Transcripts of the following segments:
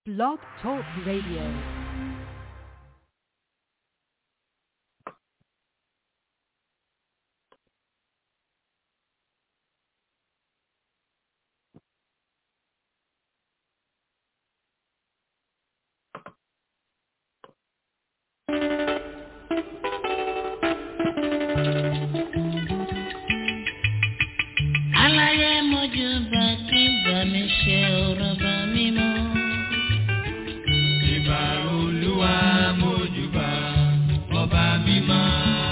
Blog Talk Radio. aláyé mojú bá kí bá mi ṣe ọ̀rọ̀ bá mi mọ́. Ìbà olúwa mójúbà ọba mímọ́.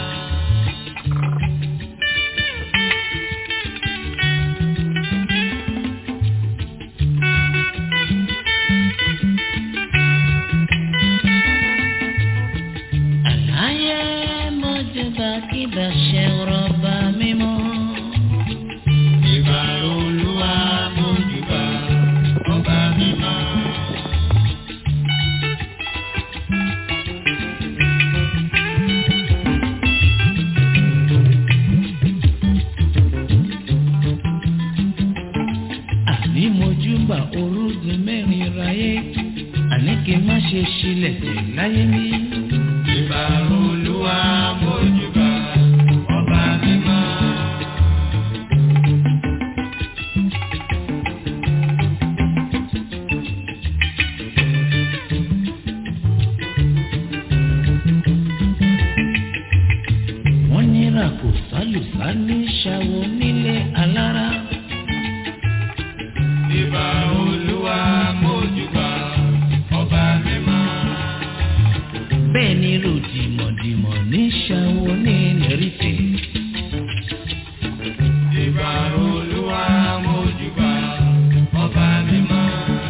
aláyé mojú bá kí bá ṣe ọ̀rọ̀ bá mi mọ́. Ìbà olúwa mójúbà ọba mímọ́. àní mojú bá orúgun mẹ́rin ráyé àní kí n má ṣe ṣílẹ̀ tẹ̀ láyé mi. Ìbà olúwa mójúbà ọba mímọ́. wọ́n ní ràkò sálùsá ní ṣàwọ̀ nílé alára. Ìbà olúwa mójúbà ọba mímọ́. bẹ́ẹ̀ ni ròdìmọ̀dìmọ̀ ní ṣàwọ̀ ní lẹ́rìtẹ̀. Ìbà olúwa mójúbà ọba mímọ́.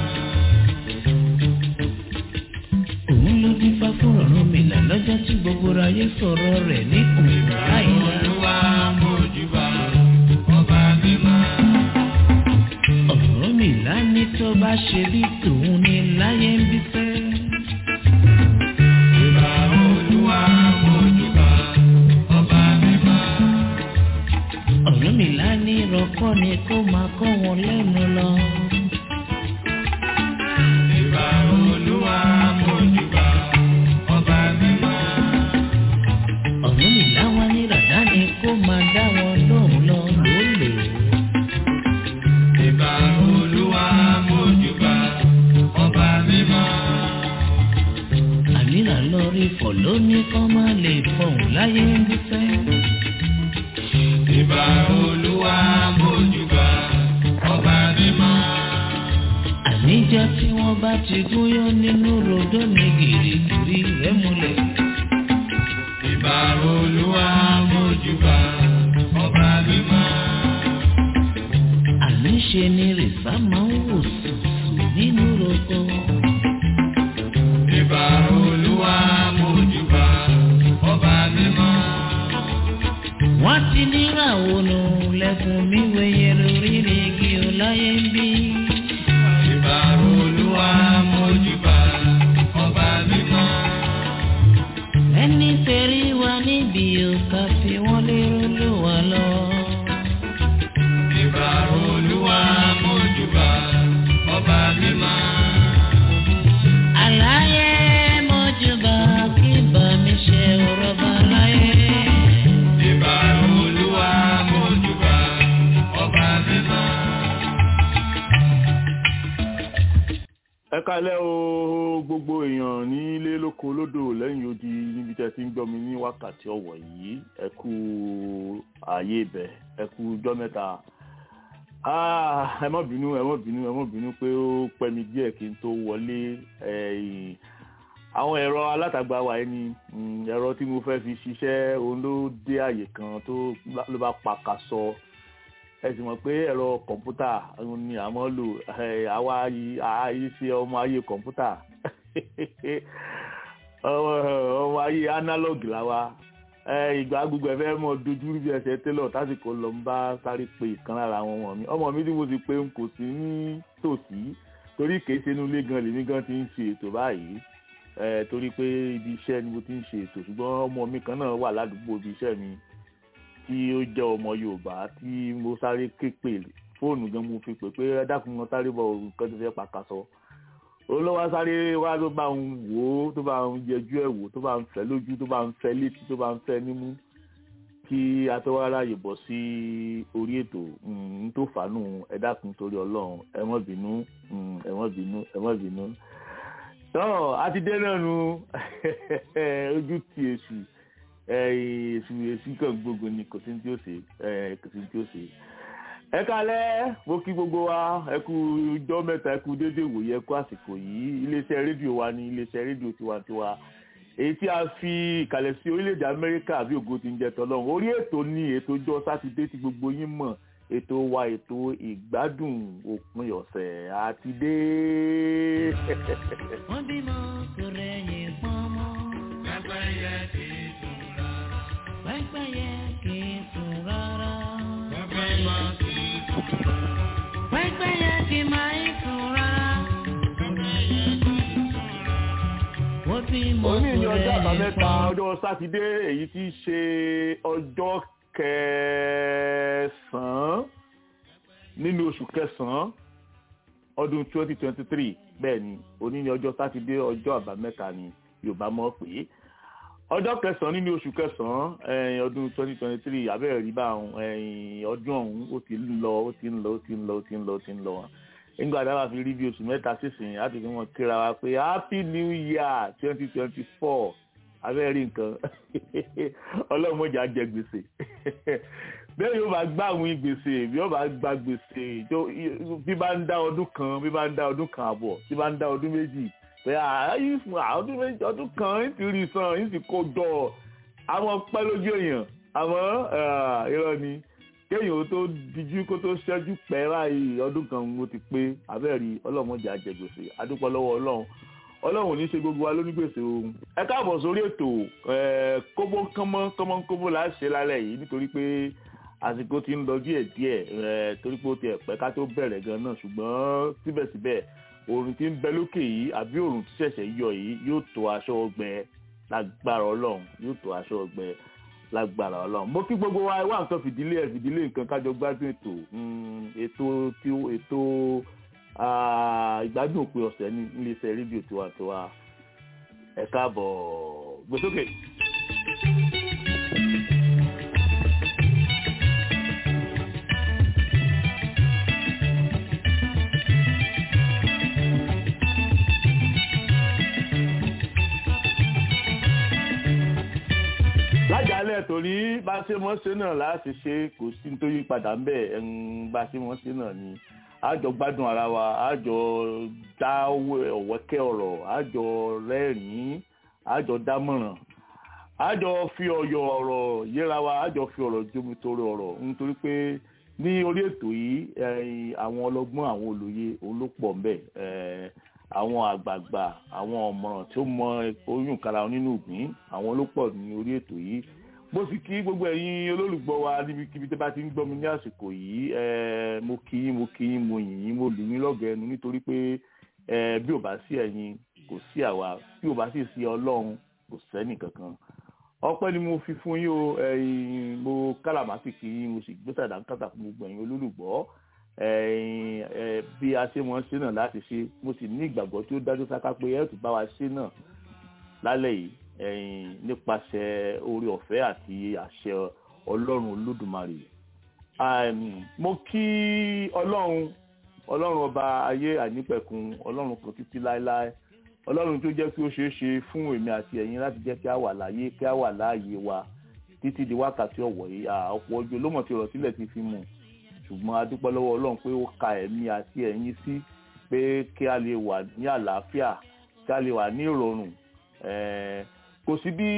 òun ló dín fá fún ọ̀run mi là lọ́jọ́ tí gbogbo ayé sọ̀rọ̀ rẹ̀ ní òun láìla. Olúwa mójúbà ọba mímọ́. ọ̀rọ̀ mi là ní tó bá ṣe bí tòun ní láyé ń bí fẹ́. Ìbà olúwa mójúbà ọba mímọ́. ọ̀rọ̀ mi là ní rọ́kọ́ ni kó máa kọ́ wọn lẹ́nu lọ. Ìbà olúwa mójúbà ọba mímọ́. ọ̀rọ̀ mi là wá ní ràdá ni kó máa dá wọn lóhùn lọ lólè. Ìbà olúwa mójúbà ọba mímọ́. àníra lọ rí fọ̀ lóní kọ́ máa lè fọ̀hún láyé ń bí fẹ́. Ìbà olúwa mójúbà ọba mímọ́. àníjọ́ tí wọ́n bá ti gúnyán nínú rodó ní gìrìgìrì rẹ̀ múlẹ̀. Ìbà olúwa mójúbà ọba mímọ́. àníṣe ni rìsá máa ń wò sùsù nínú roko. Ìbà olúwa mójúbà ọba mímọ́. wọ́n ti níràwọ̀ nù lẹ́kùn mi wẹ̀yẹ lórí igi ọláyé ń bí. Ìbà olúwa mójúbà ọba mímọ́. ẹni tẹ̀rí wa níbi òkà fi wọ́n lérò ló wà lọ. Ìbà olúwa mójúbà ọba mímọ́. àlàyé mọ́júbà kí bá mi ṣe ọ̀rọ̀ bá láyé. Ìbà olúwa mójúbà ọba mímọ́. ẹ kalẹ́ o gbogbo èèyàn ní ilé lóko lódò lẹ́yìn odi níbi tẹ́ ti ń gbọ́ mi ní wákàtí ọ̀wọ̀ yìí ẹ kú ààyè ibẹ̀ ẹ kú ọjọ́ mẹ́ta Ah, ẹ má bínú ẹ má bínú ẹ má bínú pé ó pẹ́ mi díẹ̀ kí n tó wọlé ẹ̀yìn àwọn ẹ̀rọ alátagbà wa ẹni ẹ̀rọ tí mo fẹ́ fi ṣiṣẹ́ òun ló dé àyè kan tó ló bá pa sọ ẹ sì mọ̀ pé ẹ̀rọ kọ̀ǹpútà ni àmọ́ lò ẹ̀, àwa yìí àyè ṣe ọmọ ayé kọ̀ǹpútà ọmọ ọmọ ayé analog làwa ẹ, ìgbà gbogbo ẹ fẹ́ mọ dojú bí ẹsẹ̀ télọ̀ tásìkò lọ ń bá sáré pe ìkan lára àwọn ọmọ mi ọmọ mi tí mo sì pé n kò sí ní tòsí torí kìí ṣe inú ilé gan lèmi gan ti ń ṣe ètò báyìí ẹ, torí pé ibi iṣẹ́ ni mo ti ń ṣe ètò ṣùgbọ́n ọmọ mi kan náà wà ládùúgbò ibi iṣẹ́ mi tí ó jẹ́ ọmọ yorùbá tí mo sáré ké pè fóònù gan mo fi pè pé ẹ dákun wọn sáré bọ̀ nǹkan tó fẹ́ pàkàṣọ olówó sáré wá tó bá ń wò ó tó bá ń yẹjú ẹ̀ wò tó bá ń fẹ́ lójú tó bá ń fẹ́ létí tó bá ń fẹ́ nímú kí atọ́wárá yìí bọ̀ sí orí ètò n tó fàánù ẹ dákun torí ọlọ́run ẹ má bínú mm, ẹ má bínú ẹ má bínú. tọ́ a ti dé náà nu ojú ti èsì èsì èsì kan gbogbo ni kò sí ní tí ó ṣe kò sí ní tí ó ṣe. ẹ kálẹ́ mo kí gbogbo wa ẹ kú ijọ́ mẹ́ta ẹ kú déédéé wòye ẹ kú àsìkò yìí iléeṣẹ́ rédíò wa ní iléeṣẹ́ rédíò tiwantiwa èyí tí a fi ìkàlẹ̀ sí orílẹ̀-èdè amẹ́ríkà bí ògo ti ń jẹ tọ́lọ́run orí ètò ní ètò ọjọ́ sátidé tí gbogbo yín mọ̀ ètò wa ètò ìgbádùn òpin ọ̀sẹ̀ àti dé. wọ́n bímọ kò rẹ̀yìn pọ́nmọ́. Pẹ́pẹ́yẹ kì í sùn rárá. pẹ́pẹ́yẹ kì í sùn rárá. Pẹ́pẹ́yẹ kì í sùn rárá. pẹ́pẹ́yẹ kì máa ń sùn rárá. Pẹ́pẹ́yẹ kì í sùn rárá. wọ́n bímọ òní ní kò ọjọ́ rẹ̀yìn àbámẹ́ta pọ́nmọ́. ọjọ́ sátidé èyí tí í ṣe ọjọ́ kẹsàn-án nínú oṣù kẹsàn-án ọdún 2023 bẹ́ẹ̀ ni òní ní ọjọ́ sátidé ọjọ́ àbámẹ́ta ni yorùbá mọ̀ pé ọjọ́ kẹsàn-án nínú oṣù kẹsàn-án ẹ̀yìn ọdún 2023 abẹ́rẹ́ rí bá àwọn ẹ̀yìn ọdún ọ̀hún ó ti ń lọ ó ti ń lọ ó ti ń lọ ó ti ń lọ ó ti ń lọ nígbà tí a bá fi rí bí oṣù mẹ́ta sísìn láti fi wọn kíra wa pé happy new year 2024 abẹ́rẹ́ rí nǹkan ọlọ́run mọ̀jà jẹ gbèsè bẹ́ẹ̀ yóò bá gbá àwọn gbèsè bí yóò bá gba gbèsè tó- bí bá ń dá ọdún kan bí bá ń dá ọdún kan àbọ̀ bí bá ń dá ọdún méjì pé ààyè fún ọdún méjì ọdún kan ń ti rí san ń sì kó jọ àwọn pẹ́ lójú èèyàn àmọ́ ah, irọ́ ni kéèyàn ó tó dijú kó tó ṣẹ́jú pẹ́ báyìí ọdún kan mo ti pé abẹ́rẹ́ ọlọ́run mọ̀jà jẹ gbèsè adúpọ̀ lọ́wọ́ ọlọ́run ọlọ́run ò ní ṣe gbogbo wa lónígbèsè ohun ẹ káàbọ̀ sórí ètò ẹ, kóbó kánmọ́ kánmọ́ kóbó là á ṣe lálẹ́ yìí nítorí pé àsìkò ti ń lọ díẹ̀ díẹ̀ ẹ, torí pé ó ti ẹ̀pẹ́ ká tó bẹ̀rẹ̀ gan náà ṣùgbọ́n síbẹ̀síbẹ̀ oòrùn tí ń bẹ lókè yìí àbí oòrùn tí ṣẹ̀ṣẹ̀ yọ yìí yóò tó aṣọ ọgbẹ lágbára ọlọ́run yóò tó aṣọ ọgbẹ lágbára ọlọ́run mo kí gbogbo wa wá nǹkan fìdílé ẹ̀ fìdílé nǹkan kájọ gbádùn ètò mm, ètò tí ètò Ah, ìgbádùn òpin ọ̀sẹ̀ ní iléeṣẹ́ rédíò tiwantiwa ẹ káàbọ̀ gbèsókè. lájàálẹ̀ torí bá a ṣe mọ́ ṣe náà láti ṣe kò sí nítorí padà ń bẹ̀ ẹ̀ń bá a ṣe mọ́ ṣe náà ni àjọ gbádùn ara wa àjọ dá ọ̀wẹ́kẹ́ ọ̀rọ̀ àjọ rẹ́rìn-ín àjọ dámọ̀ràn àjọ fi ọ̀yọ̀ ọ̀rọ̀ yẹra wa àjọ fi ọ̀rọ̀ jómi torí ọ̀rọ̀ nítorí pé ní orí ètò yìí ẹ̀yin, àwọn ọlọ́gbọ́n àwọn olóye òun ló pọ̀ ń bẹ̀ ẹ̀, àwọn àgbààgbà àwọn ọ̀mọ̀ràn tí ó mọ oyún kara nínú ìgbín àwọn ló pọ̀ ní orí ètò yìí mo sì kí gbogbo ẹ̀yin olólùgbọ́ wa níbikíbi tí bá ti ń gbọ́ mi ní àsìkò yìí ẹ̀, mo kí yín mo kí yín mo yìn yín mo lù yín lọ́gẹ̀ẹ́ ẹnu nítorí pé ẹ̀, bí ò bá sí ẹ̀yin kò sí àwa bí ò bá sì sí ọlọ́run kò sẹ́nì kankan ọpẹ́ ni mo fi fún yín o ẹ̀yin mo kálàmásì kí yín mo sì gbé sàdánkátà fún gbogbo ẹ̀yin olólùgbọ́ ẹ̀yin ẹ̀, bí a ṣe mọ̀ ṣe náà láti ṣe mo sì ní ìgbàgbọ́ tí ó dájú sáká pé ẹ̀ tún bá wa ṣe náà lálẹ́ yìí ẹ̀yin nípasẹ̀ oore ọ̀fẹ́ àti àṣẹ ọlọ́run olódùmarè Àìm, mo kí ọlọ́run ọlọ́run ọba ayé àìnípẹ̀kun ọlọ́run kan títí láéláé ọlọ́run tó jẹ́ kí ó ṣeé ṣe fún èmi àti ẹ̀yin láti jẹ́ kí a wà láyé kí a wà láàyè wa títí di wákàtí ọ̀wọ̀ yìí À, ọ̀pọ̀ ojú olómọ̀ tí ọ̀rọ̀ sílẹ̀ ti fi mú ṣùgbọ́n a dúpẹ́ lọ́wọ́ ọlọ́run pé ó ka ẹ̀mí àti ẹ̀yin sí pé kí a lè wà ní àlàáfíà kí a lè wà ní ìrọ̀rùn Ẹ̀ẹ́, kò sí bí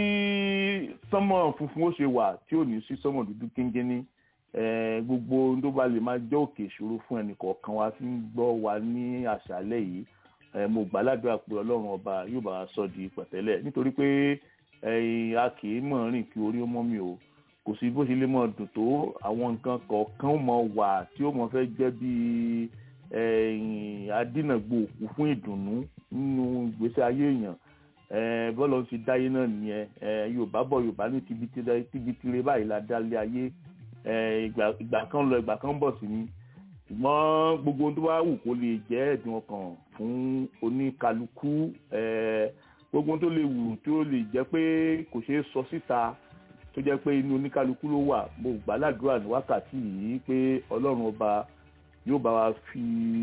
sánmọ̀ funfun ó ṣe wà tí ò ní sí sánmọ̀ dúdú kíngínní Ẹ̀ẹ́, gbogbo ohun tó bá lè máa jẹ́ òkè ìṣòro fún ẹnì kọ̀ọ̀kan wa tí ń gbọ́ wa ní àṣálẹ́ yìí ẹ mo gbà ládùúrà pé ọlọ́run ọba yóò bá wa sọ di pẹ̀tẹ́lẹ̀ nítorí pé ẹ̀yin a kì í mọ̀ rìn kí orí ó mọ́ mi o kò sí bó ṣe lè mọ̀ dùn tó àwọn nǹkan kọ̀ọ̀kan mọ̀ wà tí ó mọ̀ fẹ́ jẹ́ bí ẹ̀yin adínàgbò òkú fún ìdùnnú nínú ìgbésí ayé èèyàn ẹ bọ́ọ̀lù ti dáyé náà nìyẹn ẹ yorùbá bọ̀ yorùbá ní tibitire báyìí la dálé ayé ẹ ìgbà ìgbà kan lọ ìgbà kan bọ̀ sí ni ṣùgbọ́n gbogbo ohun tó bá wù kó lè jẹ́ ẹ̀dùn ọkàn fún oníkálukú eh, gbogbo ohun tó lè wù tó lè jẹ́ pé kò ṣeé sọ síta tó jẹ́ pé inú oníkálukú ló wà mo gbà ládùúrà ní wákàtí yìí pé ọlọ́run ọba yóò bá wa fi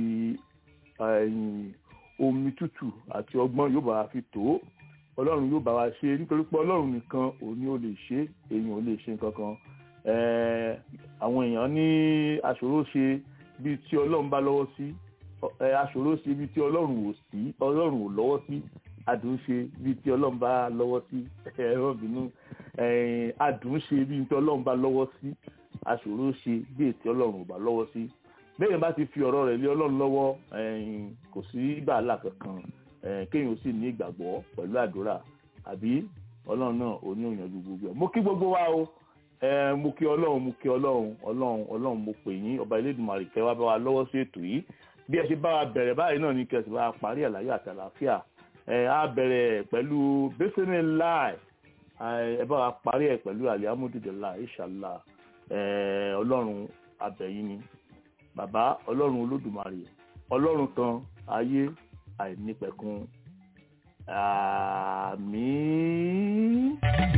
ẹ̀yìn omi tútù àti ọgbọ́n yóò bá wa fi tó ọlọ́run yóò bá wa ṣe nítorí pé ọlọ́run nìkan òun ni ó lè ṣe èèyàn ò lè ṣe nǹkan kan Eh, àwọn èèyàn ní aṣòro ṣe bíi tí ọlọ́run bá lọ́wọ́ sí ẹ aṣòro ṣe bíi tí ọlọ́run ò sí ọlọ́run ò lọ́wọ́ sí adùn ṣe bíi tí ọlọ́run bá lọ́wọ́ sí ẹ̀rọ bínú adùn ṣe bíi tí ọlọ́run bá lọ́wọ́ sí aṣòro ṣe bíi tí ọlọ́run ò bá lọ́wọ́ sí bẹ́ẹ̀ bá ti fi ọ̀rọ̀ rẹ̀ lé ọlọ́run lọ́wọ́ eh, kò sí bàálà kankan eh, kéèyàn sì ní ìgbàgbọ́ pẹ̀lú àdúrà àbí ọlọ́run náà ò ní òyìnbó gbogbo ẹ̀ mo kí gbogbo wa o ẹ mo kí ọlọ́run mo kí ọlọ́run ọlọ́run ọlọ́run mo pè yín ọba elédùnmarè kẹ́ wá bá wa lọ́wọ́ sí ètò yìí bí ẹ ṣe bá wa bẹ̀rẹ̀ báyìí náà ní kẹsì bá wa parí àlàyé àti àlàáfíà ẹ á bẹ̀rẹ̀ pẹ̀lú bẹ́sẹ̀nẹ̀ láì ẹ bá wa parí ẹ̀ pẹ̀lú alihamudulilayi ìṣàlá ẹ ọlọ́run abẹ̀yìn ni bàbá ọlọ́run olódùmarè ọlọ́run kan ayé àìnípẹ̀kun àmín.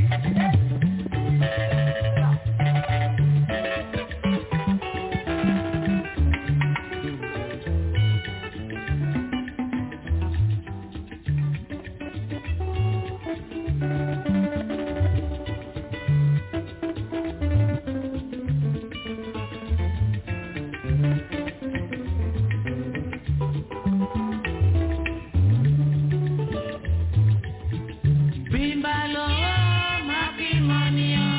Bímbá lọ́wọ́ máa fi mọ́ níyàn.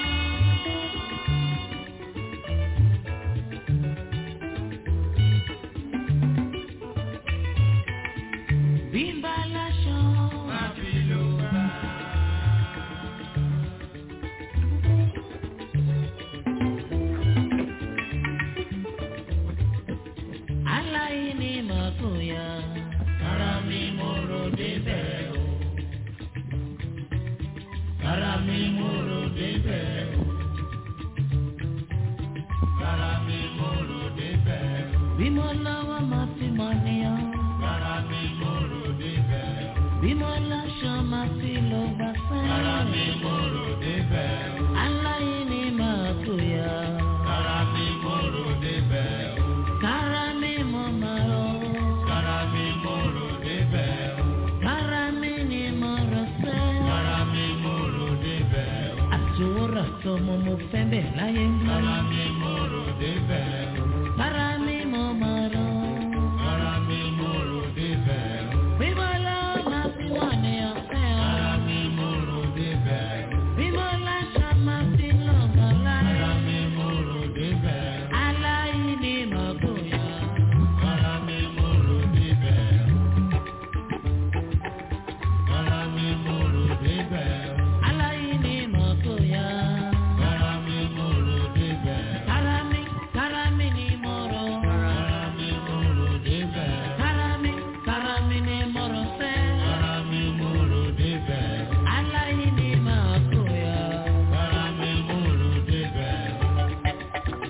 Bímbá láṣọ máa fi lò bá. Aláìní mọ̀tò yá. Ara mi mo rò débẹ̀ o. Ara mi mo rò débẹ̀ o. Ara mi mo rò débẹ̀ o. Bí mo lọ́wọ́ máa fi mọ̀ níyàn. Ara mi mo rò débẹ̀ o. Bí mo láṣọ máa fi lọ gbà sẹ́yìn. Ara mi mo rò débẹ̀ o. Aláìní máa tó yá. Ara mi mo rò débẹ̀ o. Kára mi mo máa rọ. Kára mi mo rò débẹ̀ o. Kára mi ni mo rọ sẹ́. Kára mi mo rò débẹ̀ o. Àtiwọ́rọ̀ sọmọ mo fẹ́ bẹ̀ láyé mi. Kára mi mo rò débẹ̀ o. Kára mi mo máa rọ. Kára mi mo rò débẹ̀ o. Bímọ lọ́wọ́ máa fi wọ̀ ní ọ̀fẹ́ o. Kára mi mo rò débẹ̀ o. Bímọ láṣọ máa fi lọ́gàn láyé. Kára mi mo rò débẹ̀ o. Aláìní mọ̀ bóyá. Kára mi mo rò débẹ̀ o. Kára mi mo rò débẹ̀ o. Aláìní mọ̀ bóyá. Kára mi mo rò débẹ̀ o. Kára mi, kára mi ni mo rò. Kára mi mo rò débẹ̀ o. Kára mi, kára mi ni mo rò sẹ́. Kára mi mo rò débẹ̀ o. Aláìní mọ̀ bóyá. Kára mi mo rò débẹ̀ o.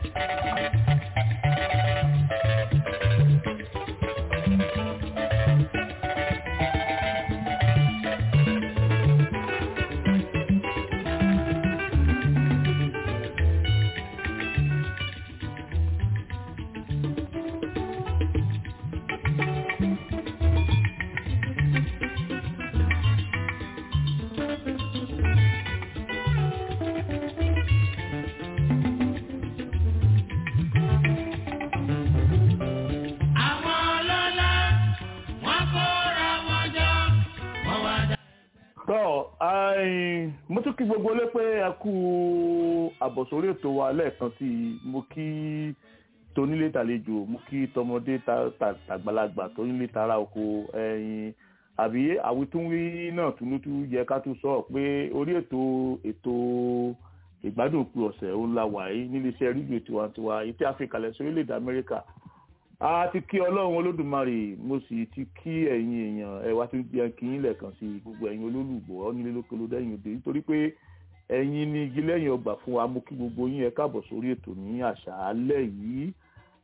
Àwọn ọlọ́lá wọ́n kóra wọn jọ, wọ́n wá dá. tọ́ àìn, mo tún kí gbogbo lé pé ẹ kú àbọ̀sórí ètò wa lẹ́ẹ̀kan tí mo kí tonílé tàlejò mo kí tọmọdé ta- ta- tàgbàlagbà tonílé tara oko ẹyin àbí àwítúnwí náà túnútú yẹ ká tún sọ pé orí ètò ètò ìgbádùn òpin ọ̀sẹ̀ òun la wà yìí níléeṣẹ́ rédíò tiwantiwa èyí tí a fi kalẹ̀ sí orílẹ̀-èdè amẹ́ríkà a ti kí ọlọ́run olódùmarè mo sì ti kí ẹ̀yin èèyàn ẹ wá tún jẹ́ kí yín lẹ́ẹ̀kan sí gbogbo ẹ̀yin olólùgbọ́ nílé lókè ló dẹ́yìn òde nítorí pé ẹ̀yin ni igi lẹ́yìn ọgbà fún wa mo kí gbogbo yín ẹ káàbọ̀ sórí ètò ní àṣálẹ́ yìí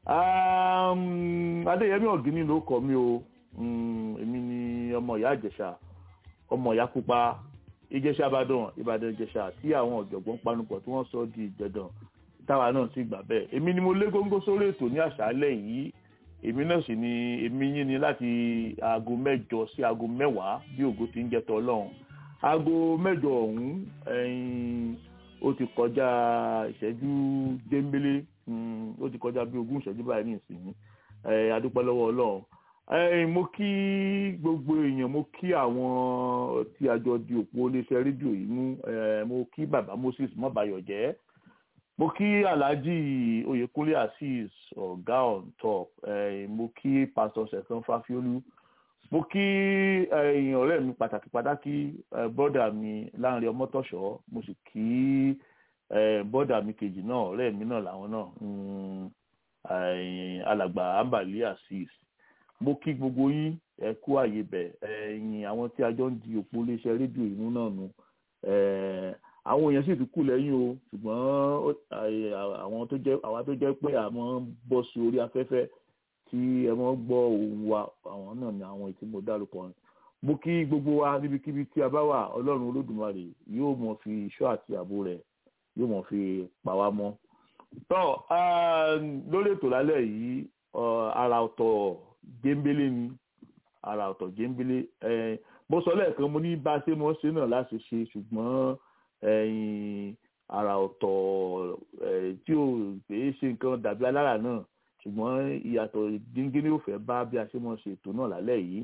Um, adéyẹmí ọ̀gíní ló kọ mí o Mm, èmi ni ọmọ ìyá ìjẹ̀ṣà ọmọ ìyá pupa ìjẹ̀ṣà ìbàdàn ìbàdàn ìjẹ̀ṣà tí àwọn ọ̀jọ̀gbọ́n panupọ̀ tí wọ́n sọ di ìjẹ̀dàn táwa náà sì gbà bẹ́ẹ̀ èmi ni mo lé góńgó sórí ètò ní àṣálẹ́ yìí èmi náà sì ni èmi yín ni láti aago mẹ́jọ sí aago mẹ́wàá bí ògo ti ń jẹ́ tọ́ ọlọ́run aago mẹ́jọ ọ̀hún ẹ̀yìn ó ti kọjá ìṣẹ́jú déńbélé mm, ó ti kọjá bí ogún ìṣẹ́jú báyìí ní ìsìn ẹ̀ adúpẹ́ lọ́wọ́ ọlọ́run ẹ̀yin mo kí gbogbo èèyàn mo kí àwọn tí a jọ di òpó iléeṣẹ́ rédíò yìí mú ẹ̀ mo kí bàbá Moses mọ́bayọ̀jẹ́ mo kí alhaji oyèkúnlé azeez ọ̀gá on top ẹ̀yin mo kí pastor sẹ̀sán fáfiólú mo kí ẹ̀yin ọ̀rẹ́ mi pàtàkì pàtàkì ẹ̀ bọ́dà mi láàrin ọmọtọ̀ṣọ́ mo sì kí ẹ̀ bọ́dà mi kejì náà ọ̀rẹ́ mi náà làwọn náà mm, ẹ̀yin alàgbà ambali azeez mo kí gbogbo yín ẹ kú àyè bẹ ẹ̀yin àwọn tí a jọ ń di òpó iléeṣẹ́ rédíò ìmú náà nu àwọn èèyàn sì ti kù lẹ́yìn o ṣùgbọ́n àwọn tó jẹ́ àwa tó jẹ́ pé àmọ́ ń bọ́ sí orí afẹ́fẹ́ tí ẹ mọ́ gbọ́ ohùn wa àwọn náà ni àwọn ètí mo dárúkọ mo kí gbogbo wa níbikíbi tí a bá wà ọlọ́run olódùmarè yóò mọ̀ fi ìṣọ́ àti ààbò rẹ̀ yóò mọ̀ fi pa wá mọ́ tọ́ lórí ètò lálẹ́ yìí ara ọ̀tọ̀ géńbélé ni ara ọ̀tọ̀ géńbélé mo sọ lẹ́ẹ̀kan mo ní bá a ṣe mọ́ ṣe náà láti ṣe ṣùgbọ́n ara ọ̀tọ̀ tí ò pé ṣe nǹkan dàbí alára náà ṣùgbọ́n ìyàtọ̀ díngínní ò fẹ́ bá bí a ṣe mọ́ ṣe ètò náà lálẹ́ yìí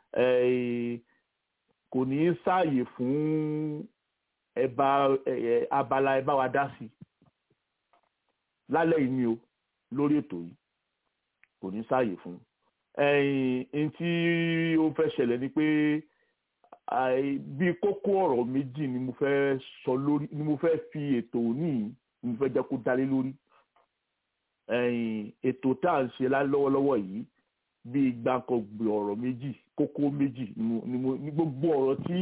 kò ní í sáàyè fún ẹba abala ẹ bá wa dá sí lálẹ́ yìí ni o lórí ètò yìí kò ní sáàyè fún ẹ̀yìn tí ó fẹ́ ṣẹlẹ̀ ni pé bí kókó ọ̀rọ̀ méjì ni mo fẹ́ sọ lórí ni mo fẹ́ fi ètò òní ni mo fẹ́ jẹ́ kó dálé lórí ètò tá à ń ṣe lọ́wọ́lọ́wọ́ yìí bí gbàǹkangbè ọ̀rọ̀ méjì kókó méjì ni gbogbo ọ̀rọ̀ tí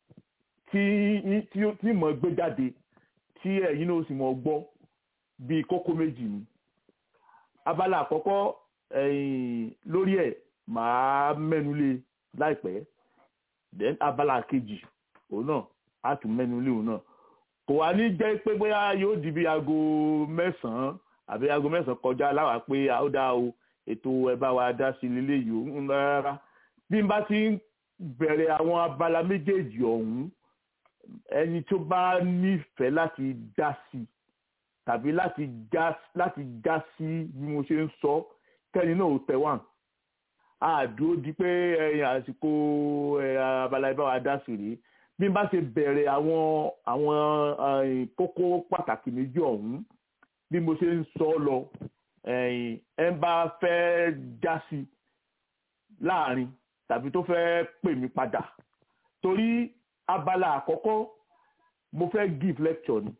tí tí mo gbé jáde tí ẹ̀yin náà sì mọ̀ gbọ́ bí kókó méjì ni abala àkọ́kọ́ lórí ẹ̀ màá mẹ́nu lé láìpẹ́ then abala kejì òun náà á tún mẹ́nu lé òun náà kò wá ní jẹ́ pé bóyá yóò di bí aago mẹ́sàn-án àbí aago mẹ́sàn-án kọjá láwàá pé ó dá o ètò ẹ bá wa dá sí lílé yìí ń rárá bí n bá ti ń bẹ̀rẹ̀ àwọn abala méjèèjì ọ̀hún ẹni tó bá nífẹ̀ẹ́ láti dá sí tàbí láti já láti já sí bí mo ṣe ń sọ kẹ́ni náà ò tẹ̀ wọ́n àdúró di pé ẹ̀yìn àsìkò abala ẹ bá wa dá sí rèé bí n bá ṣe bẹ̀rẹ̀ àwọn àwọn kókó pàtàkì méjì ọ̀hún bí mo ṣe ń sọ lọ ẹ bá fẹ́ já sí láàrin tàbí tó fẹ́ pè mí padà torí abala àkọ́kọ́ mo fẹ́ give lecture ni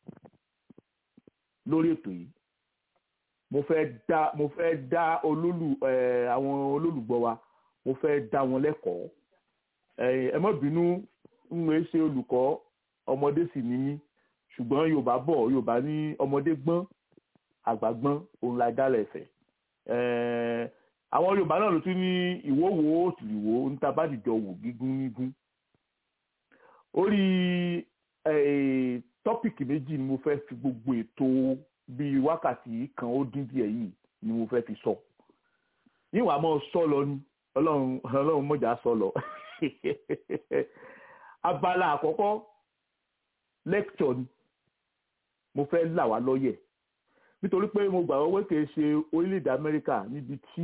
lórí ètò yìí mo fẹ́ dá mo fẹ́ dá olólù àwọn olólùgbọ́ wa mo fẹ́ dá wọn lẹ́kọ̀ọ́ ẹ má bínú ń wé ṣe olùkọ́ ọmọdé sì ní mí ṣùgbọ́n yorùbá bọ̀ yorùbá ní ọmọdé gbọ́n àgbà gbọ́n òun la dálẹ̀ ẹ̀fẹ̀ àwọn yorùbá náà ló tún ní ìwówó òtìlìwó níta bá dìjọ wò gígún nígún orí tọ́pìkì méjì ni mo fẹ́ fi gbogbo ètò bíi wákàtí kan ó dín díẹ̀ yìí ni mo fẹ́ fi sọ níwàá mọ́ sọ lọ ni ọlọ́run ọlọ́run mọ̀já sọ lọ abala àkọ́kọ́ lecture ni mo fẹ́ là wá lọ́yẹ̀ nítorí pé mo gbà wọ́n kìí ṣe orílẹ̀-èdè amẹ́ríkà níbi tí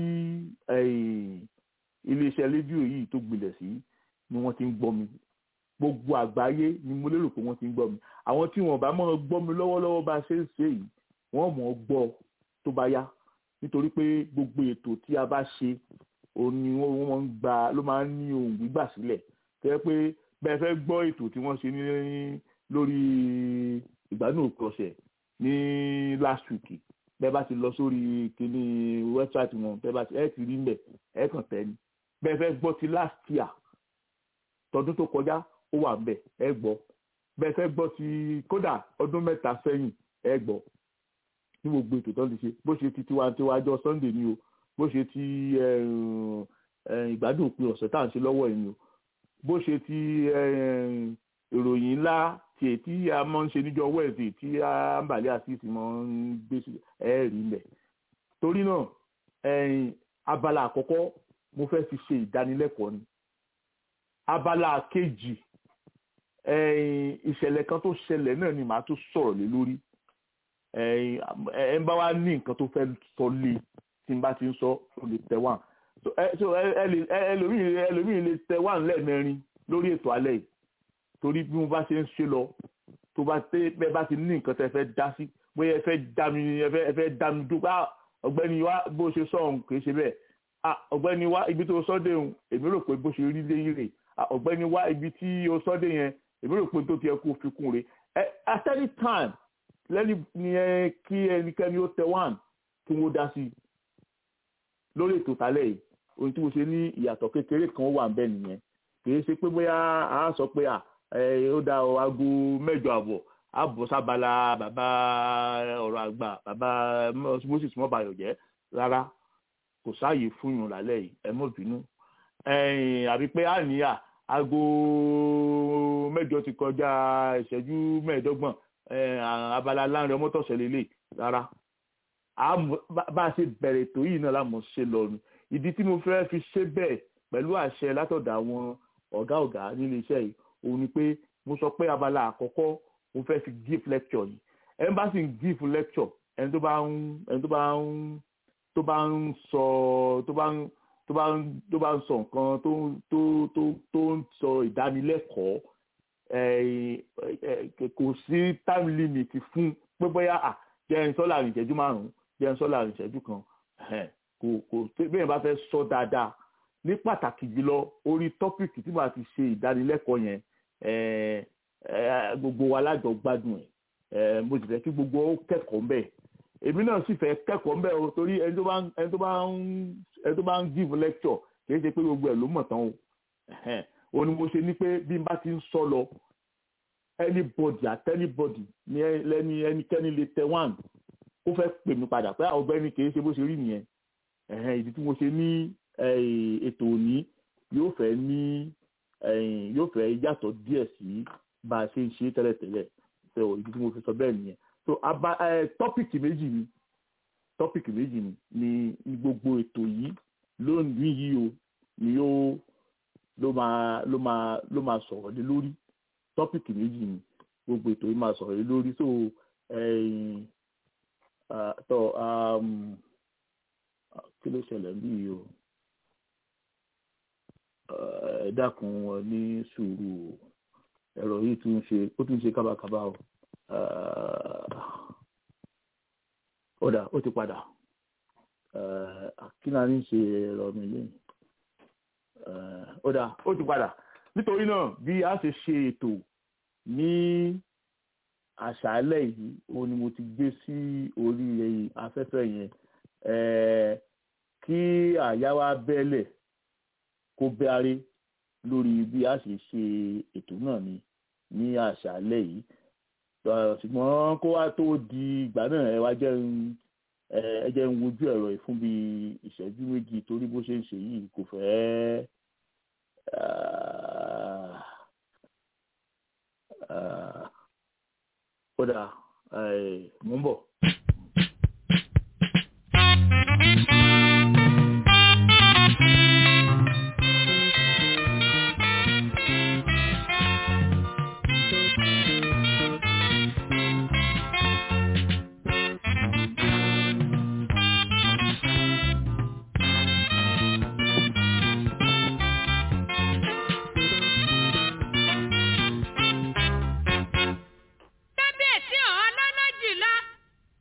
iléeṣẹ́ rédíò yìí tó gbilẹ̀ sí ni wọ́n ti ń gbọ́ mi gbogbo àgbáyé ni mo lérò pé wọ́n ti ń gbọ́ mi àwọn tí wọ́n bá mọ̀ gbọ́ mi lọ́wọ́lọ́wọ́ bá a ṣe ń ṣe yìí wọ́n mọ̀ gbọ́ tó bá yá nítorí pé gbogbo ètò tí a bá ṣe òun ni wọ́n ń gba ló máa ń ní ohun gbígbà sílẹ̀ tẹ́ pé bẹ́ẹ̀ fẹ́ gbọ́ ètò tí wọ́n ṣe ní lórí ìgbádùn òpin ọ̀sẹ̀ ní last week bẹ́ẹ̀ bá ti lọ sórí kíní wẹ́bsáìtì wọn bẹ́ẹ̀ bá ti ẹ̀ ti rí mbẹ̀ ẹ̀ kàn tẹ́ ni bẹ́ẹ̀ fẹ́ gbọ́ ti last year tọdún tó kọjá ó wà mbẹ̀ ẹ̀ gbọ́ bẹ́ẹ̀ fẹ́ gbọ́ ti kódà ọdún mẹ́ta sẹ́yìn ẹ̀ gbọ́ ní gbogbo ètò tó ń ti ṣe bó ṣe ti tiwantiwa ọjọ́ sunday ni o bó ṣe ti ìgbádùn òpin ọ̀sẹ̀ tá à ń ṣe lọ́wọ́ yìí ni o bó ṣe ti ìròyìn ńlá tí ètí a máa ń ṣe níjọ́ wednesday tí ambali asisi máa ń gbé ẹ rí lẹ̀ torí náà abala àkọ́kọ́ mo fẹ́ fi ṣe ìdánilẹ́kọ̀ọ́ ni abala kejì ìṣẹ̀lẹ̀ kan tó ṣẹlẹ̀ náà ni màá tún sọ̀rọ̀ lé lórí ẹ ń bá wa ní nǹkan tó fẹ́ sọ lé tí n bá ti ń sọ ó lè tẹ̀ wá ẹlòmíì lè tẹ̀ wá lẹ́ẹ̀mẹrin lórí ètò alẹ́ yìí torí bí mo bá ṣe ń ṣe lọ tó bá tẹ bẹ́ẹ̀ bá ti ní nǹkan tẹ́ fẹ́ dá sí bóyá ẹ fẹ́ dá mi ẹ fẹ́ dá mi dúpẹ́ ọ̀gbẹ́ni wa bó ṣe sọ ọ̀hún kì í ṣe bẹ́ẹ̀ ọ̀gbẹ́ni wa ibi tó sọ dé òun èmi rò pé bó ṣe rí lé rè ọ̀gbẹ́ni wa ibi tí o sọ dé yẹn èmi rò pé tó ti yẹ kó fi kún rè at any time lẹ́ni ni ẹ kí ẹnikẹ́ni ó tẹ wán kí wọ́n dá sí i lórí ètò tálẹ̀ yìí ohun tí mo ṣe ní ìyàtọ̀ kékeré kan wà bẹ́ẹ̀ nìyẹn kì í ṣe pé bóyá a sọ pé à ó dá ọ aago mẹ́jọ àbọ̀ àbọ̀ sábàlá bàbá ọ̀rọ̀ àgbà bàbá moses mọ́bàyọ̀ jẹ́ rárá kò sáàyè fún yùn lálẹ́ yìí ẹ mọ̀ bínú àbí pé àníyà aago mẹ́jọ ti kọjá ìṣẹ́jú mẹ́ẹ̀ẹ́dọ́gbọ̀n abala láàrin ọmọ tọ̀sẹ̀ lélẹ̀ rárá bá a ṣe bẹ̀rẹ̀ ètò yìí náà lámọ̀ ṣe lọ ni ìdí tí mo fẹ́ fi ṣe bẹ́ẹ̀ pẹ̀lú àṣẹ látọ̀dọ̀ àwọn ọ̀gá ọ̀gá nílé iṣẹ́ yìí òun ni pé mo sọ pé abala àkọ́kọ́ mo fẹ́ fi give lecture yìí ẹni bá sì ń give lecture ẹni tó bá ń ẹni tó bá ń tó bá ń sọ tó bá ń tó bá ń tó bá ń sọ nǹkan tó tó tó tó ń sọ ìdánilẹ́kọ̀ọ́ kò sí time limit fún pé bóyá à jẹ́ ń sọ láàrin ìṣẹ́jú márùn-ún jẹ́ ń sọ láàrin ìṣẹ́jú kan kò kò bẹ́ẹ̀ bá fẹ́ sọ dáadáa ní pàtàkì jùlọ orí tọ́pìkì tí màá ti ṣe ìdánilẹ́kọ̀ọ́ yẹn gbogbo wa lájọ gbádùn ẹ̀ mo sì fẹ́ kí gbogbo ó kẹ́kọ̀ọ́ mbẹ́ èmi náà sì fẹ́ kẹ́kọ̀ọ́ mbẹ́ o torí ẹni tó bá ń ẹni tó bá ń ẹni tó bá ń give lecture kìí ṣe pé gbogbo ẹ̀ ló mọ̀ tán o òun ni mo ṣe ní pé bí n bá ti ń sọ lọ anybody at anybody ní lẹ́ni ẹnikẹ́ni lè tẹ one ó fẹ́ pè mí padà pé ọ̀gbẹ́ni kìí ṣe bó ṣe rí nìyẹn ìdí tí mo ṣe ní ètò òní yóò fẹ́ ní yóò fẹ́ yàtọ̀ díẹ̀ sí bá a ṣe ń ṣe tẹ́lẹ̀tẹ́lẹ̀ ṣe ò ìdí tí mo fi sọ bẹ́ẹ̀ nìyẹn so aba tọ́pìkì méjì ni tọ́pìkì méjì ni ni ní gbogbo ètò yìí lónìí yìí o ni yóò ló máa ló máa ló máa sọ̀rọ̀ lé lórí tọ́pìkì méjì ni gbogbo ètò yìí máa sọ̀rọ̀ lé lórí so tọ́ kí ló ṣẹlẹ̀ bí yìí o ẹ dákun wọn ní sùúrù o ẹ̀rọ yìí tún ṣe ó tún ṣe kábàkábà o ọ̀dà ó ti padà kí náà ní ṣe ẹ̀rọ mi lẹ́yìn ọ̀dà ó ti padà nítorí náà bí a ṣe ṣe ètò ní àṣálẹ́ yìí òun ni mo ti gbé sí orí afẹ́fẹ́ yẹn kí àyà wa bẹ́lẹ̀ kó bẹ́árẹ́ lórí bí a ṣe ṣe ètò náà ni ní àṣálẹ́ yìí ṣùgbọ́n kó wá tó di ìgbà náà ẹ wá jẹ́ ń ẹ jẹ́ ń wojú ẹ̀rọ yìí fún bí ìṣẹ́jú méjì torí bó ṣe ń ṣe yìí kò fẹ́ kódà mò ń bọ̀. kábíyèsí ọ̀hún ọlọ́lọ́jìlá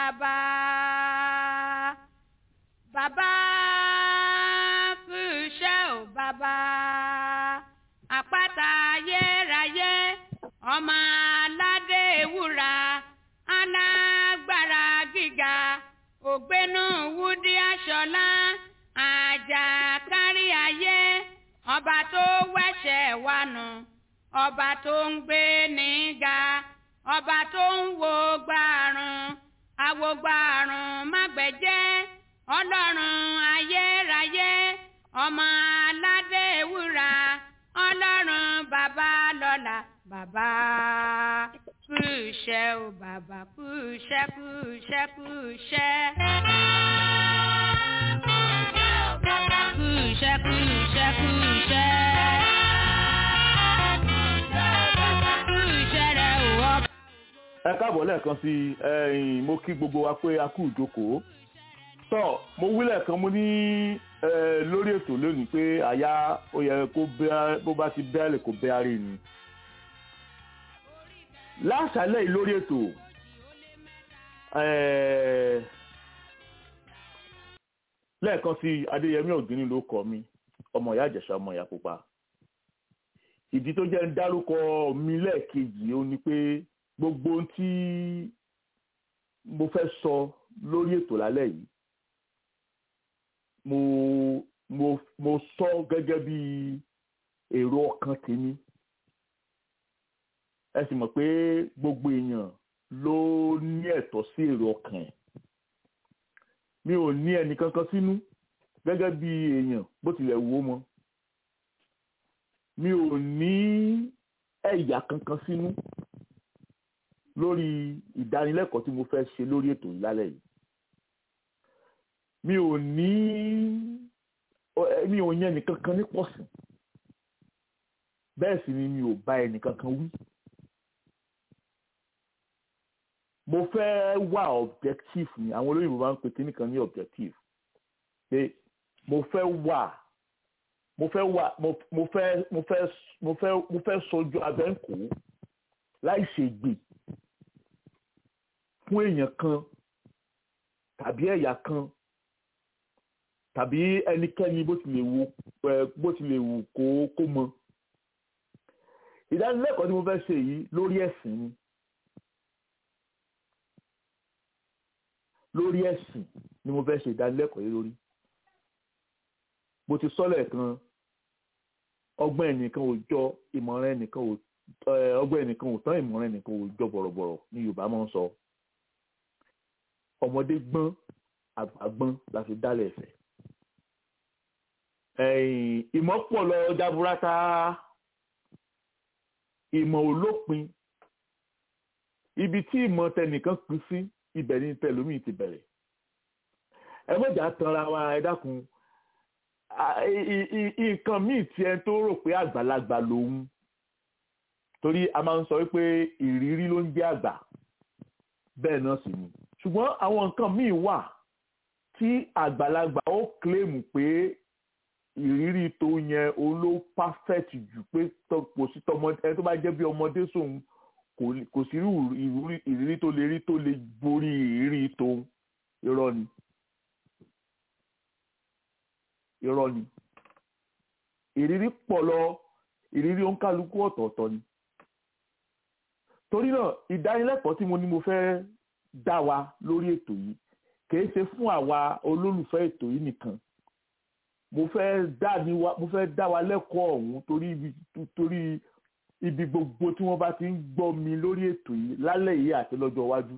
bàbá bàbá kú iṣẹ́ ò bàbá àpáta ayérayé ọmọ aládé ewúra alágbára gíga ògbénú wúdí aṣọlá àjàkárí ayé ọba tó wẹ̀ṣẹ̀ wa nù ọba tó ń gbé níga ọba tó ń wo gbàrún awogbàrún mágbẹ̀jẹ́ ọlọ́run ayérayé ọmọ aládé ewúra ọlọ́run bàbá lọ́la bàbá kú iṣẹ́ o bàbá kú iṣẹ́ kú iṣẹ́ kú iṣẹ́. Kú iṣẹ́ kú iṣẹ́ kú iṣẹ́. Kú iṣẹ́ rẹ̀ ò ọba. ẹ káàbọ̀ lẹ́ẹ̀kan sí i ẹ̀yin mo kí gbogbo wa pé a kú ìjókòó tọ́ mo wí lẹ́ẹ̀kan mo ní eh, lórí ètò lónìí pé àyà ó yẹ kó bẹ́ bó bá ti bẹ́ẹ̀lì kó bẹ́ àárẹ̀ ni láṣálẹ̀ yìí lórí ètò eh, lẹ́ẹ̀kan sí i adéyẹmí ògínní ló kọ mi ọmọ ìyá ìjẹ̀ṣà ọmọ ìyá pupa ìdí tó jẹ́ ń dárúkọ mi lẹ́ẹ̀kejì ó ní pé gbogbo ohun tí mo fẹ́ sọ lórí ètò lálẹ́ yìí mo mo mo sọ gẹ́gẹ́ bí èrò ọkàn tèmi ẹ sì mọ̀ pé gbogbo èèyàn ló ní ẹ̀tọ́ sí èrò ọkàn ẹ̀ mi ò ní ẹnì kankan sínú gẹ́gẹ́ bí èèyàn bó tilẹ̀ wù ó mọ́ mi ò ní ẹ̀yà kankan sínú lórí ìdánilẹ́kọ̀ọ́ tí mo fẹ́ ṣe lórí ètò yìí lálẹ́ yìí mi ò ní mi ò yẹn nìkankan ní pọ̀sìn bẹ́ẹ̀ sì ni mi ò bá ẹnìkankan wí mo fẹ́ wà objective ni àwọn olóyìnbó máa ń pè kíní kan ní objective pé mo fẹ́ wà mo fẹ́ wà mo mo fẹ́ mo fẹ́ mo fẹ́ mo fẹ́ sojú abẹ́ǹkó láì ṣègbè fún èèyàn kan tàbí ẹ̀yà kan tàbí ẹnikẹ́ni bó ti lè wù bó ti lè wù kó kó mọ. ìdánilẹ́kọ̀ọ́ tí mo fẹ́ ṣe yìí lórí ẹ̀sìn ni lórí ẹ̀sìn ni mo fẹ́ ṣe ìdánilẹ́kọ̀ọ́ yìí lórí. mo ti sọ lẹ́ẹ̀kan ọgbọ́n ẹnìkan ò jọ ìmọ̀ràn ẹnìkan ò ọgbọ́n ẹnìkan ò tán ìmọ̀ràn ẹnìkan ò jọ bọ̀rọ̀bọ̀rọ̀ ní Yorùbá máa ń sọ ọmọdé gbọ́n àgbà gbọ́n la fi dálẹ̀ ẹ̀fẹ̀. ìmọ̀ pọ̀ lọ jaburata ìmọ̀ olópin ibi tí ìmọ̀ tẹnìkan pín sí ibẹ̀ ní tẹlómìn ti bẹ̀rẹ̀. ẹ mọ̀jà tanra wa ẹ dákun nǹkan míì tí ẹ tó rò pé àgbàlagbà lòun torí a máa ń sọ wípé ìrírí ló ń jẹ́ àgbà bẹ́ẹ̀ náà sì ni ṣùgbọ́n àwọn nǹkan míì wà tí àgbàlagbà ó kílèmù pé ìrírí tó yẹn òun ló perfect jù pé kò sí tọmọdé ẹni tó bá jẹ́ bí ọmọdé sóun kò sí ìrírí tó lè rí tó lè borí ìrírí tó irọ́ ni irọ́ ni ìrírí pọ̀ lọ ìrírí òǹkálukú ọ̀tọ̀ọ̀tọ̀ ni torí náà ìdánilẹ́kọ̀ọ́ tí mo ní mo fẹ́ dá wa lórí ètò yìí kìí ṣe fún àwa olólùfẹ́ ètò yìí nìkan mo fẹ́ dá ni wa mo fẹ́ dá wa lẹ́kọ̀ọ́ ọ̀hún torí ibi torí ibi gbogbo tí wọ́n bá ti ń gbọ́ mi lórí ètò yìí lálẹ́ yìí àti lọ́jọ́ iwájú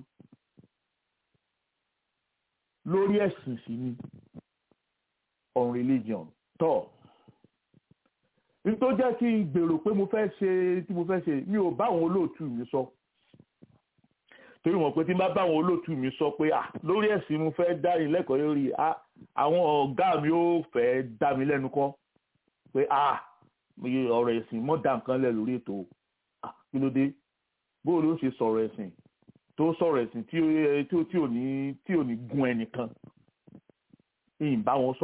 lórí ẹ̀sìn sí ni on religion tọ́ nítorí jẹ́ kí n gbèrò pé mo fẹ́ ṣe tí mo fẹ́ ṣe mi ò bá àwọn olóòtú mi sọ torí wọn pé tí n bá bá àwọn olóòtú mi sọ pé ah lórí ẹ̀sìn mo fẹ́ dá ìlẹ́kọ̀ọ́ lórí ah àwọn ọ̀gá mi ó fẹ́ dá mi lẹ́nu kọ́ pé ah ọ̀rọ̀ ẹ̀sìn mọ́ dá nǹkan lẹ̀ lórí ètò ah kí ló dé bóòlù ó ṣe sọ̀rọ̀ ẹ̀sìn tó sọ̀rọ̀ ẹ̀sìn tí ò ní tí ò ní gun ẹnìkan ìyìn bá wọn sọ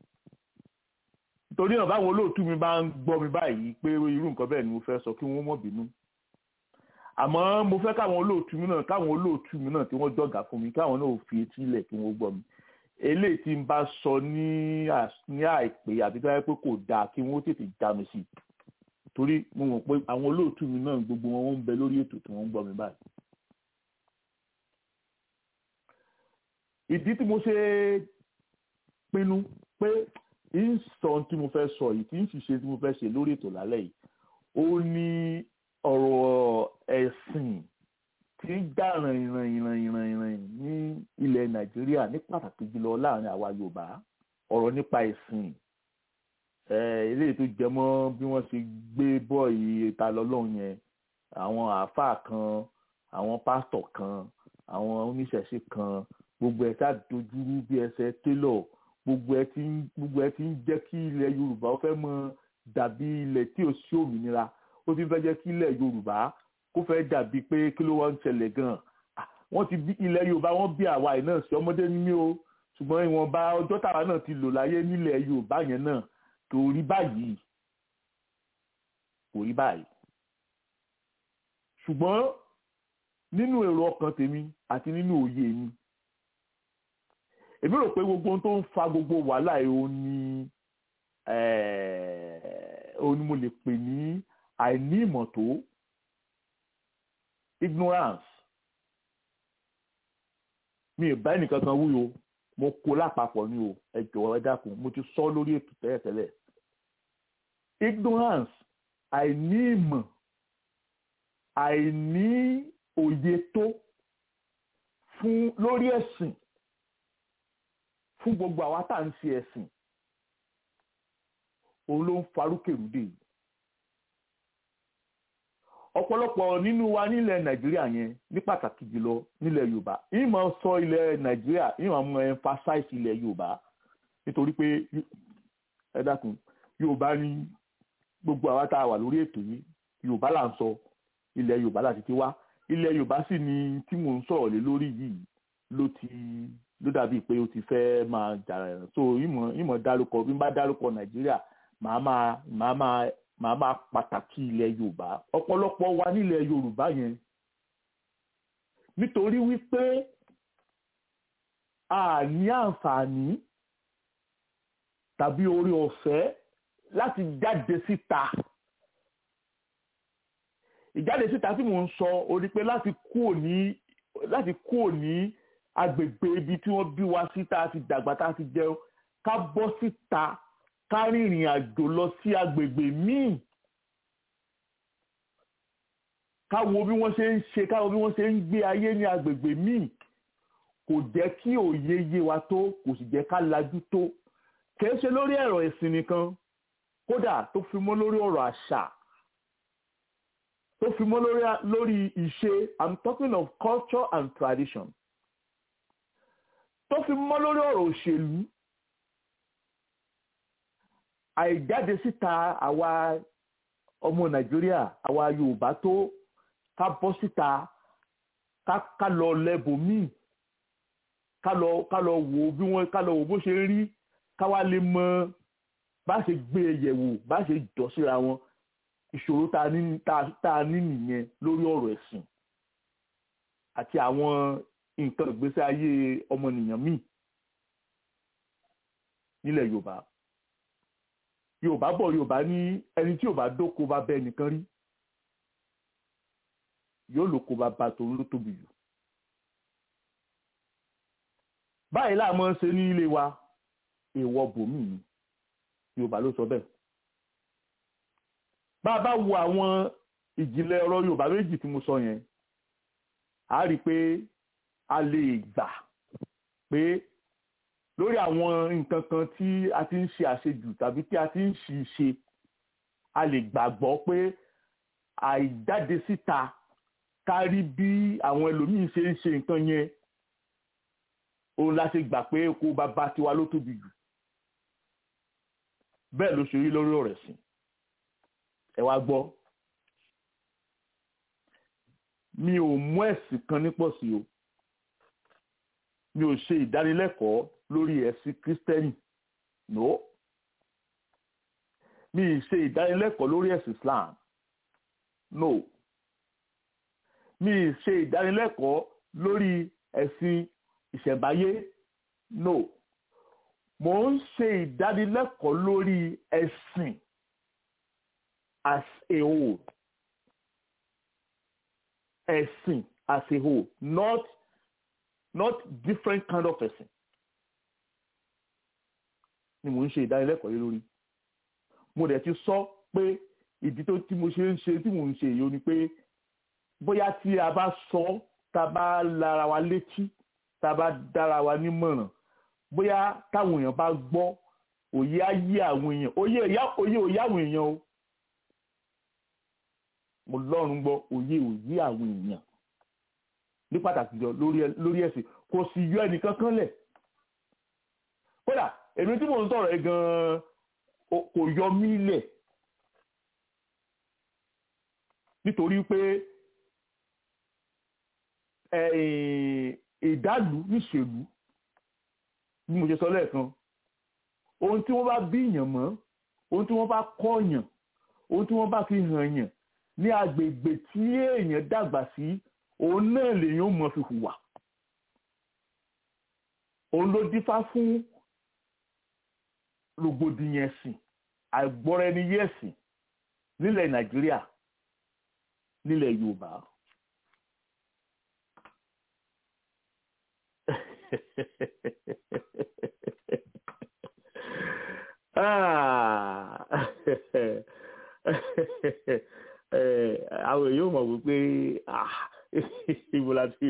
torí náà báwọn olóòtú mi bá ń gbọ́ mi báyìí pé irú nǹkan bẹ́ẹ̀ ni mo fẹ́ sọ kí wọ́n mọ̀ bínú àmọ́ mo fẹ́ káwọn olóòtú mi náà káwọn olóòtú mi náà tí wọ́n jọ̀gà fún mi káwọn náà fi etí ilẹ̀ kí wọ́n gbọ́ mi eléyìí tí n bá sọ ní ní àìpé àbí tó yẹ pé kò dáa kí wọ́n tètè já mi sí i torí mo mọ̀ pé àwọn olóòtú mi náà gbogbo wọn wọ́n ń bẹ lórí ètò tí wọ́n ń gbọ́ mi báyìí. ìdí tí mo ṣe pinnu pé ń sọ tí mo fẹ́ sọ yìí tí ń ṣiṣẹ́ tí mo fẹ́ ṣe lórí ètò lálẹ́ yìí ó ní ọ̀rọ̀ ẹ̀sìn tí ń dá ìrànyìnrànyìnrànyìnràn ní ilẹ̀ nàìjíríà ní pàtàkì jùlọ láàrin àwa yorùbá ọ̀rọ̀ nípa ẹ̀sìn eléyìí tó jẹ mọ́ bí wọ́n ṣe gbé bọ́ọ̀yì ta lọ́lọ́run yẹn àwọn àáfàá kan àwọn pásítọ̀ kan àwọn oníṣẹ̀ṣe kan gbogbo ẹ̀ tá dojúrú bí ẹsẹ̀ télọ̀ gbogbo ẹ̀ tí ń gbogbo ẹ̀ tí ń jẹ́ kí ilẹ̀ yorùbá ó fẹ́ mọ dàbí ilẹ̀ tí ò sí òmìnira ó ti fẹ́ jẹ́ kí ilẹ̀ yorùbá kó fẹ́ dàbí pé kí ló wá ń ṣẹlẹ̀ gan-an wọ́n ti bí ilẹ̀ yorùbá wọ́n bí àwa yìí náà sí ọmọdé ní mí o ṣùgbọ́n ìwọ̀nba ọjọ́ tàwa náà ti lò láyé nílẹ̀ yorùbá yẹn náà kò rí báyìí kò rí báyìí ṣùgbọ́n nínú èrò ọkàn tèmi àti nínú òye mi èmi rò pé gbogbo ohun tó ń fa gbogbo wàhálà yìí ó ní òun ni mo lè pè ní àìní ìmọ̀ tó ignorance mi ì bá ẹnìkan kan wúyo mo kó lápapọ̀ ni o ẹ jọ̀wọ́ ẹ dákun mo ti sọ lórí ètò tẹ́lẹ̀tẹ́lẹ̀ ignorance àìní ìmọ̀ àìní òye tó fún lórí ẹ̀sìn fún gbogbo àwa tá à ń ṣe ẹ̀sìn òun ló ń farúkèrúdè yìí ọ̀pọ̀lọpọ̀ nínú wa nílẹ̀ nàìjíríà yẹn ní pàtàkì jùlọ nílẹ̀ yorùbá ìmọ̀ sọ ilẹ̀ nàìjíríà ìmọ̀ mọ emphasize ilẹ̀ yorùbá nítorí pé ẹ dákun yorùbá ní gbogbo àwa tá a wà lórí ètò yìí yorùbá là ń sọ ilẹ̀ yorùbá láti ti wá ilẹ̀ yorùbá sì ni tí mò ń sọ̀rọ̀ lé lórí yìí ló ti ló dàbí pé ó ti fẹ́ máa jà rẹ̀ so ìmọ̀ ìmọ̀ dárúkọ bí n bá dárúkọ nàìjíríà màá máa màá máa màá máa pàtàkì ilẹ̀ yorùbá ọ̀pọ̀lọpọ̀ wa nílẹ̀ yorùbá yẹn nítorí wípé a ní àǹfààní tàbí orí ọ̀fẹ́ láti jáde síta ìjáde síta tí mò ń sọ ó ní pé láti kúò ní láti kúò ní agbègbè ibi tí wọ́n bí wa sí tá a ti dàgbà tá a ti jẹun ká bọ́ síta ká rìnrìn àjò lọ sí agbègbè míì ká wo bí wọ́n ṣe ń ṣe ká wo bí wọ́n ṣe ń gbé ayé ní agbègbè míì kò jẹ́ kí òye yé wa tó kò sì jẹ́ ká lajú tó kìí ṣe lórí ẹ̀rọ ẹ̀sìn nìkan kódà tó fi mọ́ lórí ọ̀rọ̀ àṣà tó fi mọ́ lórí lórí ìṣe i'm talking of culture and tradition tó fi mọ́ lórí ọ̀rọ̀ òṣèlú àìjáde síta àwa ọmọ nàìjíríà àwa yorùbá tó ká bọ́ síta ká ká lọ lẹ́bùn míì ká lọ ká lọ wò bí wọ́n ká lọ wò bó ṣe rí ká wá lè mọ bá ṣe gbé e yẹ̀wò bá ṣe jọ síra wọn ìṣòro tá a ní tá a ní nìyẹn lórí ọ̀rọ̀ ẹ̀sìn àti àwọn nǹkan ìgbésí ayé ọmọnìyàn míì nílẹ̀ yorùbá yorùbá bọ̀ yorùbá ní ẹni tí yorùbá dóko bá bẹ nìkan rí yóò lóko bá ba tòun ló tóbi jù báyìí láàmú ṣe ní ilé wa èèwọ̀ bòmí ni yorùbá ló sọ bẹ́ẹ̀ bá a bá wo àwọn ìjìnlẹ̀ ọ̀rọ̀ yorùbá méjì tí mo sọ yẹn a rí i pé a lè gbà pé lórí àwọn nǹkan kan tí a ti ń ṣe àṣejù tàbí tí a ti ń ṣì ṣe a lè gbàgbọ́ pé àìjáde síta kárí bí àwọn ẹlòmíín ṣe ń ṣe nǹkan yẹn òun la ṣe gbà pé oko bàbá tiwa ló tóbi jù bẹ́ẹ̀ ló ṣe rí lórí ọ̀rọ̀ ẹ̀sìn ẹ wá gbọ́ mi ò mú ẹ̀sìn kan ní pọ̀ sí o mi ò ṣe ìdánilẹ́kọ̀ọ́ lórí ẹ̀sìn kírísítẹ́nì no mi ì ṣe ìdánilẹ́kọ̀ọ́ lórí ẹ̀sìn islam no mi ì ṣe ìdánilẹ́kọ̀ọ́ lórí ẹ̀sìn ìṣẹ̀báyé no mo ń ṣe ìdánilẹ́kọ̀ọ́ lórí ẹ̀sìn as a whole ẹ̀sìn as a whole not not different kind of ẹ̀sìn ni mo ń ṣe ìdánilẹ́kọ̀ọ́ yìí lórí mo dẹ̀ ti sọ pé ìdí tó tí mo ṣe ń ṣe tí mo ń ṣe èyí ó ni pé bóyá tí a bá sọ tá a bá lára wa létí tá a bá dára wa nímọ̀ràn bóyá táwọn èèyàn bá gbọ́ òye á yé àwọn èèyàn òye òye òye àwọn èèyàn o mo lọ́rùn gbọ́ òye òye àwọn èèyàn ní pàtàkì jọ lórí ẹ̀sìn kò sì yọ ẹnìkan kan lẹ̀ kódà èmi tí mò ń sọ̀rọ̀ ẹ gan-an kò yọ mí lẹ̀ nítorí pé ìdálù níṣèlú bí mo ṣe sọ lẹ́ẹ̀kan ohun tí wọ́n bá bí yàn mọ́ ohun tí wọ́n bá kọ́ yàn ohun tí wọ́n bá fi hàn yàn ní agbègbè tí èèyàn dàgbà sí òun náà lèèyàn mọ̀ fi hùwà òun ló dífá fún rògbòdìyàn ẹ̀sìn àìgbọ́ra ẹni yé ẹ̀sìn nílẹ̀ nàìjíríà nílẹ̀ yorùbá. àwọn èèyàn mọ̀ wípé ibo la ti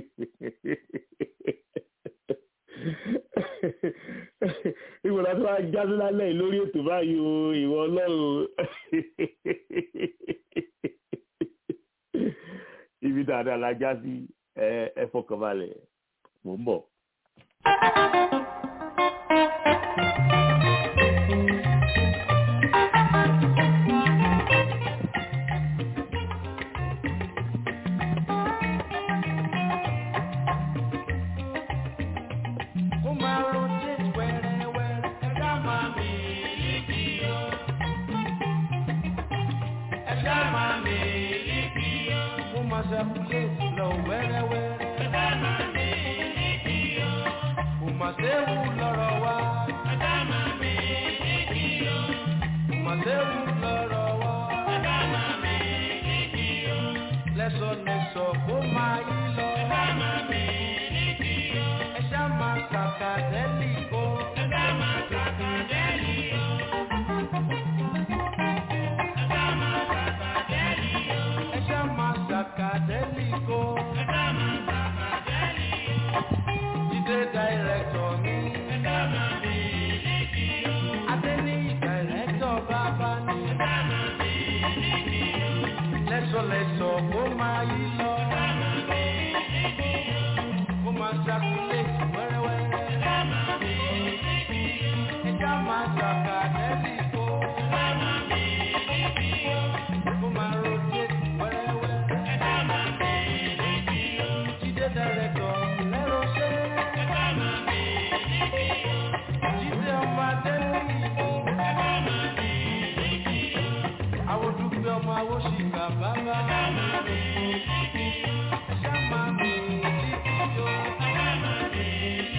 ibo la ti wá jáde lálẹ́ yìí lórí ètò báyìí o ìwọ ọlọ́run ibi dáadáa la já sí ẹ fọkànbalẹ̀ mò ń bọ̀. Bye.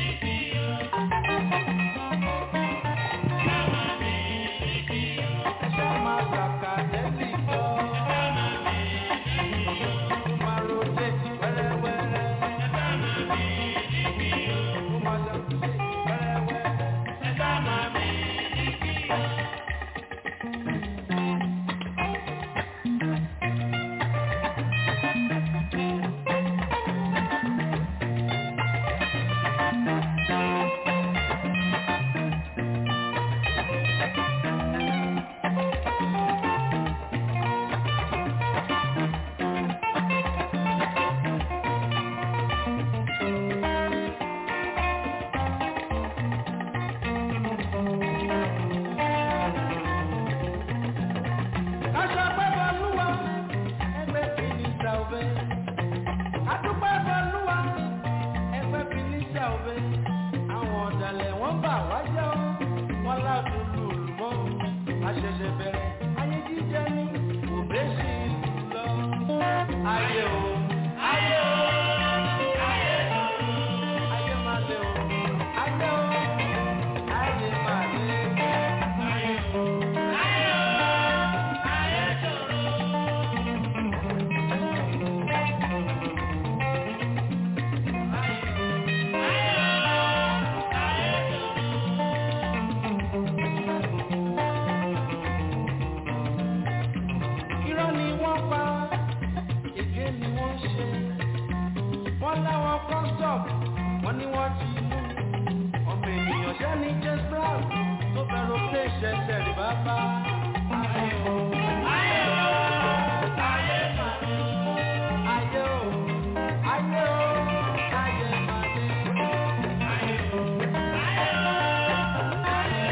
ṣẹ̀ṣẹ̀ rí bàbá. Ayé o, ayé o, ayé màdé. Ayé o, ayé o, ayé màdé. Ayé o, ayé o, ayé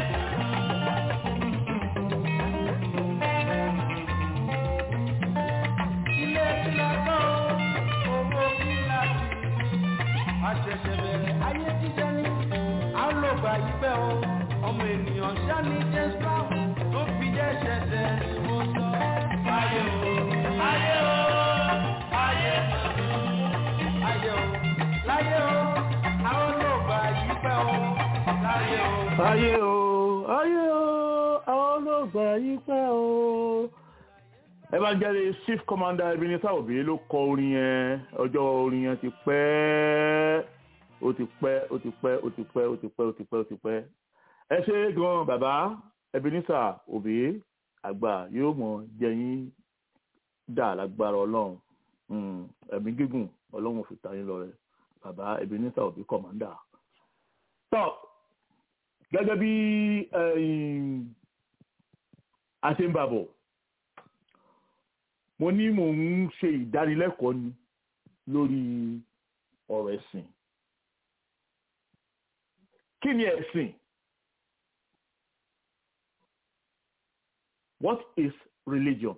ilé ìlà kan owó kíláàsì àṣẹ̀ṣẹ̀ bẹ̀rẹ̀ ayé jíjẹ ní à ń lò gbà yí pẹ́ o ọmọ ènìyàn ṣáni james brown tó fi jẹ́ ṣẹ̀ṣẹ̀ ni mo sọ. ayé o ayé o ayé ayé o láyé o àwọn lò gbà yí pẹ́ o láyé o. ayé o ayé o àwọn olóògbà yìí pẹ́ o. evangelist chief commander ebenezer obi ló kọ orin yẹn ọjọ́ orin yẹn ti pẹ́ ó ti pẹ́ ó ti pẹ́ ó ti pẹ́ ó ti pẹ́ ó ti pẹ́ ó ti pẹ́ ẹ ṣe gan bàbá ebenezer obi àgbà yóò mọ jẹyìn dà lágbára ọlọ́run Mm, ẹ̀mí gígùn ọlọ́run fi ta yín lọ rẹ bàbá ebenezer obi commander. tọ́ gẹ́gẹ́ bí ẹ̀yìn, a ṣe ń bàbọ̀ mo ní mò ń ṣe ìdánilẹ́kọ̀ọ́ ni lórí ọ̀rọ̀ ẹ̀sìn kí ni ẹ̀sìn what is religion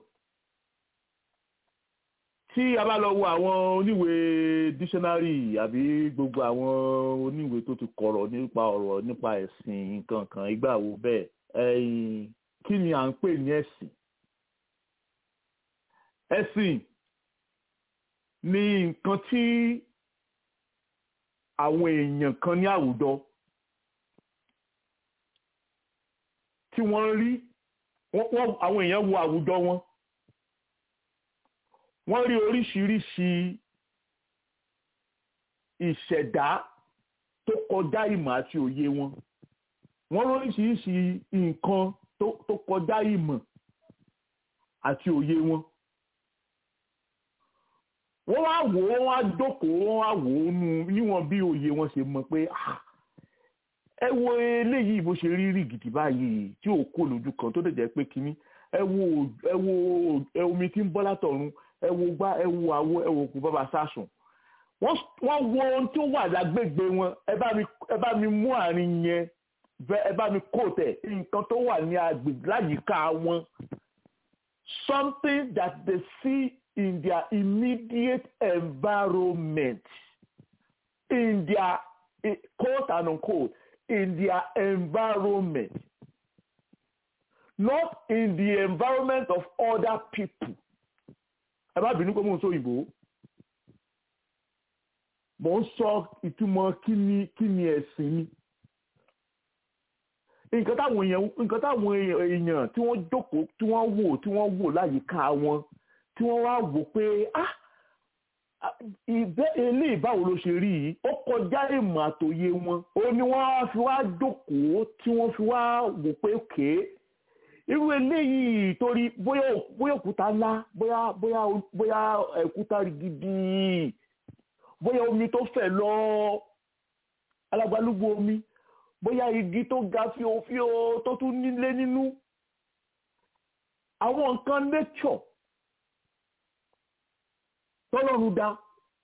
tí a bá lọ wo àwọn oníwèé dictionary àbí gbogbo àwọn oníwèé tó ti kọ̀rọ̀ nípa ọ̀rọ̀ nípa ẹ̀sìn nǹkan kan ìgbà wo bẹ́ẹ̀ ẹ̀yìn kí ni à ń pè ní ẹ̀sìn ẹ̀sìn ni nǹkan tí àwọn èèyàn kan ní àwùjọ tí wọ́n rí wọ́n wọ́n- àwọn èèyàn wo àwùjọ wọn wọ́n rí oríṣiríṣi ìṣẹ̀dá tó kọjá ìmọ̀ àti òye wọn wọ́n rí oríṣiríṣi nǹkan tó tó kọjá ìmọ̀ àti òye wọn wọ́n wá wò ó wọ́n wá jókòó wọ́n wá wò ó nu níwọ̀n bí òye wọn ṣe mọ̀ pé ah, ẹ wo eléyìí bó ṣe rí rí gidi báyìí tí ò kó lójú kan tó dẹ̀ jẹ́ pé kínní ẹ wo ẹ wo ẹ omi tí ń bọ́ látọ̀run ẹ wo gbá ẹ wo àwo ẹ wo kù bàbá sásùn wọ́n wọ́n wo ohun tó wà lágbègbè wọn ẹ bá mi ẹ bá mi mú àárín yẹn bẹ- ẹ bá mi kó tẹ̀ nǹkan tó wà ní agbègbè láyìíká wọn something that they see in their immediate environment in their eh, quote and unquote in their environment not in the environment of other people ẹ má bínú pé mò ń sọ òyìnbó mò ń sọ ìtumọ̀ kí ni kí ni ẹ̀sìn ni nǹkan táwọn èèyàn nǹkan táwọn èèyàn tí wọ́n jókòó tí wọ́n wò tí wọ́n wò láyìíká wọn tí wọ́n wá wò pé ah ìbẹ́ eléyìí báwo ló ṣe rí yìí ó kọjá ìmọ̀ àtòye wọn ó ní wọ́n á fi wá jókòó tí wọ́n fi wá wò pé òkè irú eléyìí torí bóyá bóyá òkúta ńlá bóyá bóyá bóyá òkúta gidi bóyá omi tó fẹ̀ lọ alágbálúgbó omi bóyá igi tó ga fíofío tó tún nílé nínú àwọn nǹkan nature tọ́lọ́run dá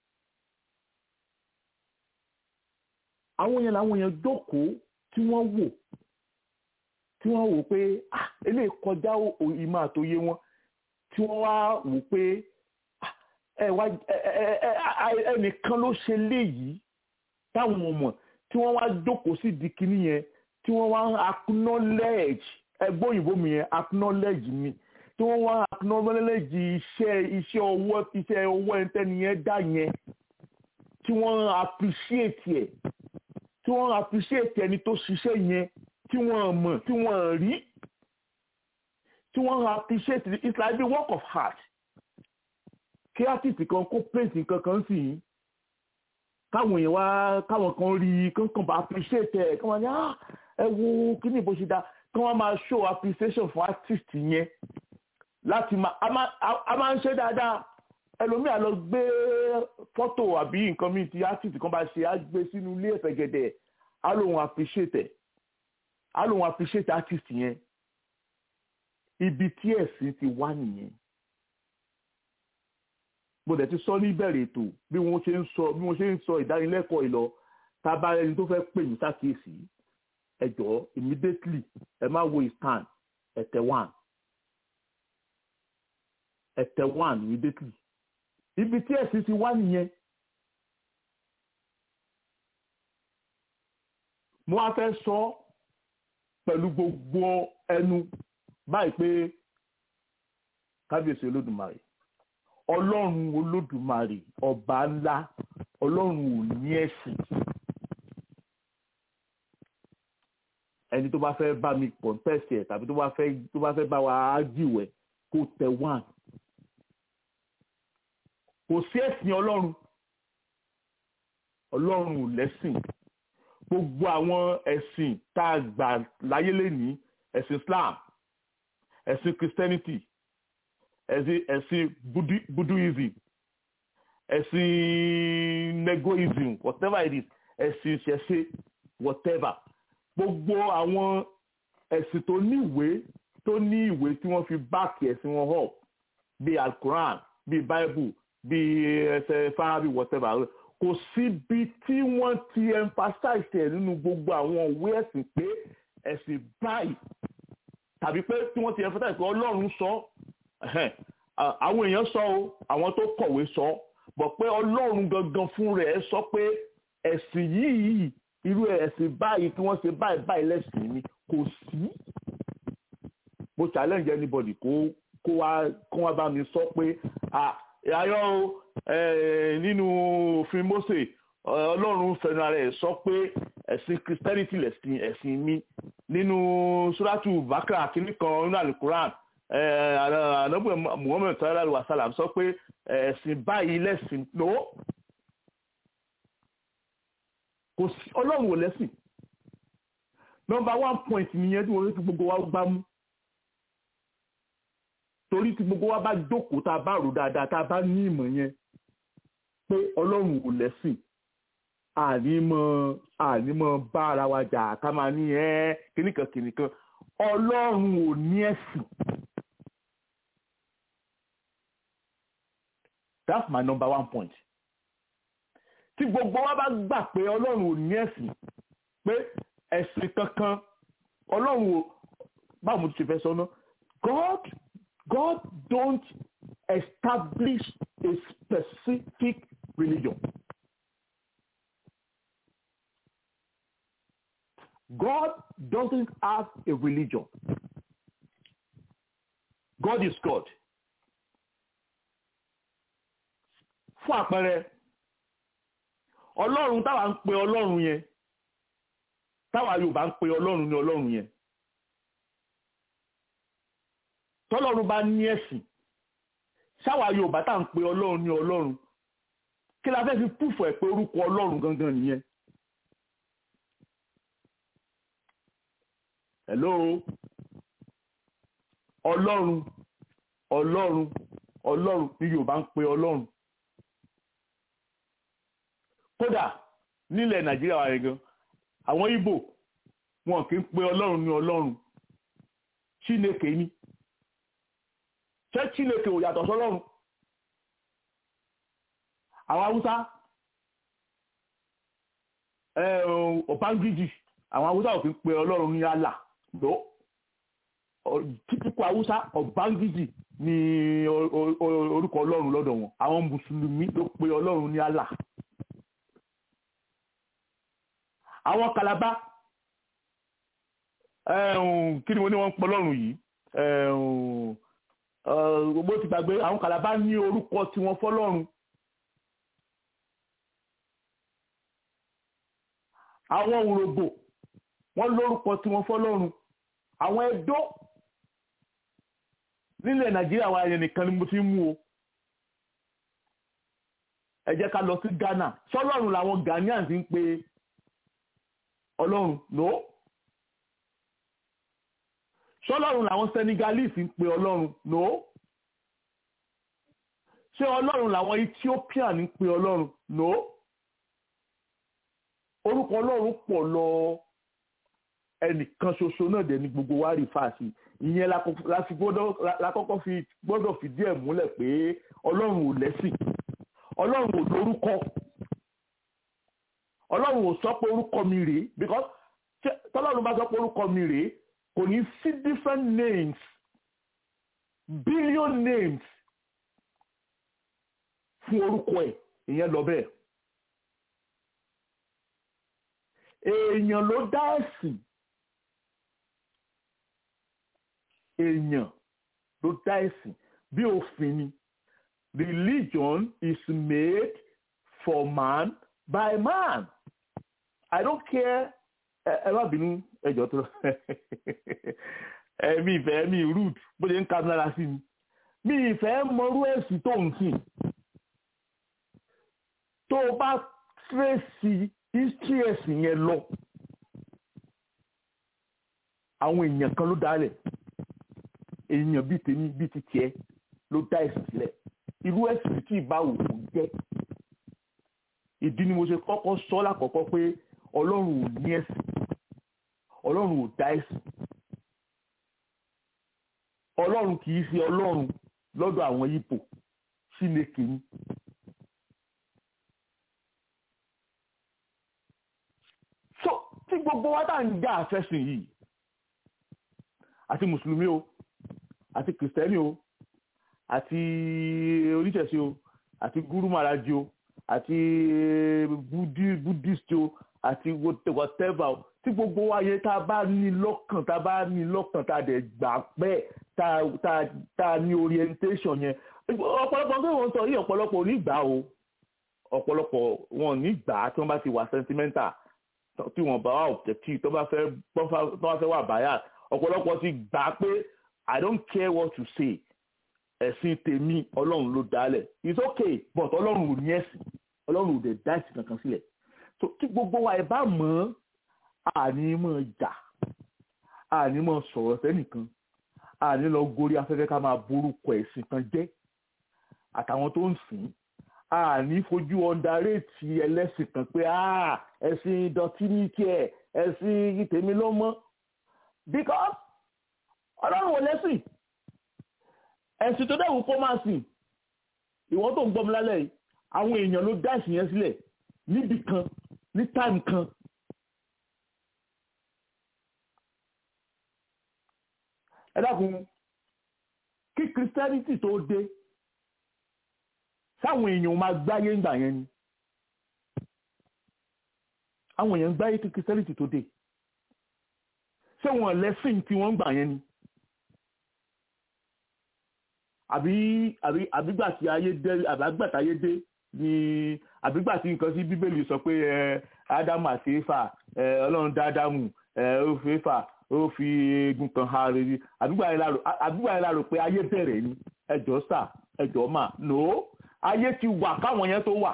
àwọn yẹn làwọn yẹn jókòó tí wọ́n wò tí wọ́n wò pé ah eléyìí kọjá ìmọ̀ àtòye wọn tí wọ́n wá wò pé ah ẹ wá ẹ ẹ ẹ ẹnìkan ló ṣe léyìí táwọn ọmọ tí wọ́n wá jókòó sí di kinní yẹn tí wọ́n wá acknowledge ẹgbẹ́ òyìnbó mi yẹn acknowledge mi tí wọ́n wá acknowledge iṣẹ́ iṣẹ́ ọwọ́ iṣẹ́ ọwọ́ ẹntẹ́ni yẹn dá yẹn tí wọ́n appreciate ẹ̀ tí wọ́n appreciate ẹni tó ṣiṣẹ́ yẹn tí wọ́n mọ̀ tí wọ́n rí tí wọ́n appreciate it it's like the work of art kí artist kan kó paint nǹkan kan sí yìí káwọn èèyàn wá káwọn kan rí i kankan bá appreciate ẹ̀ kí wọ́n ní ah ẹ wo kí ni bó ṣe dá kí wọ́n máa show appreciation fún artist yẹn láti máa a máa ń ṣe dáadáa ẹlòmíà lọ gbé fọ́tò àbí nǹkan míì tí artist kan bá ṣe á gbé sínú ilé ẹ̀fẹ̀ gẹ̀dẹ̀ á lóun appreciate ẹ̀ á lóun appreciate artist yẹn ibi tí ẹ̀sìn ti wá nìyẹn mo dẹ̀ ti sọ níbẹ̀rẹ̀ ètò bí wọ́n ṣe ń sọ bí wọ́n ṣe ń sọ ìdánilẹ́kọ̀ọ́ ìlọ tá a bá ẹni tó fẹ́ pè mí sákìyèsí ẹ jọ̀ọ́ immediately ẹ má wo ìstand ẹ̀tẹ̀ one ẹ̀tẹ̀ one immediately ibi tí ẹ̀sìn ti wá nìyẹn mo wá fẹ́ sọ pẹ̀lú gbogbo ẹnu báyìí pé kábíyèsí olódùmarè ọlọ́run olódùmarè ọba ńlá ọlọ́run ò ní ẹ̀sìn ẹni tó bá fẹ́ bá mi contest ẹ̀ tàbí tó bá fẹ́ tó bá fẹ́ bá wa ájìwẹ̀ kó tẹ one kò sí ẹ̀sìn ọlọ́run ọlọ́run ò lẹ́sìn gbogbo àwọn ẹ̀sìn tá a gbà láyé lénìí ẹ̀sìn Islam ẹ̀sìn Christianity ẹ̀sìn ẹ̀sìn Budi- Buddhism ẹ̀sìn negoism whatever it is ẹ̀sìn ìṣẹ̀ṣe whatever gbogbo àwọn ẹ̀sìn tó ní ìwé tó ní ìwé tí wọ́n fi báàkì ẹ̀sìn wọn hàn bíi Al-Quran bíi Bible bíi ẹsẹ̀ fárábì whatever kò síbi tí wọ́n ti emphasize ẹ̀ nínú gbogbo àwọn òwe ẹ̀sìn pé ẹ̀sìn báyìí tàbí pé tí wọ́n ti emphasize pé Ọlọ́run sọ ẹ̀hẹ́n, à- àwọn èèyàn sọ o àwọn tó kọ̀wé sọ bọ̀ pé Ọlọ́run gangan fún rẹ̀ sọ pé ẹ̀sìn yìí irú ẹ̀sìn báyìí kí wọ́n ṣe báyìí báyìí lẹ́sìn ni kò sí mo challenge anybody kó kó wá kó wá bá mi sọ pé ah ayọ́ o eh, nínú òfin Mósè eh, Ọlọ́run fẹnu ara ẹ̀ sọ pé ẹ̀sìn Christianity lẹ̀sìn ẹ̀sìn mi nínú suratu Bakra kìíní kan nínú alukuran anabu Muhammad sallallahu alaihi wa sallam sọ pé ẹ̀sìn báyìí lẹ̀sìn no kò sí Ọlọ́run ò lẹ́sìn nọ́mbà one point nìyẹn tí wọ́n ti gbogbo wa gbá mú torí tí gbogbo wa bá jókòó tá a bá rò dáadáa tá a bá ní ìmọ̀ yẹn pé ọlọ́run ò lẹ́sìn ànímọ̀ ànímọ̀ bá ara wa jà ká máa ní ẹ́ kìnnìkan kìnnìkan ọlọ́run ò ní ẹ̀sìn. that's my number one point. tí gbogbo wa bá gbà pé ọlọ́run ò ní ẹ̀sìn pé ẹ̀sìn kankan ọlọ́run ò báwo mo ti ṣe fẹ́ sọ náà God God don't establish a specific religion. God doesn't have a religion. God is God. Fún àpẹẹrẹ, Ọlọ́run táwa ń pe Ọlọ́run yẹn, táwa Yorùbá ń pe Ọlọ́run ní Ọlọ́run yẹn. tọ́lọ́run bá ní ẹ̀sìn ṣáwa yorùbá tá à ń pe ọlọ́run ní ọlọ́run kí la fẹ́ fi púfọ̀ ẹ̀ pé orúkọ ọlọ́run gangan nìyẹn. hello ọlọ́run ọlọ́run ọlọ́run ní yorùbá ń pe ọlọ́run kódà nílẹ̀ nàìjíríà wà yẹn gan àwọn ìgbò wọn kì í pe ọlọ́run ní ọlọ́run chineke ni ṣé chineke ò yàtọ̀ sọ́lọ́run àwọn haúsá ọ̀pángíjì àwọn haúsá ò fi pe ọlọ́run ní Allah ló típíkù haúsá ọ̀pángíjì ní orúkọ ọlọ́run lọ́dọ̀ wọn àwọn mùsùlùmí ló pe ọlọ́run ní Allah àwọn kalaba kí ni wọ́n ní wọ́n ń pe ọlọ́run yìí gbogbo ti gbàgbé àwọn kàlábá ní orúkọ tí wọ́n fọ́lọ́run àwọn òrògbò wọ́n lórúkọ tí wọ́n fọ́lọ́run àwọn ẹdó nílẹ̀ nàìjíríà wa yẹn nìkan ni mo ti ń mú o ẹ jẹ́ ká lọ sí ghana sọ́lọ́run làwọn ghanaians ń pe ọlọ́run no ṣọlọ́run làwọn senegalese ń pe ọlọ́run no ṣé ọlọ́run làwọn ethiopian ń pe ọlọ́run no orúkọ ọlọ́run pọ̀ lọ ẹnìkan ṣoṣo náà dẹ̀ ni gbogbo wa rí fàásì ìyẹn la kọ- la fi gbọ́dọ̀ la kọ́kọ́ fi gbọ́dọ̀ fìdí ẹ̀ múlẹ̀ pé ọlọ́run ò lẹ́sìn ọlọ́run ò lórúkọ ọlọ́run ò sọ pé orúkọ mi rèé because ṣé- tọ́lọ́run bá sọ pé orúkọ mi rèé kò ní sí different names billion names fún orúkọ ẹ̀ ìyẹn lọ bẹ́ẹ̀ èèyàn ló dá ẹ̀sìn èèyàn ló dá ẹ̀sìn bí òfin ni religion is made for man by man i don't care ẹ ẹ má bínú ẹjọ tó ẹmí ìfẹ́ mi rude bó ṣe ń ka mi lára sí mi mi ìfẹ́ mọrú ẹ̀sìn tó ń sìn tó o bá tracy history ẹ̀sìn yẹn lọ àwọn èèyàn kan ló dálẹ̀ èèyàn bíi tèmi bíi ti tiẹ̀ ló dá ẹ̀sìn sílẹ̀ irú ẹ̀sìn tí ìbáwò kò jẹ́ ìdí ni mo ṣe kọ́kọ́ sọ lákọ̀ọ́kọ́ pé ọlọ́run ò ní ẹ̀sìn ọlọ́run ò dá ẹ̀sìn ọlọ́run kì í ṣe ọlọ́run lọ́dọ̀ àwọn Ìgbò Chineke ni so tí gbogbo wa tá à ń jà àfẹ́sìn yìí àti mùsùlùmí o àti kìrìsìtẹ́nì o àti oníṣẹ̀ṣe o àti gúrú màrájì o àti Budi- buddhist o àti whatever o tí gbogbo wa yẹ tá a bá ní lọ́kàn tá a bá ní lọ́kàn tá a dẹ̀ gbà pẹ́ tá a- tá a- tá a ní orientation yẹn ọ̀pọ̀lọpọ̀ pé wọ́n sọ yìí ọ̀pọ̀lọpọ̀ ò ní gbà o ọ̀pọ̀lọpọ̀ wọn ò ní gbà á tí wọ́n bá ti wà sentimental tí wọ́n bá wà objective tó bá fẹ́ tó bá fẹ́ wà bias ọ̀pọ̀lọpọ̀ ti gbà pé i don't care what you say ẹ̀sìn tèmi ọlọ́run ló dálẹ̀ it's okay but ọlọ́run ò ní ẹ̀sìn ọlọ́run ò dẹ̀ dá ẹ̀sìn kankan sílẹ̀ so kí gbogbo wa ẹ̀ bá mọ̀ ọ́ àní mọ̀ jà àní mọ̀ sọ̀rọ̀ sẹ́nìkan àní lọ gorí afẹ́fẹ́ ká máa borúkọ ẹ̀sìn kan jẹ́ àtàwọn tó ń sìn àní fojú ọ̀ndaréètì ẹlẹ́sìn kan pé "Ah, ẹ̀sìn ìdọ̀tí ní tiẹ̀ ẹ̀sìn tèmi ló mọ́ because ọlọ́run ò lẹ́sìn ẹ̀sìn tó dẹ̀wù kó máa sìn ìwọ tó ń gbọ́ mi lálẹ́ yìí àwọn èèyàn ló dá ẹ̀sìn yẹn sílẹ̀ níbì kan ní táìmù kan ẹ dákun kí christianity tó dé sáwọn èèyàn máa gbáyé ńgbà yẹn ni àwọn èèyàn gbáyé kí christianity tó dé ṣé wọn lẹ́sìn tí wọ́n ń gbà yẹn ni àbí àbí àbígbà tí ayé dé àbígbà tí ayé dé ni àbígbà tí nǹkan sí bíbélì sọ pé ẹ ádámù àti éfà ẹ ọlọ́run dá ádámù ẹ ó fi éfà ó fi eegun kan ha rere àbígbà yẹn la rò àbígbà yẹn la rò pé ayé bẹ̀rẹ̀ ni ẹjọ́ sà ẹjọ́ mà no ayé ti wà káwọn yẹn tó wà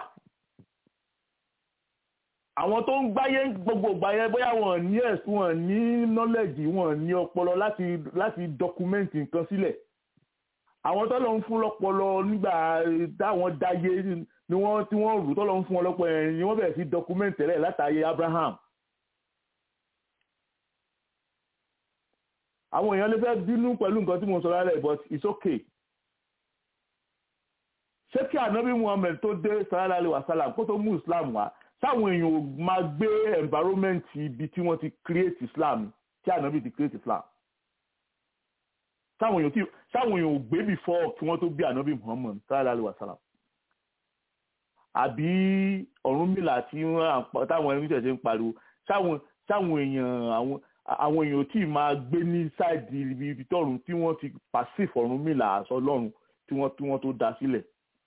àwọn tó ń gbáyé gbogbo ìgbà yẹn bóyá wọn ní ẹ̀sùn wọn ní nọ́lẹ̀jì wọn ní ọpọlọ láti láti dọkumẹ́ǹtì nǹkan sílẹ̀ àwọn tọ́lọ̀ ń fún lọ́pọlọ nígbà táwọn dáyé ni wọ́n tí wọ́n rù tọ́lọ̀ ń fún wọn lọ́pọ̀ yẹn ni wọ́n bẹ̀rẹ̀ sí dọkumẹ́ǹtì rẹ̀ látàyè Abraham. àwọn èèyàn lè fẹ́ bínú pẹ̀lú nǹkan tí mo sọ lálẹ́ but it's okay. ṣé kí ànábì Muhammed tó dé sallallahu alaihi wasallam kó tó mú Islam wá sáwọn èèyàn ò máa gbé environment ibi tí wọ́n ti create Islam tí ànábì ti create Islam sáwọn èèyàn tí sáwọn èèyàn ò gbé before kí wọ́n tó bí ànábì Muhammad sallallahu alaihi wasallam àbí Ọ̀rúnmìlà tí wọ́n táwọn ẹni tẹ̀sẹ̀ ń pariwo sáwọn sáwọn èèyàn àwọn àwọn èèyàn tí máa gbé ní sáìdì ibi tọ́run tí wọ́n ti pàṣíf Ọ̀rúnmìlà àṣọ Ọlọ́run tí wọ́n tí wọ́n tó dá sílẹ̀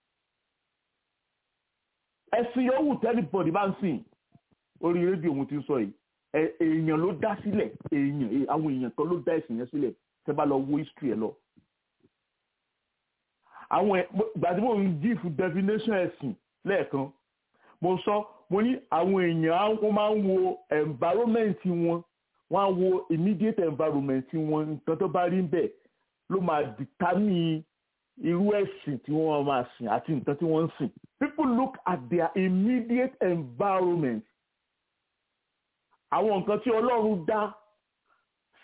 ẹ̀sìn yòówù tẹ́lifọ̀dì bá ń sìn orí rédíò mo ti ń sọ yìí èèyàn ló dá sílẹ̀ èèyàn àwọn èèyàn kan ló dá ẹ̀sìn yẹn sílẹ̀ tẹ́ bá lọ wo history ẹ lọ. àwọn ìgbà tí mo ń give definition ẹ̀sìn lẹ́ẹ̀kan mo sọ mo ní àwọn èèyàn wọ́n máa ń wo environment wọn wọ́n á wo immediate environment wọn nǹkan tó bá rí bẹ́ẹ̀ ló máa determine irú ẹ̀sìn tí wọ́n máa sìn àti nǹkan tí wọ́n ń sìn. people look at their immediate environment àwọn nǹkan tí Ọlọ́run dá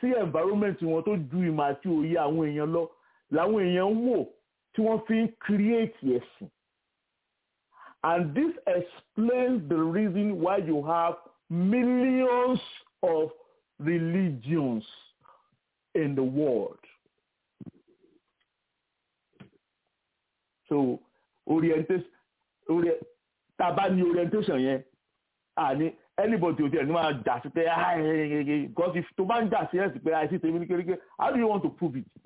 sí environment wọn tó ju ìmọ̀ àti òye àwọn èèyàn lọ làwọn èèyàn ń wò tí wọ́n fi ń create ẹ̀sìn and this explains the reason why you have millions of religions in the world. so orientation ori tá a bá ní orientation yẹn àní anybody ò tiẹ̀ ní máa jà sí pé because if tó bá ń jà sí ẹ̀sìn pé àìsí tèmi ní kékeré how do you want to prove it.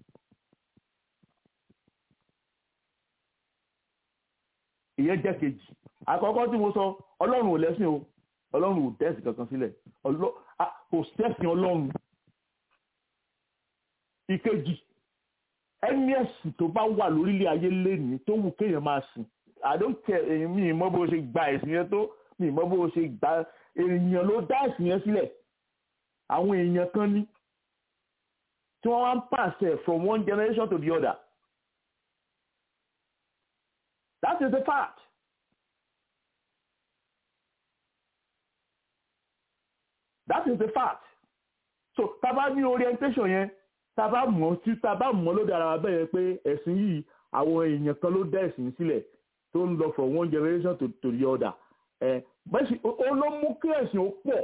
ìyẹn jẹ́ kejì àkọ́kọ́ tí mo sọ ọlọ́run ò lẹ́sìn o ọlọ́run ò dẹ́sìn kankan sílẹ̀ kò sẹ́sìn ọlọ́run ìkejì ẹni ẹ̀sìn tó bá wà lórílẹ̀ ayé lẹ́nìí tó wù kéèyàn máa sìn I don't care èyàn mi ìmọ̀ bó ṣe gba ẹ̀sìn yẹn tó mi ìmọ̀ bó ṣe gba èèyàn ló dá ẹ̀sìn yẹn sílẹ̀ àwọn èèyàn kan ní tí wọ́n wá ń pàṣẹ from one generation to the other that is the fact. that is the fact. so tá a bá ní orientation yẹn tá a bá mọ̀ tí tá a bá mọ̀ ló dára bẹ́ẹ̀ yẹn pé ẹ̀sìn yìí àwọn èèyàn kan ló dá ẹ̀sìn sílẹ̀ tó ń lọ from one generation to, to the other ẹ̀ bẹ́ẹ̀ sì ó ló mú kí ẹ̀sìn ó pọ̀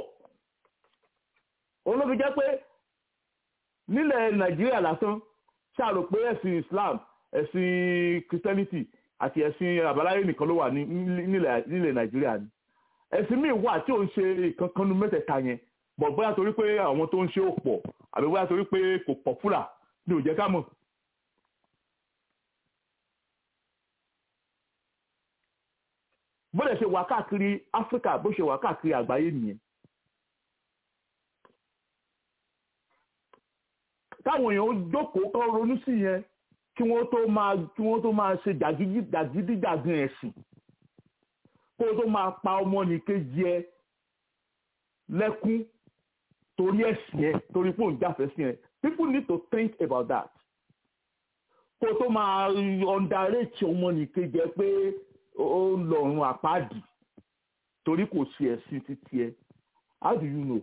ó ló fi jẹ́ pé nílẹ̀ nàìjíríà lásán ṣàrò pé ẹ̀sìn islam ẹ̀sìn christianity àti ẹ̀sìn àbáláyé nìkan ló wà nílẹ̀ nàìjíríà ni ẹ̀sìn míì wà tí ò ń ṣe ìkankanu mẹ́tẹ̀ẹ̀ta yẹn bọ̀ bóyá torí pé àwọn tó ń ṣe ò pọ̀ àbí bóyá torí pé kò pọ̀pùlà ni ò jẹ́ ká mọ̀. bó lè ṣe wà káàkiri áfíríkà bó ṣe wà káàkiri àgbáyé nìyẹn. táwọn èèyàn jókòó kọ́ ronú sí yẹn kí wọ́n tó máa kí wọ́n tó máa ṣe jàgídíjàgan ẹ̀sìn kó tó máa pa ọmọnìkejì ẹ lẹ́kún torí ẹ̀sìn ẹ torí pé òun jáfẹ́ sí ẹ people need to think about that kó tó máa underrate ọmọnìkejì ẹ pé ó ń lọ́rùn àpáàdì torí kò sí ẹ̀sìn títí ẹ how do you know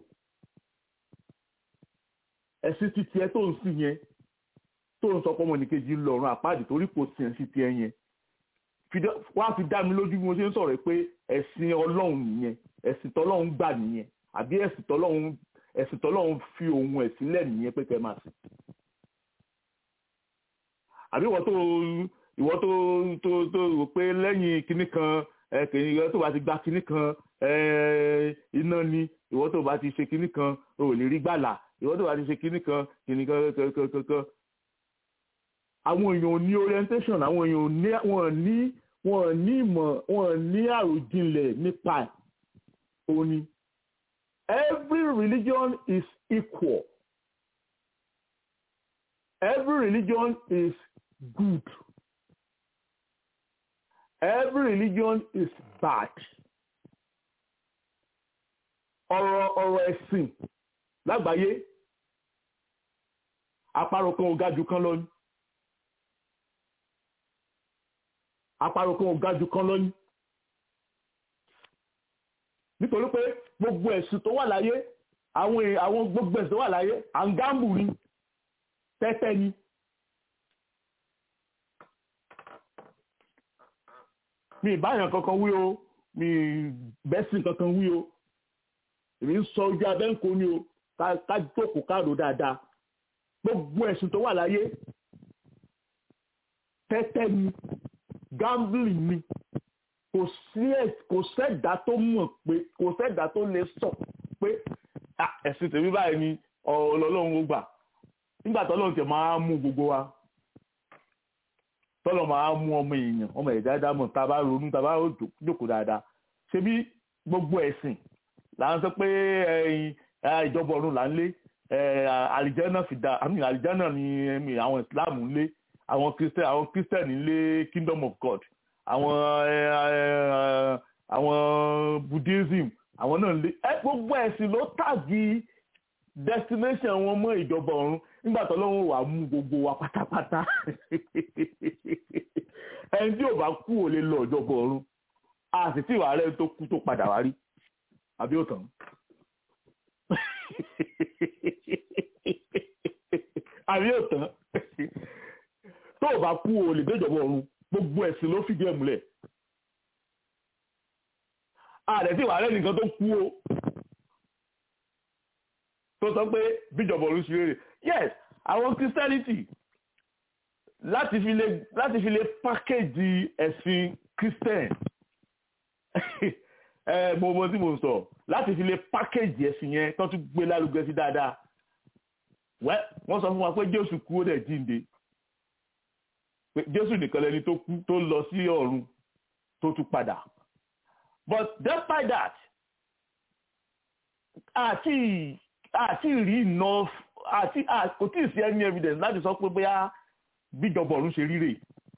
ẹ̀sìn títí ẹ tó ń sìn yẹn tó ń sọ pé ọmọnìkejì ń lọ́rùn àpáàdì torí kò sí ẹ̀sìn títí ẹ yẹn wá fi dá mi lójú bí mo ṣe ń sọ̀rọ̀ pé ẹ̀sìn ọlọ́run nìyẹn ẹ̀sìn tọ́lọ́run gbà nìyẹn àbí ẹ̀sìn tọ́lọ́run ẹ̀sìn tọ́lọ́run fi ohun ẹ̀sìn lẹ̀ nìyẹn pé kẹ́ máa sìn. àbí ìwọ tó ìwọ tó tó tó rò pé lẹ́yìn kinní kan kìnìún ìwọ tó bá ti gba kinní kan iná ni ìwọ tó bá ti ṣe kinní kan o ò lè rí gbàlà ìwọ tó bá ti ṣe kinní kan kinní kan kankan. àwọn èèyàn ò ní orientation àwọn èèyàn ò ní wọn ní wọn ní ìmọ̀ wọn ní àròjinlẹ̀ nípa ẹ̀ òní every religion is equal every religion is good every religion is bad ọ̀rọ̀ ọ̀rọ̀ ẹ̀sìn lágbàáyé àparò kan ò ga jù kan lọ ni. àparò kan ò ga jù kan lọ ní. nítorí pé gbogbo ẹ̀sùn tó wà láyé àwọn àwọn gbogbo ẹ̀sùn tó wà láyé àǹgáàmù ni tẹ́tẹ́ ni. mi ìbáyàn kankan wí o mi bẹ́sìn kankan wí o èmi ń sọ ojú abẹ́ǹkó ni o ká jókòó káàdó dáadáa gbogbo ẹ̀sùn tó wà láyé tẹ́tẹ́ ni gambling ni kò sí kò sẹ́dá tó mọ̀ pé kò sẹ́dá tó lè sọ pé ẹ̀sìn tèmi báyìí ni ọlọ́run ó gbà nígbà tọ́lọ́run tẹ̀ máa mú gbogbo wa tọ́lọ́ máa mú ọmọ èèyàn ọmọ ẹ̀dá dámọ̀ tá a bá ronú tá a bá jókòó dáadáa ṣebí gbogbo ẹ̀sìn là ń sọ pé ìjọba ọ̀run là ń lé àlìjánà fìdá àmì àlìjánà ni àwọn ìsìláàmù ń lé àwọn christian àwọn christian nílé kingdom of god àwọn àwọn buddhism àwọn náà lé ẹ gbogbo ẹ̀sìn ló tàgì destination wọn mọ́ ìjọba ọ̀run nígbà tó lọ́wọ́ wà mú gbogbo wa pátápátá ẹni tí ò bá kú ò lè lọ ìjọba ọ̀run a sì tí ìwà rẹ̀ tó kú tó padà wá rí àbí ó tàn. àbí yóò tán tó o bá kú o lè déjọba ọ̀run gbogbo ẹ̀sìn ló fìdí ẹ̀ múlẹ̀ ààrẹ tí wàá rẹ̀ nìkan tó kú o tó sọ pé bíjọba ọ̀run ṣe rere yes àwọn christianity láti fi lè láti fi lè pákéjì ẹ̀sìn christian ẹ mo mọ tí mo ń sọ láti fi lè pákéjì ẹ̀sìn yẹn tó tún gbé lárugẹ sí dáadáa wẹ́ wọ́n sọ fún wa pé jésù kú ó dẹ̀ jíǹde pé jésù nìkan lẹni tó kú tó lọ sí ọ̀run tó tún padà but despite that àti àti rí enough àti kò tí ì sí any evidence láti sọ pé bóyá bíjọba ọ̀run ṣe ríre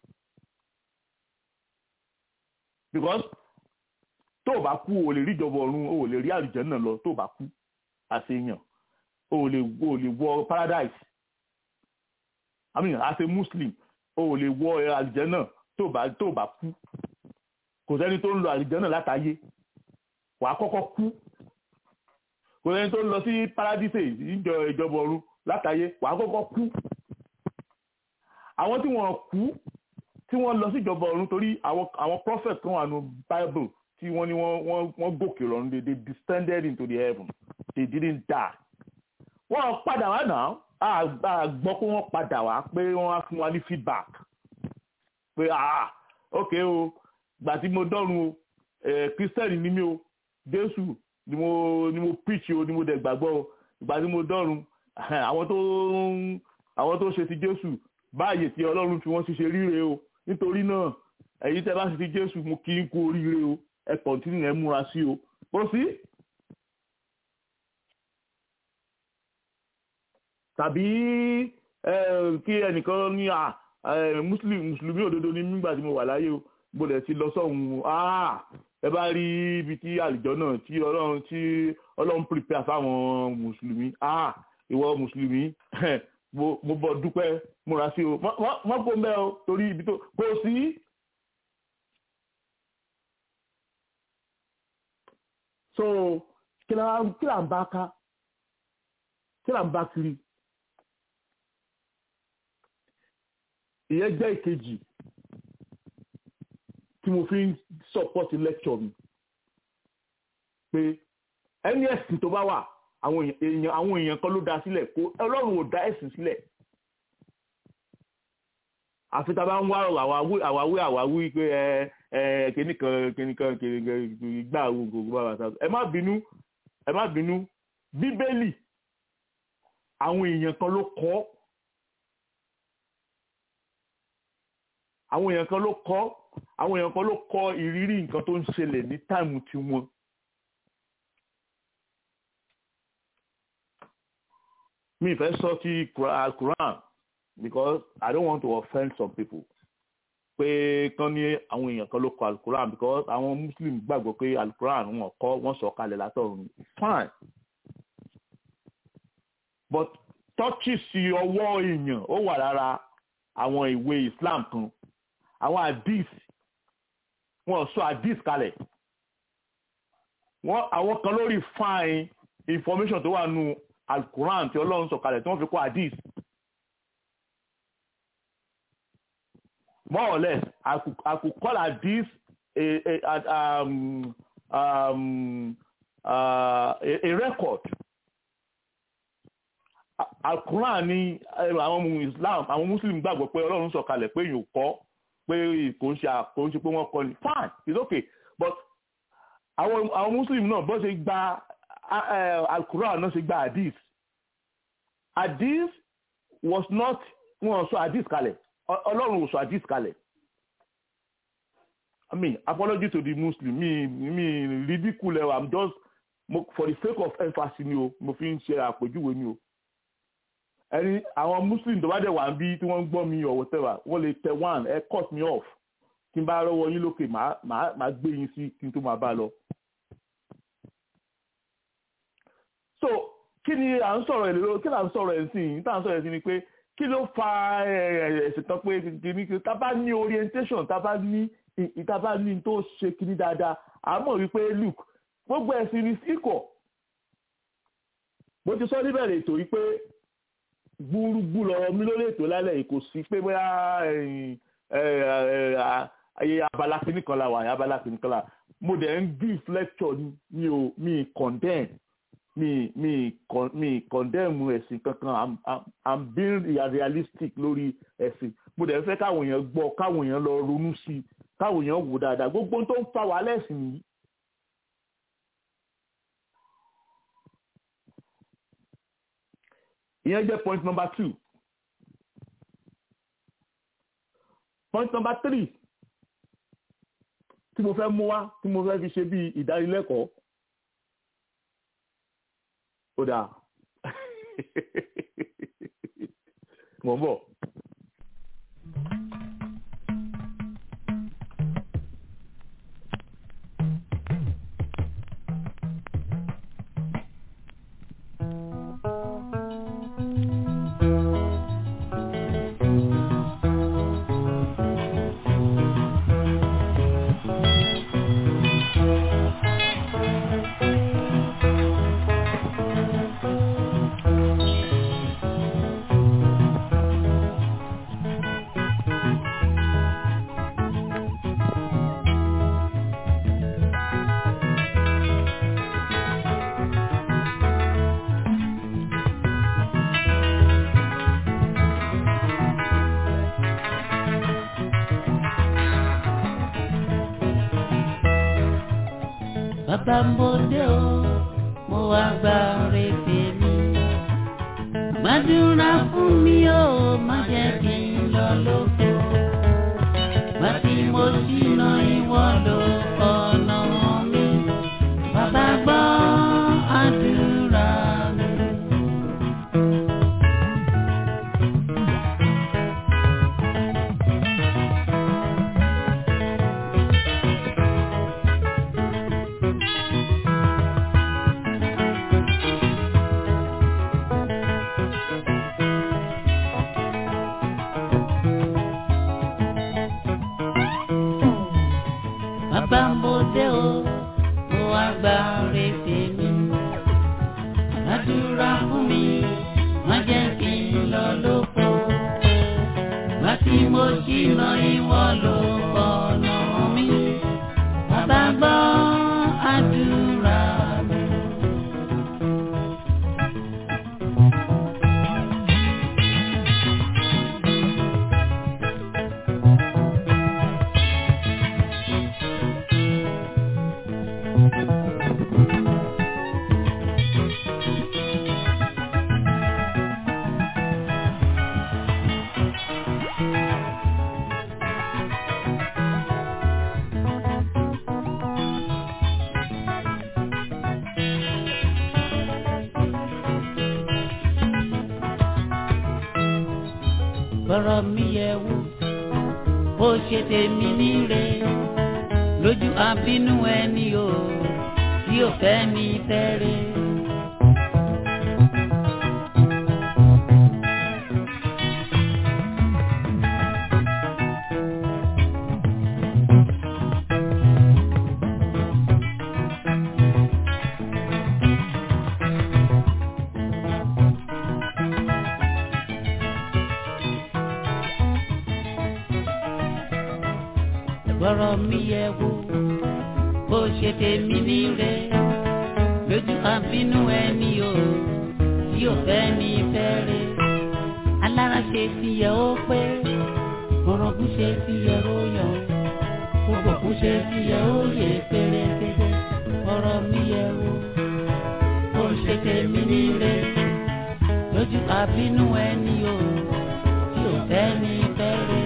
because tó o bá kú o lè rí ìjọba ọ̀run o lè rí àlùjànnà lọ tó o bá kú àṣeyàn o lè o lè wọ paradise i mean as a muslim o lè wọ àlùjànnà tó o bá tó o bá kú kò sẹ́ni tó ń lọ àlùjànnà látàyé wàá kọ́kọ́ kú kò sẹ́ni tó ń lọ sí paradise ìjọ ìjọba ọ̀run látàyé wàá kọ́kọ́ kú àwọn tí wọ́n kú tí wọ́n lọ sí ìjọba ọ̀run torí àwọn àwọn prophet kan wà nù bible tí wọ́n ní wọ́n wọ́n wọ́n gòkè lọ́run they they descended into the heaven they didn't die wọ́n padà wá náà a gbọ́ pé wọ́n padà wá pé wọ́n á fún wa ní feedback pé ah ok o gbà tí mo dọ́run o christian ni mí o jésù ni mo ni mo preach o ni mo dẹ̀ gbàgbọ́ o gbà tí mo dọ́run àwọn tó àwọn tó ṣe ti jésù báyìí tí ọlọ́run fi wọ́n ṣiṣẹ́ ríre o nítorí náà ẹ̀yin tẹ́ bá ṣe ti jésù mo kí n kú oríire o ẹ kọ̀ntínú ẹ múra sí o ó sí. tàbí kí ẹnìkan ní mùsùlùmí òdodo ní nígbà tí mo wà láyé o mo lè ti lọ sọ́hun ẹ bá rí ibi tí àlùjọ náà tí ọlọ́run tí ọlọ́run prepare fáwọn mùsùlùmí ìwọ mùsùlùmí mo bọ dúpẹ́ múra sí o wọ́n kó mẹ́ o torí ibi tó kò sí. so kí là ń bá ká kí là ń bá kiri ìyẹn jẹ́ ìkejì tí mo fi ń support lecture mi pé ẹni ẹ̀sìn tó bá wà àwọn èèyàn àwọn èèyàn kan ló dá sílẹ̀ kó ọlọ́run ò dá ẹ̀sìn sílẹ̀ àfi tá a bá ń wá àwáwí àwáwí àwáwí pé ẹ ẹ kìnìkan kìnìkan kìnìkan gbà gbogbo bàbá sá ẹ má bínú ẹ má bínú bíbélì àwọn èèyàn kan ló kọ àwọn èèyàn kan ló kọ àwọn èèyàn kan ló kọ ìrírí nǹkan tó ń ṣẹlẹ̀ ní táìmù tiwọn. mi fẹ́ sọ ti Quran because I don't want to offend some people pé kán ní àwọn èèyàn kan ló kọ alukuran because àwọn muslim gbàgbọ́ pé alukuran wọn kọ́ wọ́n sọ kalẹ̀ látọ̀run fine but tọ́kì sí ọwọ́ èèyàn ó wà lára àwọn ìwé Islam kan àwọn hadith wọ́n sọ hadith kalẹ̀ wọ́n àwọn kan lórí fine information tó wà nù alukuran tí ọlọ́run sọ kalẹ̀ tí wọ́n fi kọ́ hadith more or less I could, I could call hadith a, a, a, um, um, uh, a, a record alukuran ní àwọn islam àwọn muslim gbàgbọ́ pé ọlọ́run sọ kalẹ̀ pé yóò kọ́ pé kò ń ṣe kò ń ṣe pé wọ́n kọ́ ni fine it's okay but àwọn àwọn muslim náà bó ṣe gba alukuran náà ṣe gba hadith hadith was not wọn sọ hadith kalẹ̀ ọlọ́run ò sọ hadith kalẹ̀ i mean apology to the muslim mi mi ridicule i'm just for the sake of emphasis ni o mo fi ń ṣe àpèjúwe ni o ẹni àwọn muslim tó bá dẹ̀ wà ń bí tí wọ́n ń gbọ́ mi or whatever wọ́n lè tẹ one ẹ cut me off kí n bá rọwọ́ yín lókè màá gbé yín sí kí n tó máa bá lọ. so kí ni à ń sọ̀rọ̀ ẹ̀ lórí kí ni à ń sọ̀rọ̀ ẹ̀ sí yìí tá à ń sọ̀rọ̀ ẹ̀ sí ni pé kí ló fa ẹ̀sìn tán pé kìíní tá bá ní orientation tá bá ní tá bá ní tó ṣe kìíní dáadáa àmọ́ wípé look gbogbo ẹ̀sìn ní síkọ̀ mo ti sọ níbẹ̀rẹ̀ ètò yìí pé gbúrúgbú lọ́wọ́ mi lórí ètò lálẹ́ yìí kò sí pé bóyá ẹ̀yìn, ẹ̀, ẹ̀, à- ayé abala kìíní kan la wà ayé abala kìíní kan la wà. mo dẹ̀ ń give lecture ni mi ò mi condemn mi mi con mi condemn ẹ̀sìn kankan i'm i'm i'm being realistic lórí ẹ̀sìn mo dẹ̀ fẹ́ káwọn èèyàn gbọ́ káwọn èèyàn lọ ronú sí i káwọn èèyàn wò dáadáa gbogbo ohun tó ń fa wàhálà ẹ̀sìn nìyí. ìyẹn jẹ́ point number two point number three tí mo fẹ́ mú wá tí mo fẹ́ fi ṣe bí ìdánilẹ́kọ̀ọ́ ó dáa mò ń bọ̀. bàbá mo dé o mo wá gba rèébè mi gbàdúrà fún mi o má jẹ́ kí n lọ lóko gbà tí mo ṣìnà ìwọ ló ọ̀nà mi bàbá gbọ́ àdúrà mi. bàbá mo dé o mo wá gba rèébè mi àdúrà fún mi má jẹ́ kí n lọ lóko gbà tí mo ṣìnà ìwọ ló ọ̀nà mi bàbá gbọ́ àdúrà mi. gbọ́rọ̀ mi yẹ wò ó ṣe tèmi níre lójú àbínú ẹni o tí ò fẹ́ ní fẹ́rẹ̀. gbọ́rọ̀ mi yẹ wò ó ṣe tèmi níre lójú àbínú ẹni o tí ò fẹ́ ní fẹ́rẹ̀. alára ṣe ti yẹ ó pé orogún ṣe ti yẹ ó yàn gbogbo kú ṣe ti yẹ ó yẹ pérépéré gbọ́rọ̀ mi yẹ wò ó ṣe tèmi níre lójú àbínú ẹni o tí ò fẹ́ ní fẹ́rẹ̀.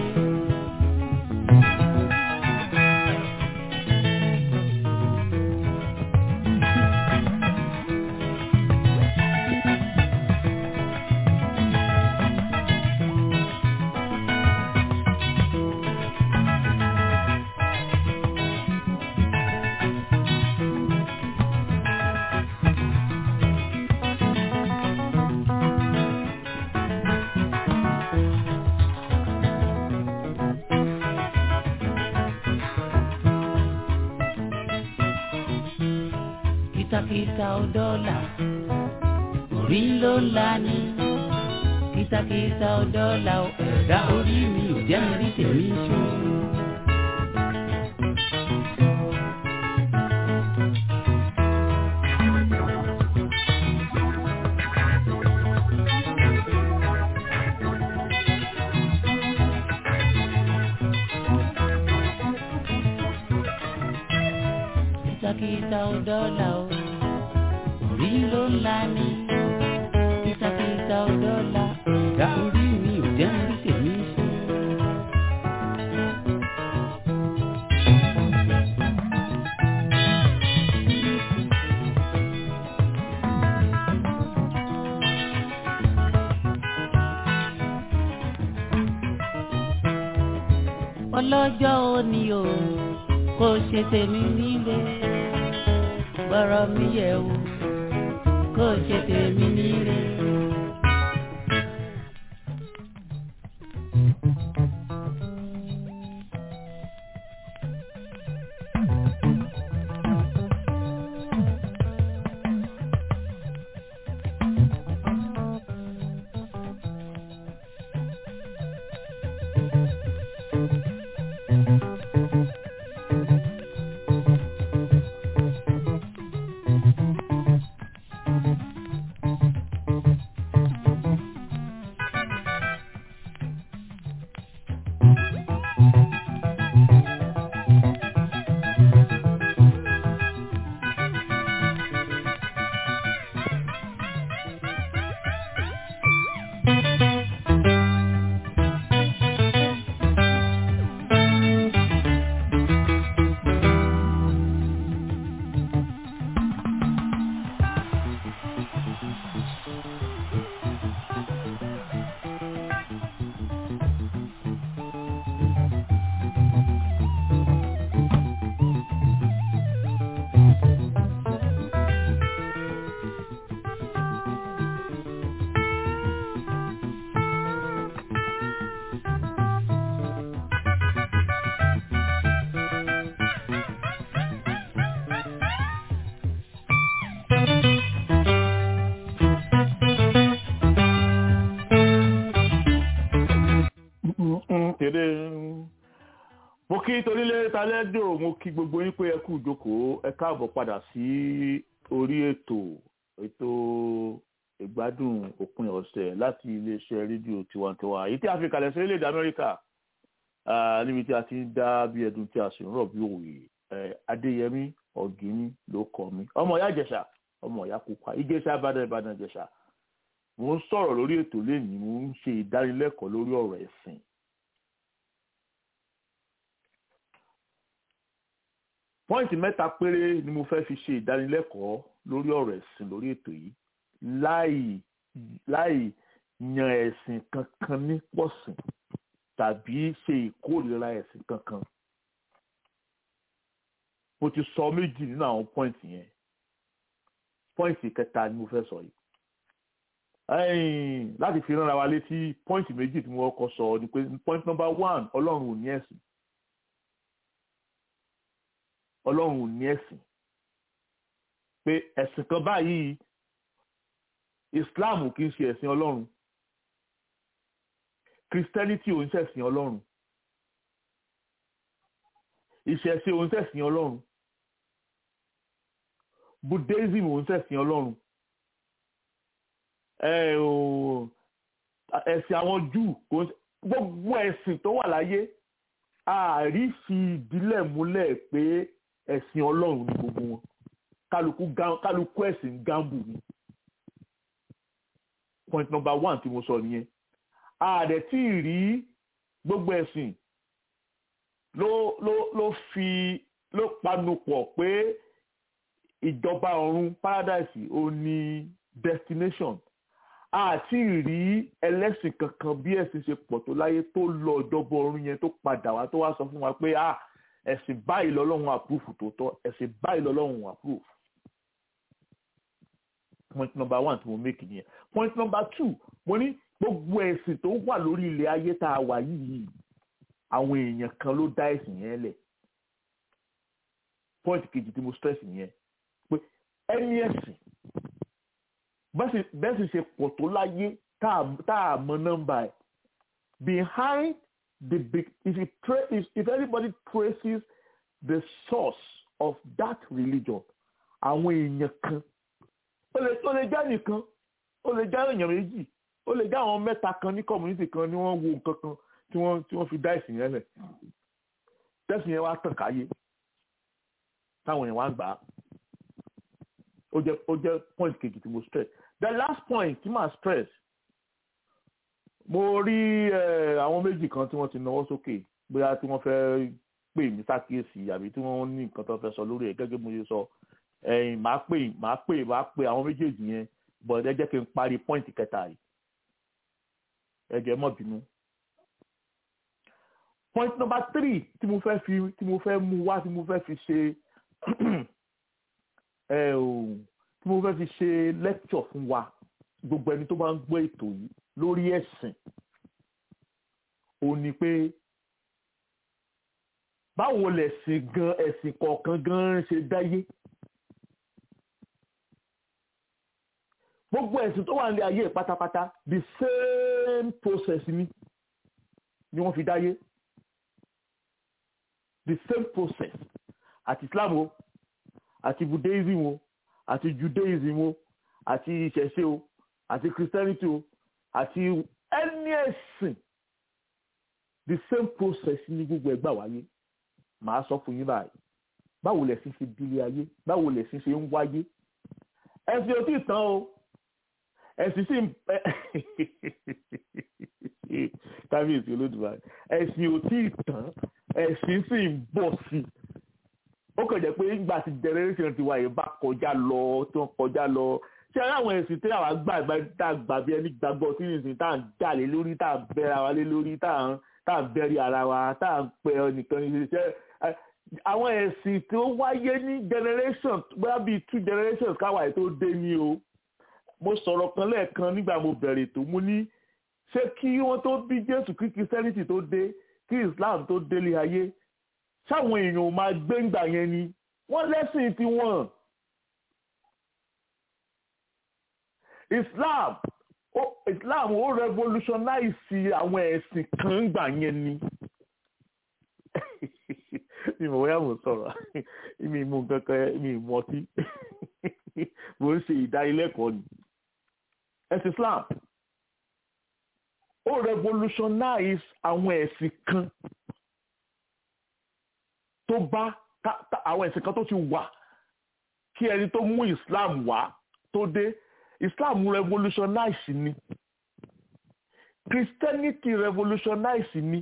kìtàkìtà ò dọ́là orí ló la ní kìsàkìsà ọ̀dọ́là o ẹ̀dá orí mi ò jẹ́ mi rí tèmi ṣe. kìsàkìsà ọ̀dọ́là o orí ló ń la ní kìsàkìsà ọ̀dọ́là ẹ̀dá orí mi ò jẹ́ mi rí tèmi ṣe. ọlọ́jọ́ òní o kò ṣe tèmi nílé gbọ́rọ̀ mi yẹ̀ wò kò ṣe tèmi nílé. kéde mo kí torílé talẹ́jọ́ mo kí gbogbo yín pé ẹ kú ìjókòó ẹ káàbọ̀ padà sí orí ètò ètò ìgbádùn òpin ọ̀sẹ̀ láti iléeṣẹ́ rédíò tiwantiwa èyí tí a fi kalẹ̀ sí orílẹ̀-èdè amẹ́ríkà ah, níbi tí a ti ń dá bí ẹdun tí a sì ń rọ̀ bí òwe eh, adéyẹmí ọ̀gíní ló kọ mi ọmọ ìyá ìjẹ̀ṣà ọmọ ìyá pupa ìjẹ̀ṣà ìbàdàn ìbàdàn ìjẹ̀ṣà mo ń sọ̀rọ̀ lórí ètò lẹ́nìí mo ń ṣe ìdánilẹ́kọ̀ọ́ lórí ọ̀rọ̀ ẹ̀sìn pọ́ìntì mẹ́ta péré ni mo fẹ́ fi ṣe ìdánilẹ́kọ̀ọ́ lórí ọ̀rọ̀ ẹ̀sìn lórí ètò yìí láì láì yan ẹ̀sìn kankan ní pọ̀sìn tàbí ṣe ìkórìíra ẹ̀sìn kankan. mo ti sọ méjì nínú àwọn pọ́ìntì yẹn pọ́ìntì kẹta ni mo fẹ́ sọ yìí. ẹ̀yìn láti fi ránra wa létí pọ́ìntì méjì tí mo kọ́ sọ ni pé pọ́ìntì nọ́mbà one ọlọ́run ò ní ẹ̀sìn ọlọ́run ò ní ẹ̀sìn pé ẹ̀sìn kan báyìí islam kì í ṣe ẹ̀sìn ọlọ́run christianity ò ń ṣẹ̀sìn ọlọ́run ìṣẹ̀ṣe ò ń ṣẹ̀sìn ọlọ́run buddhism ò ń ṣẹ̀sìn ọlọ́run ẹ̀sìn àwọn jew kò ń ṣe gbogbo ẹ̀sìn tó wà láyé àárí fi ìdílẹ̀ múlẹ̀ pé ẹ̀sìn ọlọ́run ní gbogbo wọn kálukú kálukú ẹ̀sìn gambu ni point number one tí mo sọ nìyẹn ààrẹ tí ì rí gbogbo ẹ̀sìn ló ló ló fi ló panupọ̀ pé ìjọba ọ̀run paradise ò ní destination àti rí ẹlẹ́sìn kankan bí ẹ̀sìn ṣe pọ̀ tó láyé tó lọ ìjọba ọ̀run yẹn tó padà wá tó wá sọ fún wa pé ah ẹ̀sìn báyìí lọ́lọ́run àpúrúfù tó tọ́ ẹ̀sìn báyìí lọ́lọ́run àpúrúfù. point number one tí mo make nìyẹn point number two mo ní gbogbo ẹ̀sìn tó wà lórí ilẹ̀ ayé tá a wà yìí àwọn èèyàn kan ló dá ẹ̀sìn yẹn lẹ̀ point kejì tí mo stress nìyẹn pé ẹni ẹ̀sìn bẹ́ẹ̀ sì ṣe pọ̀ tó láyé tá a- tá a mọ nọ́mbà ẹ̀ behind the big if you tra if, if anybody traces the source of that religion àwọn èèyàn kan ó lè ó lè jẹ́ nìkan ó lè jẹ́ èèyàn méjì ó lè jẹ́ àwọn mẹ́ta kan ní community kan ni wọ́n wo nǹkan kan tí wọ́n tí wọ́n fi dá ìsìn yẹn lẹ̀ tẹ́sìn yẹn wá tàn káyé táwọn èèyàn wá gbà á ó jẹ́ ó jẹ́ point kejì tí mo stress the last point tí màá stress mo rí eh, àwọn méjì kan tí wọ́n ti náwó sókè bóyá tí wọ́n fẹ́ pè mí sákìyèsí àbí tí wọ́n ní nǹkan tó fẹ́ sọ lórí ẹ̀ gẹ́gẹ́ bí mo ṣe sọ ẹ̀yìn màá pè màá pè màá pè àwọn méjèèjì yẹn but ẹ jẹ́ kí n parí point kẹta yìí ẹ jẹ́ má bínú. point number three tí mo fẹ́ fi tí mo fẹ́ mú wá tí mo fẹ́ fi ṣe ẹ ò tí mo fẹ́ fi ṣe lecture fún wa gbogbo ẹni tó bá ń gbọ́ ètò yìí lórí ẹ̀sìn ó ní pé báwo lẹ̀sìn gan ẹ̀sìn kọ̀ọ̀kan gan ṣe dáyé gbogbo ẹ̀sìn tó wà ní ayé pátápátá the same process ni ni wọ́n fi dáyé the same process àti Islam o àti Buddhism o àti Judaism o àti ìṣẹ̀ṣe o àti Christianity o àti any ẹ̀sìn the same process ni gbogbo ẹgbà wáyé màá sọ fún yín báyìí báwo lẹ̀sìn ṣe dílé ayé báwo lẹ̀sìn ṣe ń wáyé ẹ̀sìn ò tí ì tán o ẹ̀sìn sì ń kábíyèsí olódùmarè ẹ̀sìn ò tí ì tán ẹ̀sìn sì ń bọ̀ sí i ó kàn jẹ́ pé nígbà tí generation ti wáyé bá kọjá lọ tó ń kọjá lọ ṣé ara àwọn ẹ̀sìn tí àwa gbà gbà tá a gbà bí ẹni gbàgbọ́ sí ìsìn tá à ń jà lé lórí tá à ń bẹ́ra wa lé lórí tá à ń tá à ń bẹ́rí ara wa tá à ń pẹ́ ẹnìkan ní iṣẹ́ àwọn ẹ̀sìn tó wáyé ní generation bóyá bíi two generations káwa tó dé ní o mo sọ̀rọ̀ kan lẹ́ẹ̀kan nígbà mo bẹ̀rẹ̀ tó mú ní ṣé kí wọ́n tó bí Jésù kí Christianity tó dé kí Islam tó délé ayé sáwọn èèyàn ò máa gbé ńgbà yẹn ni wọ́n lẹ́sìn tiwọn. Islam ó Islam ó revolutionize àwọn ẹ̀sìn kan ńgbà yẹn ni. mi mọ̀ bóyá mo sọ̀rọ̀ mi mú kankan mi mọ̀ ọtí mo ń ṣe ìdánilẹ́kọ̀ọ́ ni. ẹ̀sìn Islam ó revolutionize àwọn ẹ̀sìn kan tó bá àwọn ẹ̀sìn kan tó ti wà kí ẹni tó mú Islam wá tó dé Islam revolutionize ni Christianity revolutionize ni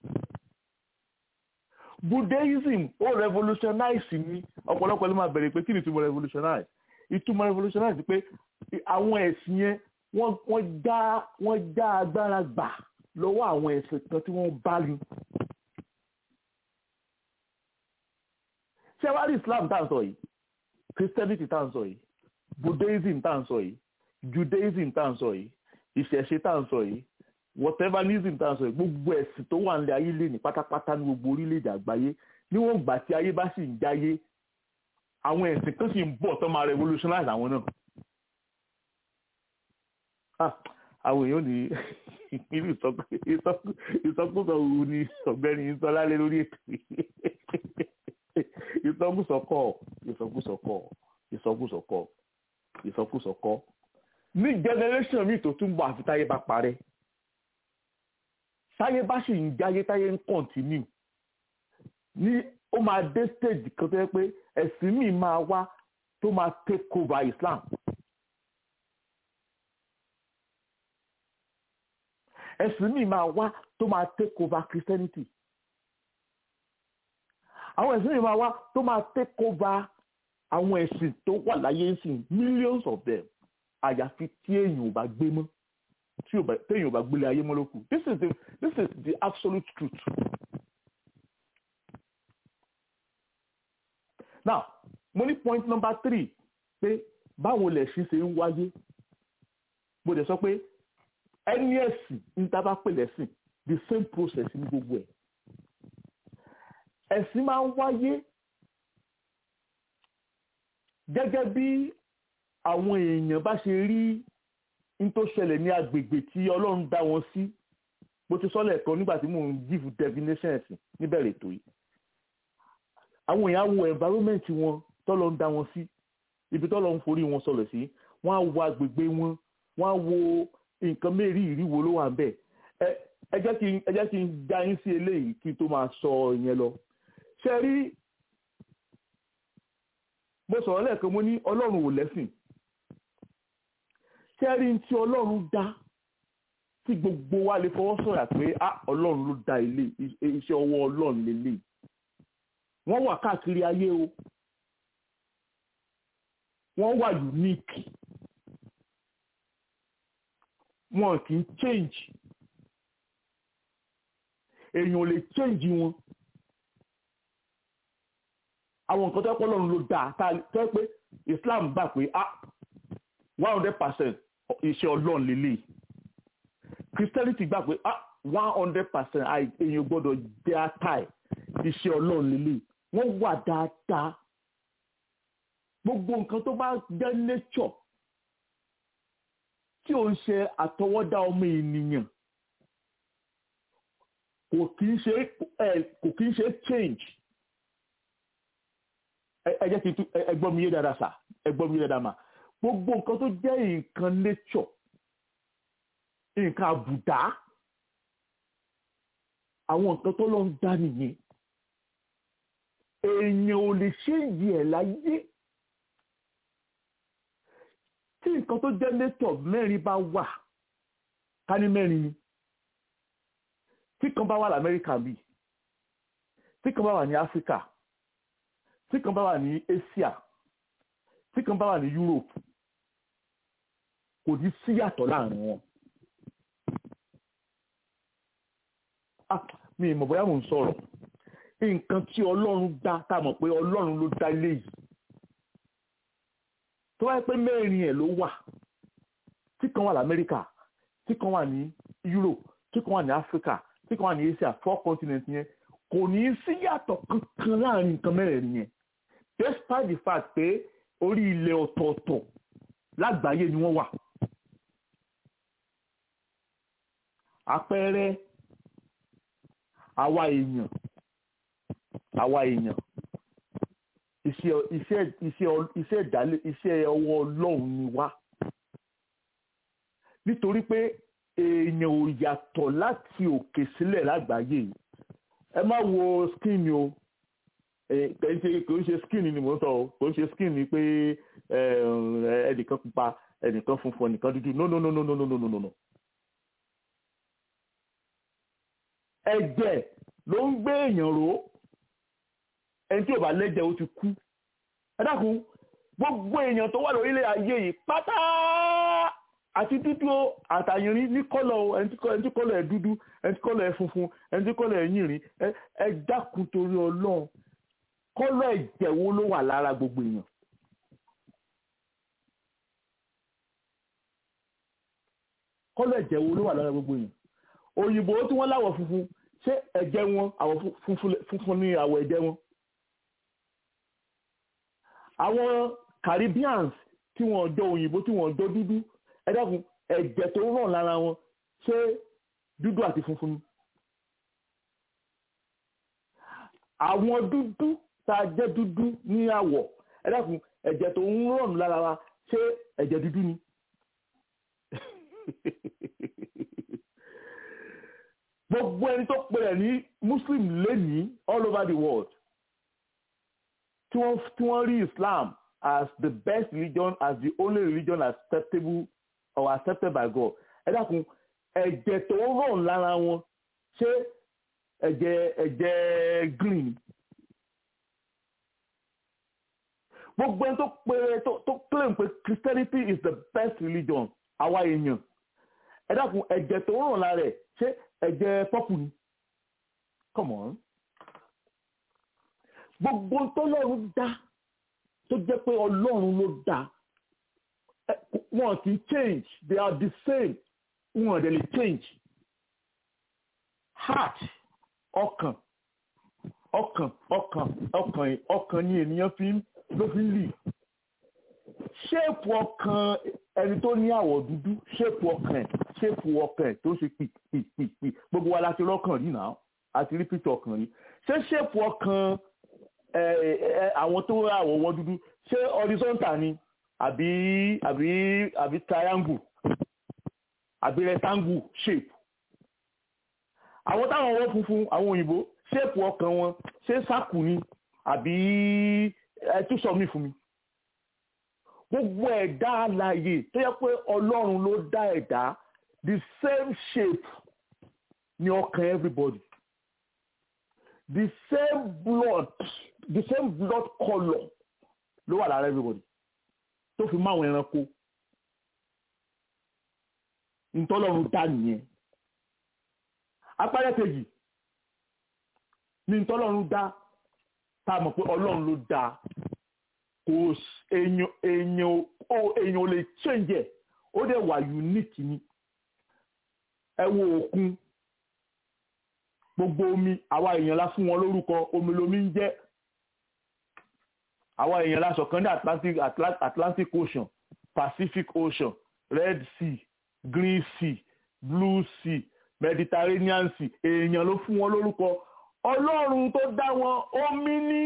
Buddhism ó revolutionize ni ọ̀pọ̀lọpọ̀ ló máa bẹ̀rẹ̀ pé kí ni ìtumọ̀ revolutionize ìtumọ̀ revolutionize pé àwọn ẹ̀sìn yẹn wọ́n já wọ́n já agbára gbà lọ́wọ́ àwọn ẹ̀sìn kan tí wọ́n bá ní. ṣé wàá rí Islam tá à ń sọ yìí Christianity tá à ń sọ yìí Buddhism tá à ń sọ yìí Judaism tá à ń sọ yìí ìṣẹ̀ṣe tá à ń sọ yìí whateverism tá à ń sọ yìí gbogbo ẹ̀sìn tó wà nílẹ̀ ayé lè ní pátápátá ní gbogbo orílẹ̀-èdè àgbáyé níwọ̀n gbà tí ayé bá sì ń jáyé àwọn ẹ̀sìn kan sì ń bọ̀ tó máa revolutionize àwọn náà. àwọn èèyàn ní irú ìsọkúsọ òru ni ọ̀gbẹ́ni sọ lálẹ́ lórí ètò yìí ìsọkúsọ kọ́ ìsọkúsọ kọ́ ìsọkúsọ kọ́ ìsọkúsọ kọ́ ní generation mi tó tún bọ̀ àfi táyé bá parẹ́ táyé bá sì ń jáyé táyé ń continue ní ó máa dé stage kan tó yẹ pé ẹ̀sìn mi máa wá tó máa take over Islam. ẹ̀sìn mi máa wá tó máa take over Christianity àwọn ẹ̀sìn mi máa wá tó máa take over àwọn ẹ̀sìn tó wà láyé ń sìn millions of them àyàfi tí èèyàn ò bá gbé mọ́ tí èèyàn ò bá gbélé ayé mọ́ ló kù this is the this is the absolute truth. now mo ní point number three pé báwo lẹ̀sìn ṣe ń wáyé mo dẹ̀ sọ pé ẹni ẹ̀sìn ní tábà pè lẹ́sìn the same process ní gbogbo ẹ̀ ẹ̀sìn máa ń wáyé gẹ́gẹ́ bí àwọn èèyàn bá ṣe rí n tó ṣẹlẹ̀ ní agbègbè tí ọlọ́run dá wọn sí bó ti sọ́lẹ̀ kan nígbà tí mò ń give definition ẹ̀sìn níbẹ̀rẹ̀ ètò yìí àwọn èèyàn wo environment wọn tọ́lọ́ ń dá wọn sí ibi tọ́lọ́ ń forí wọn sọlẹ̀ sí wọ́n á wo agbègbè wọn wọ́n á wo nǹkan mẹ́rin ìríwo ló wà ń bẹ̀ ẹ ẹ jẹ́ kí n ẹ jẹ́ kí n já yín sí eléyìí kí n tó máa sọ ìyẹn lọ ṣe rí mo sọ̀rọ̀ lẹ́ẹ̀kan mo ní ọlọ́run ò lẹ́sìn ṣe rí n tí ọlọ́run dá tí gbogbo wa lè fọwọ́ sọ̀yà pé á ọlọ́run ló dá ilé iṣẹ́ ọwọ́ ọlọ́run lélẹ̀ wọ́n wà káàkiri ayé o wọ́n wà unique wọn kì í change èèyàn ò lè change wọn àwọn nǹkan tó pọ̀ lọ́run ló dáa tá a tẹ́ pé Islam gbà pé ah one hundred percent iṣẹ́ ọlọ́run lélẹ̀ Christianity gbà pé ah one hundred percent èèyàn gbọ́dọ̀ jẹ́ àtàì iṣẹ́ ọlọ́run lélẹ̀ wọ́n wà dáadáa gbogbo nǹkan tó bá jẹ́ nature tí ò ń ṣe àtọwọ́dá ọmọ ènìyàn kò kì í ṣe kò kì í ṣe change ẹ jẹ́ kí n tún ẹ gbọ́ mi yé dáadáa sà ẹ gbọ́ mi yé dáadáa mà gbogbo nǹkan tó jẹ́ nǹkan nature nǹkan àbùdá àwọn nǹkan tó lọ ń dá nìyẹn èèyàn ò lè ṣe ìyí ẹ̀ láyé tí nǹkan tó jẹ́ nature mẹ́rin bá wà ká ní mẹ́rin ni tí kan bá wà lamẹ́ríkà bíi tí kan bá wà ní áfíríkà tí kan bá wà ní asia tí kan bá wà ní europe kò ní síyàtọ̀ láàrin wọn. mi ì mọ̀ bóyá mò ń sọ̀rọ̀ nǹkan tí ọlọ́run dá tá a mọ̀ pé ọlọ́run ló dá ilé yìí tó wáyé pé mẹ́rin ẹ̀ ló wà tí kan wà lamẹ́ríkà tí kan wà ní europe tí kan wà ní africa tí kan wà ní asia four continent yẹn kò ní í síyàtọ̀ kankan láàrin nǹkan mẹ́rẹ̀ẹ̀rin yẹn despite the fact pé orí ilẹ̀ ọ̀tọ̀ọ̀tọ̀ lágbàáyé ni wọ́n wà. àpẹẹrẹ àwa èèyàn àwa èèyàn iṣẹ́ iṣẹ́ iṣẹ́ iṣẹ́ ìdálé iṣẹ́ ọwọ́ ọlọ́run ni wá nítorí pé èèyàn ò yàtọ̀ láti òkè sílẹ̀ lágbàáyé yìí ẹ má wo skin o kò ń ṣe skin ni mò ń sọ o kò ń ṣe skin ni pé ẹnìkan pupa ẹnìkan funfun ẹnìkan dúdú no no no no no no no no no. ẹ̀jẹ̀ ló ń gbé èèyàn ró ẹni tí ò bá lẹ́jẹ̀ ó ti kú ẹ dákun gbogbo èèyàn tó wà lórílẹ̀ ayé yìí pátá àti dúdú àtàyìnrín ní kọ́lọ̀ ẹni tí kọ́lọ̀ ẹ̀ dúdú ẹni tí kọ́lọ̀ ẹ̀ funfun ẹni tí kọ́lọ̀ ẹ̀ yìnrín ẹ dákun torí ọlọ́run kọ́lọ̀ ẹ̀jẹ̀ wo ló wà lára gbogbo èèyàn. kọ́lọ̀ ẹ̀jẹ̀ wo ló wà lára gbogbo èèyàn. òyìnbó tí wọ́n láwọ̀ funfun ṣé ẹ̀jẹ̀ wọn àwọ̀ funfun ní àwọ̀ ẹ̀jẹ̀ wọn. àwọn Caribbeans tí wọ́n jọ òyìnbó tí wọ́n jọ dúdú ẹ dákun ẹ̀jẹ̀ tó ràn lára wọn ṣé dúdú àti funfun ni. àwọn dúdú tá a jẹ́ dúdú ní àwọ̀ ẹ dákun ẹ̀jẹ̀ tó ń ràn lára wa ṣé ẹ̀jẹ̀ dúdú ni. gbogbo ẹni tó pè ẹ́ ní muslim lẹ́nìí all over the world tí wọ́n tí wọ́n rí islam as the best religion as the only religion acceptable or accepted by God ẹ dákun ẹ̀jẹ̀ tó ń ràn lára wọn ṣé ẹ̀jẹ̀ ẹ̀jẹ̀ green gbogbo ẹni tó pè tó tó claim pé Christianity is the best religion àwa èèyàn ẹ dákun ẹ̀jẹ̀ tó ń ràn lára ẹ̀ ṣé ẹ̀jẹ̀ pọ́pù ni come on gbogbo tọ́lọ́run dá tó jẹ́ pé ọlọ́run ló dá wọn kì í change they are the same wọn dẹ̀ lè change heart ọkàn ọkàn ọkàn ọkàn ọkàn ni ènìyàn fi ló fi ń lì ṣéèpù ọkàn ẹni tó ní àwọ̀ dúdú ṣéèpù ọkàn ẹ̀ ṣéèpù ọkàn ẹ̀ tó ṣe pìpìpì gbogbo wa la ti rọ́kàn rí náà àti rí pìtì ọkàn rí ṣé ṣéèpù ọkàn àwọn tó àwọ̀ wọn dúdú ṣé horizontal ni àbí àbí àbí triangle àbí rectangle shape àwọn táwọn ọwọ́ funfun àwọn òyìnbó ṣéèpù ọkàn wọn ṣé sáàkù ni àbí ẹtúsọ mi fún mi gbogbo ẹ̀dá alààyè tó yẹ pé ọlọ́run ló dá ẹ̀dá the same shape ni ọkàn everybody the same blood the same blood colour ló wà lára everybody tó fi máwọn ẹranko ntọ́lọ́run dá nìyẹn apẹ́rẹ́ kejì ní ntọ́lọ́run dá tá a mọ̀ pé ọlọ́run ló dá kò èèyàn èèyàn ó èèyàn ò lè change ẹ̀ ó dẹ̀ wà unique ni ẹ wo òkun gbogbo omi àwa èèyàn la fún wọn lórúkọ omi lomi ń jẹ́ àwa èèyàn la sọ̀kan ní Atlantic Atlantic Ocean Pacific Ocean Red Sea Green Sea Blue Sea Mediterranean Sea èèyàn ló fún wọn lórúkọ ọlọ́run tó dá wọn omi ní.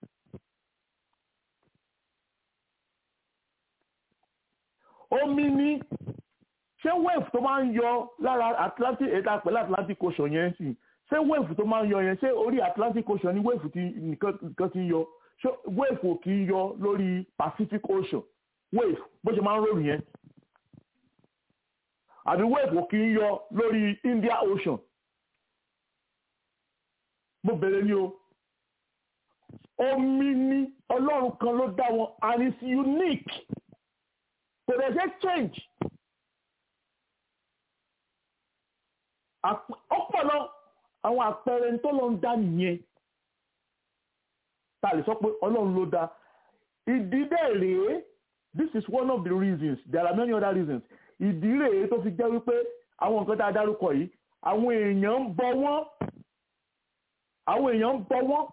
omi ní ṣé wave tó máa ń yọ lára Atlantic ètò àpẹẹrẹ Atlantic Ocean yẹn sì ṣé wave tó máa ń yọ yẹn ṣé orí Atlantic Ocean ní wave tí nìkan ti ń yọ ṣé wave ò kì í yọ lórí Pacific Ocean wave bó ṣe máa ń rọrùn yẹn àbí wave ò kì í yọ lórí India Ocean mo bẹ̀rẹ̀ ní o omi ní ọlọ́run kan ló dá wọn and it's unique kò dẹ̀ ṣe change ọpọlọ àwọn àpẹẹrẹ tó lọ ń dá nìyẹn tá a lè sọ pé ọlọ́run ló dá ìdí bẹ́ẹ̀ rèé this is one of the reasons there are many other reasons ìdí rèé tó fi jẹ́ wípé àwọn nǹkan tá a dárúkọ yìí àwọn èèyàn ń bọ wọ́n àwọn èèyàn ń bọ wọ́n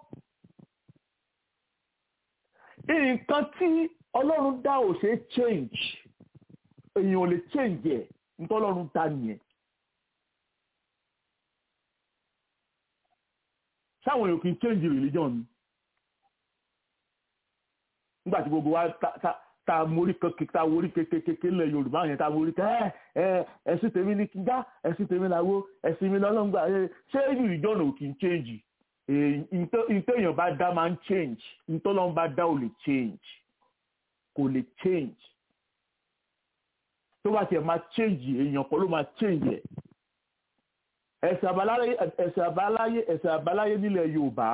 nǹkan tí ọlọ́run dá ò ṣe change èèyàn ò lè change ẹ̀ nítorí ọlọ́run dá nìyẹn. sáwọn èèyàn kì í change religion ni nígbà tí gbogbo wa ta mórí ta mórí kékeré ńlẹ̀ yorùbá yẹn ta mórí ká ẹ ẹ ẹ̀sìn tèmi ní kíjà ẹ̀sìn tèmi làwọ ẹ̀sìn mi lọ́lọ́ngbà ṣé religion ò kì í change ìtẹ̀yàn bá dá máa ń change ìtọ́lọ́n bá dá ò lè change kò lè change tó bá tiẹ̀ máa change èèyàn kan ló máa change ẹ̀ ẹ̀sìn àbáláyé ẹ̀sìn àbáláyé ẹ̀sìn àbáláyé nílẹ̀ Yorùbá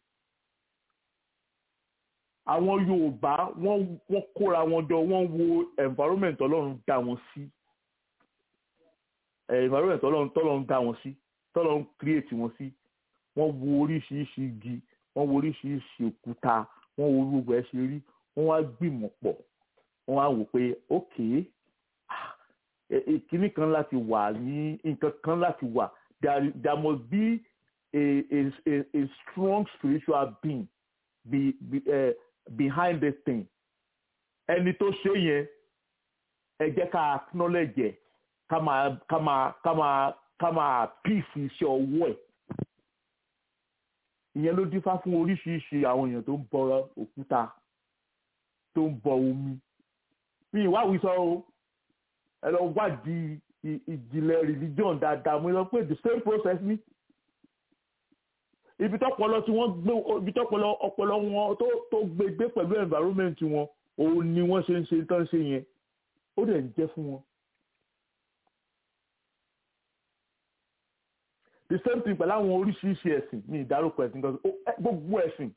àwọn Yorùbá wọ́n wọ́n kóra wọn jọ wọ́n wo environment Ọlọ́run dá wọn sí environment Ọlọ́run tọ́lọ́run dá wọn sí tọ́lọ́run create wọn sí wọ́n wo oríṣiríṣi igi wọ́n wo oríṣiríṣi òkúta wọ́n wo gbogbo ẹ̀ ṣe rí wọ́n wá gbìmọ̀ pọ̀ wọ́n wá wò pé ókè ìkíní kan láti wà ní nǹkan kan láti wà there there must be a a a, a strong spiritual being be, be, uh, behind this thing ẹni tó ṣe yẹn ẹ jẹ́ ká acknowledge ẹ̀ ká máa ká máa ká máa ká máa píìsì iṣẹ́ ọwọ́ ẹ̀ ìyẹn ló dífá fún oríṣiríṣi àwọn èèyàn tó ń bọ òkúta tó ń bọ omi mi ìwáwí sọ o ẹ lọ wádìí ìjìnlẹ̀ religion dáadáa mo sọ pé the same process ni ibi tọpọlọ tí wọ́n gbé ibi tọpọlọ ọpọlọ wọn tó tó gbé gbé pẹ̀lú environment wọn òun ni wọ́n ṣe ń ṣe tán ṣe yẹn ó dẹ̀ ń jẹ́ fún wọn. the same thing pẹ̀lú àwọn oríṣiríṣi ẹ̀sìn ní ìdárúkọ ẹ̀sìn kan gbogbo ẹ̀sìn.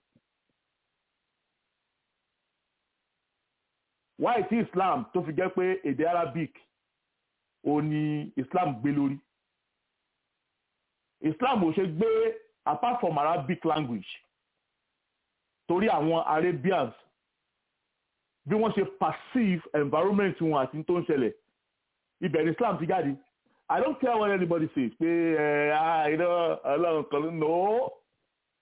why tí Islam tó fi jẹ́ pé èdè Arabic ò ní Islam gbé lórí Islam ò ṣe gbé apart from Arabic language torí àwọn Arabians bí wọ́n ṣe perceive environment wọn àti tó ń ṣẹlẹ̀ ibẹ̀ ni Islam ti jáde I don't care what anybody says pé ẹ ah you know ọlọ́run kan no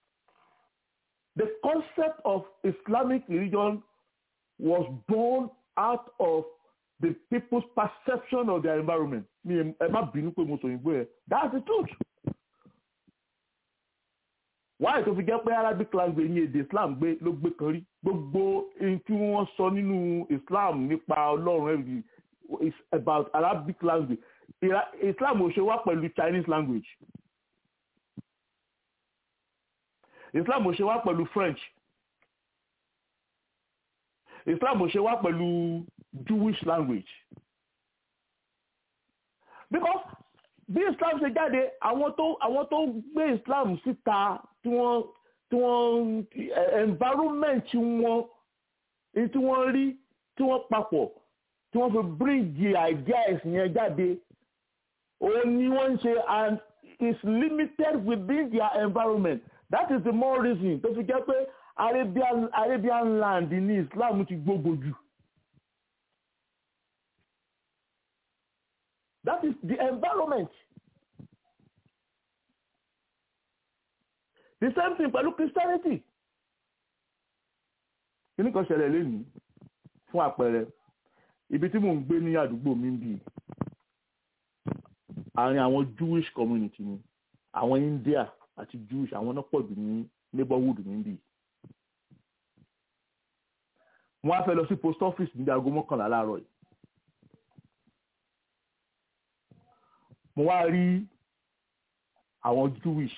the concept of Islamic religion was born out of the people's perception of their environment mi ẹ má bínú pé mo sọ òyìnbó yẹn that's the truth wáyé tó fi jẹ́ pé arabic language ní èdè islam gbé ló gbé kan rí gbogbo ohun tí wọ́n sọ nínú islam nípa ọlọ́run everything is about arabic language Ira- islam ò ṣe wá pẹ̀lú chinese language islam ò ṣe wá pẹ̀lú french islam ò ṣe wá pẹ̀lú jewish language because bí islam ṣe jáde àwọn tó àwọn tó gbé islam síta tí wọ́n tí wọ́n eh, environment wọn èyí tí wọ́n rí tí wọ́n papọ̀ tí wọ́n fi bíríìjì ideas yẹn jáde òun ni wọ́n ń ṣe and is limited within their environment that is the more reason tó fi jẹ́ pé arabian arabian land ní islam ti gbogbo jù that is the environment the same thing pẹ̀lú christianity kí ni kan ṣẹlẹ̀ lẹ́nu fún àpẹẹrẹ ibi tí mò ń gbé ní àdúgbò mi ń bì àárín àwọn jewish community ni àwọn india àti jewish àwọn náà pọ̀ jù ní neighborhood mi ń bì wọ́n á fẹ́ lọ sí post office ní aago mọ́kànlá láàárọ̀ yìí mo wá rí àwọn jewish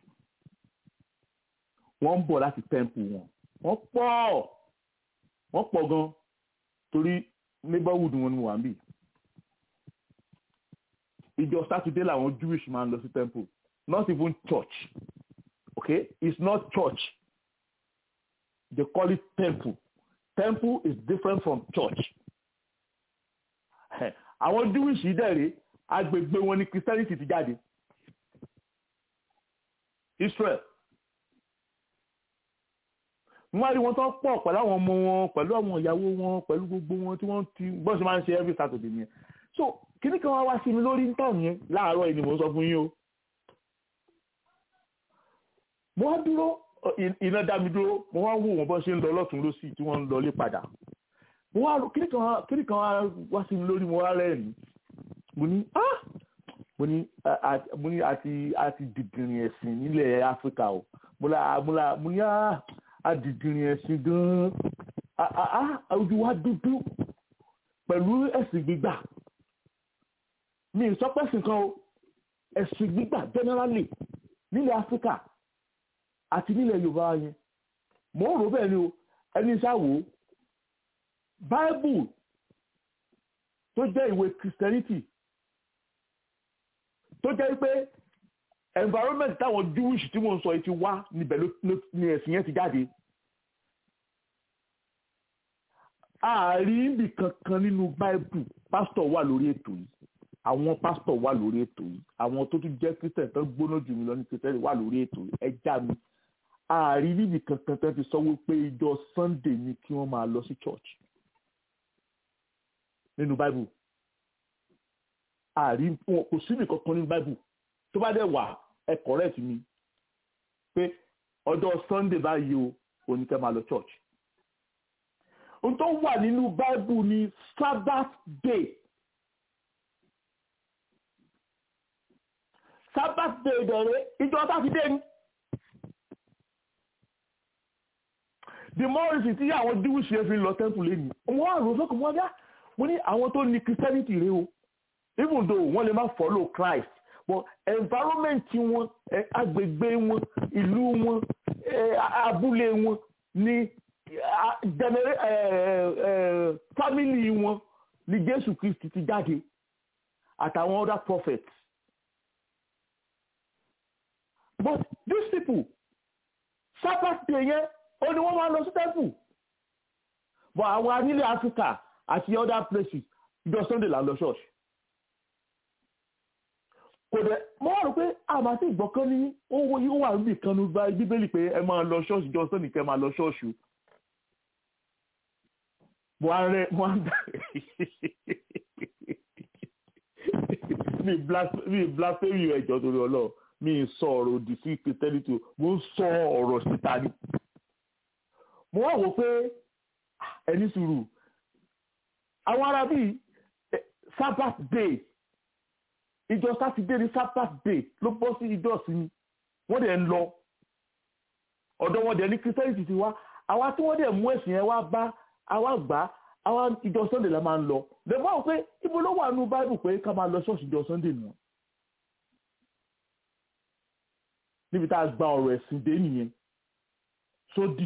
wọ́n ń bọ̀ láti temple wọn wọ́n pọ̀ wọ́n pọ̀ gan torí neighborhood wọn ni mo wà ń bì ìjọ sátidé làwọn jewish máa ń lọ sí temple not even church okay it's not church they call it temple temple is different from church àwọn jewish yìí dẹ̀rẹ̀ agbègbè wọn ni christianity ti jáde israel wọ́n á rí wọn tó pọ̀ pẹ̀lú àwọn ọmọ wọn pẹ̀lú àwọn ìyàwó wọn pẹ̀lú gbogbo wọn tí wọ́n ti bọ́n ṣe máa ń ṣe every saturday nìyẹn so kíní kan wá wá sí mi lórí nítorí yẹn láàárọ̀ yìí ni mò ń sọ fún yín o mo wá dúró iná dá mi dúró mo wá wò wọn bọ́ ṣe ń lọ lọ́tún lọ́sì tí wọ́n ń lọlé padà mo wá kíní kan kíní kan wá sí mi lórí mo wá rẹ́rìn mo ní ah mo ní mo ní àti àti dìdìrín ẹ̀sìn nílẹ̀ áfíríkà o mo la mo la mo ní ah adìdìrín ẹ̀sìn gan-an ojú wa dúdú pẹ̀lú ẹ̀sìn gbígbà mi ì sọ pé ẹ̀sìn kan o ẹ̀sìn gbígbà generally nílẹ̀ áfíríkà àti nílẹ̀ yorùbá yẹn mò ń rò bẹ́ẹ̀ ni o ẹni ṣáwó bible tó jẹ́ ìwé christianity tó jẹ́ pé environment táwọn jewish tí mo ń sọ yìí ti wá níbẹ̀ ló ní ẹ̀sìn yẹn ti jáde ààrí ibì kankan nínú bible pastor wà lórí ètò yìí àwọn pastor wà lórí ètò yìí àwọn tó tún jẹ́ christian tó gbóná jù mí lọ ní christian wà lórí ètò yìí ẹ já mi ààrí ibì kankan tó ti sọ wípé ìjọ sunday ni kí wọ́n máa lọ sí church nínú bible ààrí kò síbì kankan nínú bible tó bá dẹ̀ wà ẹ correct mi pé ọjọ́ sunday báyìí o oníkẹ́ máa lọ church ohun tó wà nínú bible ni sabbath day sabbath day dẹ̀rẹ̀ ìjọ sátidé ni the more reason tí àwọn jewish yẹn fi lọ temple lẹ́nu wọ́n á rò sọ́kùn wọ́n dá mo ní àwọn tó ní christianity rẹ o even though wọ́n lè má follow christ but environment wọn agbègbè wọn ìlú wọn abúlé wọn ní family wọn ní jésù kristi ti jáde àtàwọn other prophets but these people sabbath day yẹn ó ní wọ́n máa lọ sí temple but àwọn anílẹ̀ africa àti other places ìjọ sunday là ń lọ church kò dẹ̀ mo wá rò pé àmà tí ìgbọ̀kan ní owó yìí ó wà níbi kan ní bíbélì pé ẹ máa lọ ṣọ́ọ̀ṣì ìjọ sunday kẹ́ máa lọ ṣọ́ọ̀ṣì mo á rẹ mo á dà mi blasphemy ẹjọ́ torí ọlọ́ọ̀ mi sọ ọ̀rọ̀ òdì sí christianity mo ń sọ ọ̀rọ̀ síta ni mo wá wò pé ẹni sùúrù àwọn ará bíi sabbath day ìjọ sátidé ní sabbath day ló bọ́ sí ìjọ ìsinmi wọ́n dẹ̀ ń lọ ọ̀dọ̀ wọn dẹ̀ ní christianity ti wá àwa tí wọ́n dẹ̀ mú ẹ̀sìn yẹn wá bá àwa gbà àwa ìjọ sunday la máa ń lọ lẹ́gbọ́n àwọn pé ibo ló wà nínú bible pé ká máa lọ ṣọ́ọ̀ṣì ìjọ sunday nù níbi tá a gba ọ̀rọ̀ ẹ̀sìn dé nìyẹn sódì.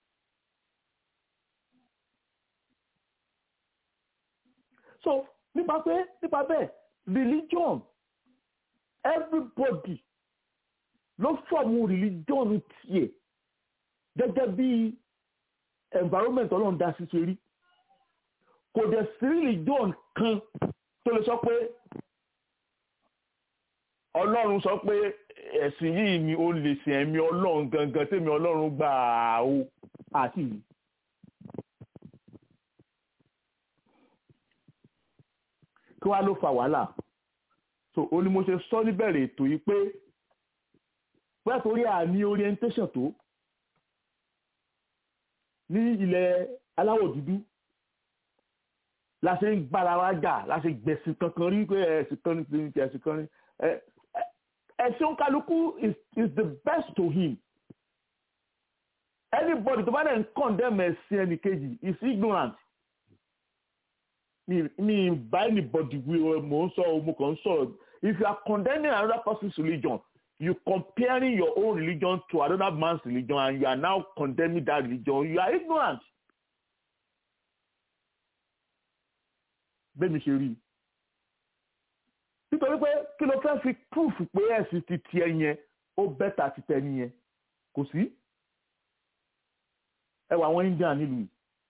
so nípa pé nípa bẹ́ẹ̀ religion everybody ló fọ̀mù religion tiẹ̀ gẹ́gẹ́ bí environment ọlọ́run dá sí ṣe rí kò dẹ̀ sí religion kan tó lè sọ pé ọlọ́run sọ pé ẹ̀sìn yìí ni ó lè sìn ẹ̀mí ọlọ́run gangan tèmi ọlọ́run gbà á o àti yìí. kí wàá ló fa wàhálà so ó ní mo ṣe sọ níbẹ̀rẹ̀ ètò yìí pé pé torí àní orientation tó ní ilẹ̀ aláwọ̀ dúdú la ṣe ń gbára wa jà la ṣe gbẹ̀sìn kankan rí pé ẹ̀sìn kan ní ti ẹ̀sìn kan ní ẹ̀sìn kálukú is is the best to him anybody tó bá dẹ̀ ń condemn ẹ̀sìn ẹnìkejì is ignorant mi mi bá anybody wí ọ mò ń sọ mo kàn ń sọ̀rọ̀ if you are condemning another person's religion you comparing your own religion to another man's religion and you are now condemning that religion you are ignorant. bẹ́ẹ̀ mi ṣe rí i nítorí pé kí ló fẹ́ fi proof pé ẹ̀sìn ti tiẹ̀ yẹn ó bẹ́tà ti tẹ̀ nìyẹn kò sí ẹ wọ àwọn India nílùú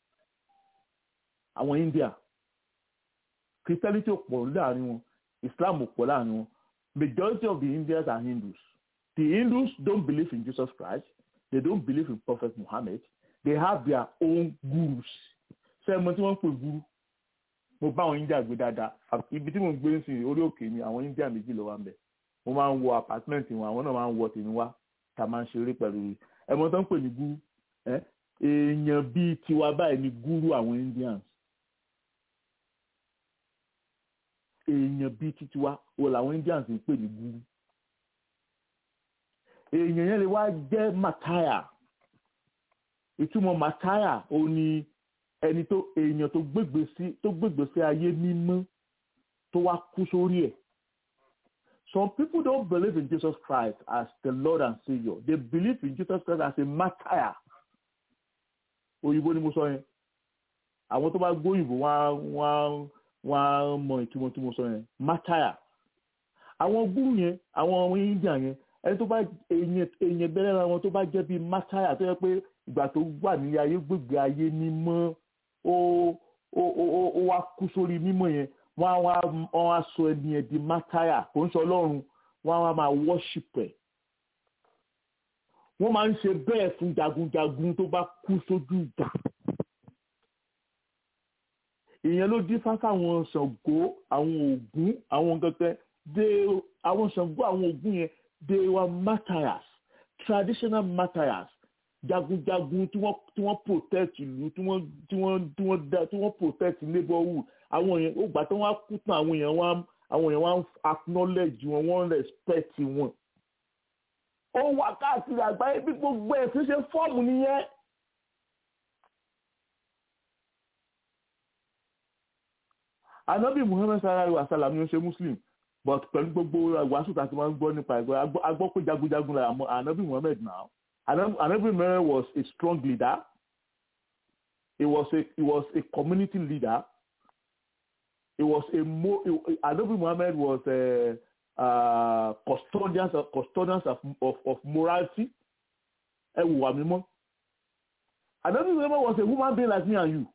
àwọn India Christianity ò pọ̀ láàrin wọn Islam ò pọ̀ láàrin wọn majority of the Indians are Hindus the Hindus don't believe in Jesus Christ they don't believe in Prophet Muhammad they have their own gurus ṣé ẹ mọ̀ tí wọ́n ń pè guru mo bá àwọn India gbé dáadáa ibi tí mo ń gbé ń sìn orí òkè ni àwọn India méjì ló wà ń bẹ̀ mo máa ń wọ apartment wọn àwọn náà máa ń wọ tèmi wá tá a máa ń ṣeré pẹ̀lú ẹ̀mọ́ tó ń pè ní guru èèyàn bíi tiwa báyìí ni guru àwọn Indians èèyàn bíi titiwa o làwọn Indians ń pè ní guru èèyàn yẹn lè wá jẹ́ mataya ìtumọ̀ mataya ó ní ẹni tó èèyàn tó gbégbé sí tó gbégbé sí ayé mímọ́ tó wá kú sórí ẹ̀ some people don't believe in Jesus Christ as the Lord and Saviour they believe in Jesus Christ as a martyr òyìnbó ni mo sọ yẹn àwọn tó bá gbóyìnbó wọn wọn wọn mọ ìtumọ̀ tí mo sọ yẹn martyr àwọn gúrú yẹn àwọn ọmọ India yẹn ẹni tó bá èèyàn bẹ̀rẹ̀ ra wọn tó bá jẹ́ bíi martyr tó yẹ pé ìgbà tó wà ní ayé gbègbè ayé mímọ́ ó ó ó ó wá kú sórí mímọ́ yẹn wọ́n á wá wọ́n á sọ ẹni ẹ̀ di mátàyà kò ń sọ ọlọ́run wọ́n á wá máa worship ẹ̀ wọ́n máa ń ṣe bẹ́ẹ̀ fún jagunjagun tó bá kú sójú ìjà ìyẹn ló dín fáfá àwọn Ṣàngó àwọn Ògún àwọn gẹ́gẹ́ dé àwọn Ṣàngó àwọn Ògún yẹn they were martyrs traditional martyrs jagunjagun tí wọ́n tí wọ́n protect ìlú tí wọ́n tí wọ́n tí wọ́n da tí wọ́n protect neighborhood àwọn yẹn ó gbà tí wọ́n á kú tán àwọn yẹn wọ́n àwọn yẹn wọ́n acknowledge wọn wọ́n respect wọn. ó wà káàkiri àgbáyé bí gbogbo ẹ̀ fi ṣe fọ́ọ̀mù nìyẹn. anabi muhammed sallallahu alaihi wa sallam ni ó ṣe muslim but pẹ̀lú gbogbo ìwàásù tá a ti máa ń gbọ́ nípa ẹ̀gbọ́n a gbọ́ pé jagunjagun la anabi muhammed náà. Anabi Mary was a strong leader. He was a he was a community leader. He was a mo Anabi Muhammad was a uh, custodians of custodians of of, of morality. Ẹ wù wá mímọ́. Anabi Muhammad was a human being like me and you.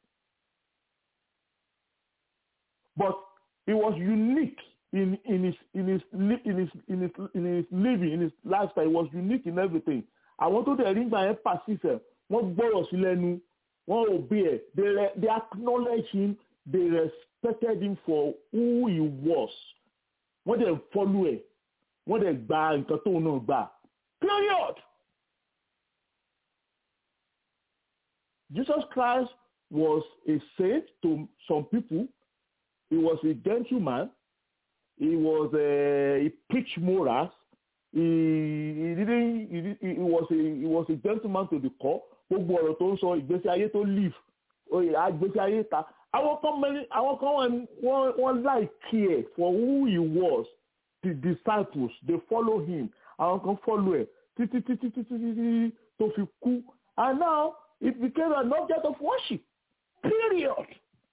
But he was unique in in his in his in his in his in his living in his lifestyle. He was unique in everything àwọn tó dẹ̀ rí gbà yẹn pàṣípẹ̀ wọ́n gbọ́rọ̀ sí lẹ́nu wọ́n obey ẹ̀ they they acknowledge him they respected him for who he was wọ́n dẹ̀ follow ẹ̀ wọ́n dẹ̀ gba nǹkan tóun náà gbà period. Jesus Christ was a saint to some people. He was a gentleman. He was a, he preached morals. He, he didn't. He, did- he was a he was a gentleman to the core. Gbogbo ọ̀rọ̀ tó ń sọ ìgbésí ayé tó live oyè àgbésí ayé ta. Àwọn kan mẹ́rin àwọn kan wọ́n wọ́n wọ́n like care for who he was. The disciples they follow him. Àwọn kan follow ẹ̀ títí títí títí títí tó fi kú. And now it became an object of worship. Period.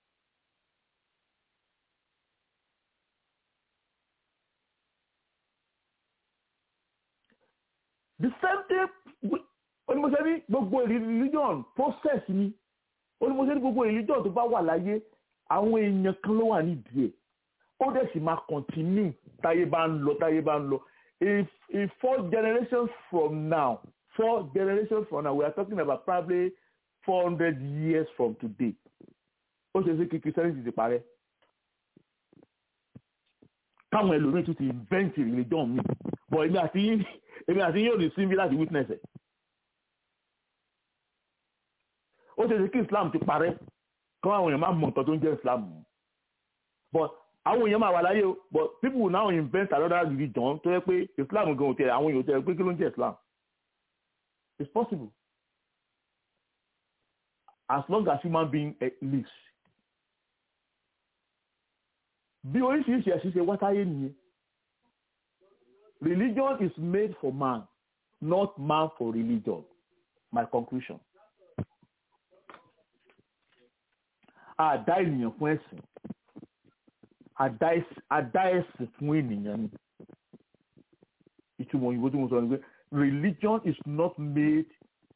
The same thing onímọ̀sẹ́ ní gbogbo religion process ni onímọ̀sẹ́ ní gbogbo religion tó bá wà láyé àwọn èèyàn kan ló wà nídìí ẹ̀ ó dẹ̀ sì máa continue táyé bá ń lọ táyé bá ń lọ if if four generations from now four generations from now we are talking about probably four hundred years from today ó ṣe é ṣe kí christianity ti parẹ́ káwọn ẹlòmíín tún ti invent religion mi but èmi àti yín èmi àti yín ò ní síbi láti witness ẹ̀ ó ṣe é ṣe kí islam ti parẹ́ káwọn àwọn èèyàn máa mọ nǹkan tó ń jẹ́ islam but àwọn èèyàn máa wà láyé o but people will now invent another religion tó yẹ pé islam gan ò tẹ àwọn èèyàn ò tẹ pé kí ló ń jẹ́ islam it's possible as long as human being eh, lives bí oríṣiríṣi ẹ̀sìn ṣe wá sáyé nìyẹn religion is made for man not man for religion my conclusion a dá ènìyàn fún ẹ̀sìn a dá ẹ̀sìn- a dá ẹ̀sìn fún ènìyàn ni ìtumọ̀ òyìnbó tí mo sọ ni pé religion is not made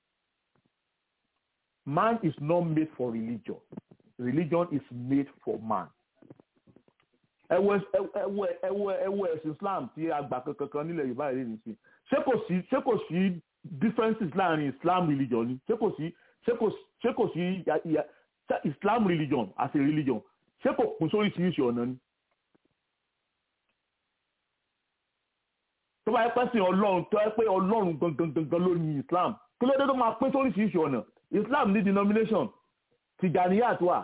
man is not made for religion religion is made for man ẹwọ ẹwọ ẹwọ ẹwọ ẹsìn islam tí a gbà kankan nílẹ̀ yorùbá rẹ nìsín ṣé kò sí ṣé kò sí differences láàrin islam religion ni ṣé kò sí ṣé kò ṣé kò sí ya- ya- ṣé islam religion as a religion ṣé kò kún sórí oríṣiríṣi ọ̀nà ni. tó bá yẹ pẹ́ sìn ọlọ́run tó yẹ pé ọlọ́run gangan gangan ló ní islam kí ló dé tó máa pín sórí oríṣiríṣi ọ̀nà islam ní denomination tijaniyat wà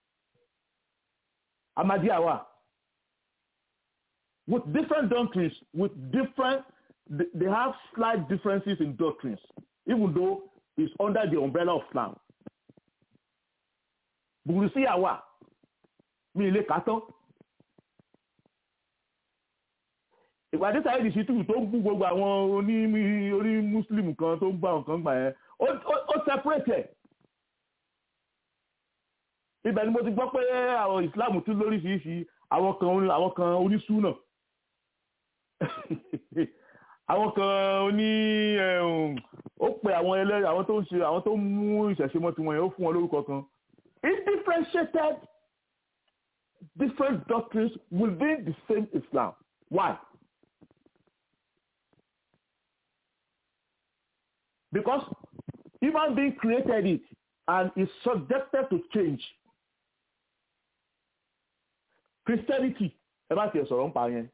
amadiya wà with different doctrines, with different, they, they have slight differences in doctrines, even though it's under the umbrella of Islam. Bùrùsí àwà, mi ilé kàtọ́. Ìpàdé sáyé di ṣítù tó ń bú gbogbo àwọn oní orí Muslim kan tó ń bá nǹkan gbà yẹn, ó ó- ó separate ẹ̀. Ibẹ̀ ni mo ti gbọ́ pé àwọn Islam tún lóríṣiríṣi àwọn kan àwọn kan onísúnà àwọn kan oní ẹ̀hún, ó pe àwọn ẹlẹ́rìí àwọn tó ń ṣe àwọn tó ń mú ìṣẹ̀ṣe mọ́ tiwọn yẹn ó fún wọn lórúkọ kan it differentiated different doctrines within the same Islam why because human being created it and is subjected to change Christianity ẹ bá tiẹ̀ sọ̀rọ̀ ń pa yẹn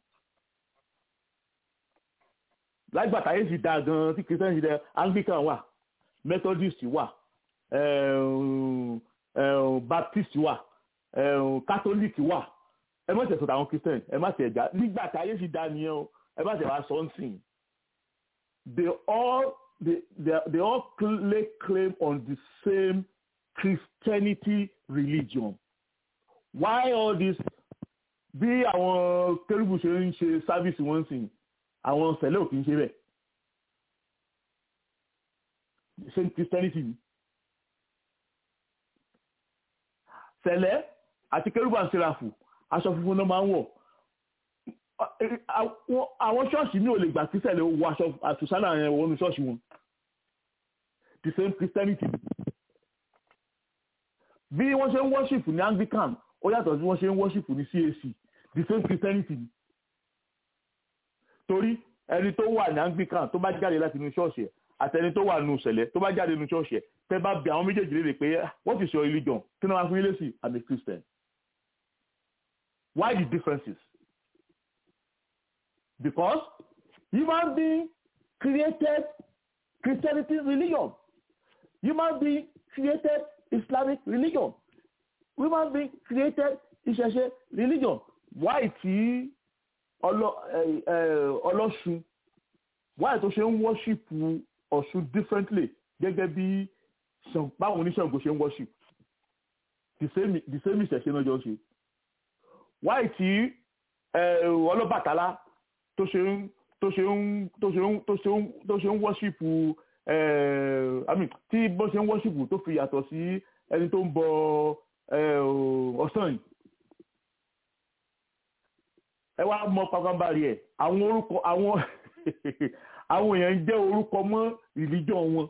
lágbàtà yìí ti da gan tí christian ti dẹ anglican wà methodist wà ẹ̀ẹ̀m, ẹ̀ẹ̀m, baptist wà ẹ̀ẹ̀m, catholic wà ẹ má tẹ̀sọ̀ àwọn christian ẹ má tẹ̀ ẹ̀já nígbàtà yìí ti da nìyẹn o ẹ má tẹ̀ wá sọ ń sìn they all they, they, they all lay claim on the same christianity religion why all this bí àwọn kérúbù ṣe ń ṣe sáfíìsì wọn sìn àwọn sẹ̀lẹ̀ ò kì í ṣe bẹ́ẹ̀ ṣe christianity ni sẹ̀lẹ̀ àti kérúbù àti sẹ́ráfù aṣọ funfun náà máa ń wọ̀ Àwọn- àwọn ṣọ́ọ̀ṣì mi ò lè gbà kí sẹ̀lẹ̀ wọ aṣọ àtúnṣálà yẹn wọnú ṣọ́ọ̀ṣì wọn the same christianity ni bí wọ́n ṣe ń worship ní anglican ó yàtọ̀ sí wọ́n ṣe ń worship ní cac the same christianity ni torí ẹni tó wà ní anglican tó bá jáde láti inú ṣọ́ọ̀ṣì ẹ̀ àtẹni tó wà nínú ìṣẹ̀lẹ̀ tó bá jáde nínú ṣọ́ọ̀ṣì ẹ̀ tẹ́ bá bi àwọn méjèèjì léèrè pé "Ah, what is your religion kí ni wọ́n á fún yín lésì i'm a christian why the differences because human being created christianity religion human being created Islamic religion human being created ìṣẹ̀ṣe religion why tí ọlọ́ṣun why tó ṣe ń worship ọ̀ṣun differently gẹ́gẹ́ bí báwọn oníṣègùn ṣe ń worship the same the same ìṣẹ̀ṣe náà jọ ṣe why tí ọlọ́bàtálá tó ṣe ń tó ṣe ń tó ṣe ń tó ṣe ń tó ṣe ń worship i mean tí bó ṣe ń worship tó fi yàtọ̀ sí ẹni tó ń bọ ọ̀sán yìí ẹ wá mọ pàpàǹbarì ẹ àwọn orúkọ àwọn àwọn èèyàn ń jẹ́ orúkọ mọ́ religion wọn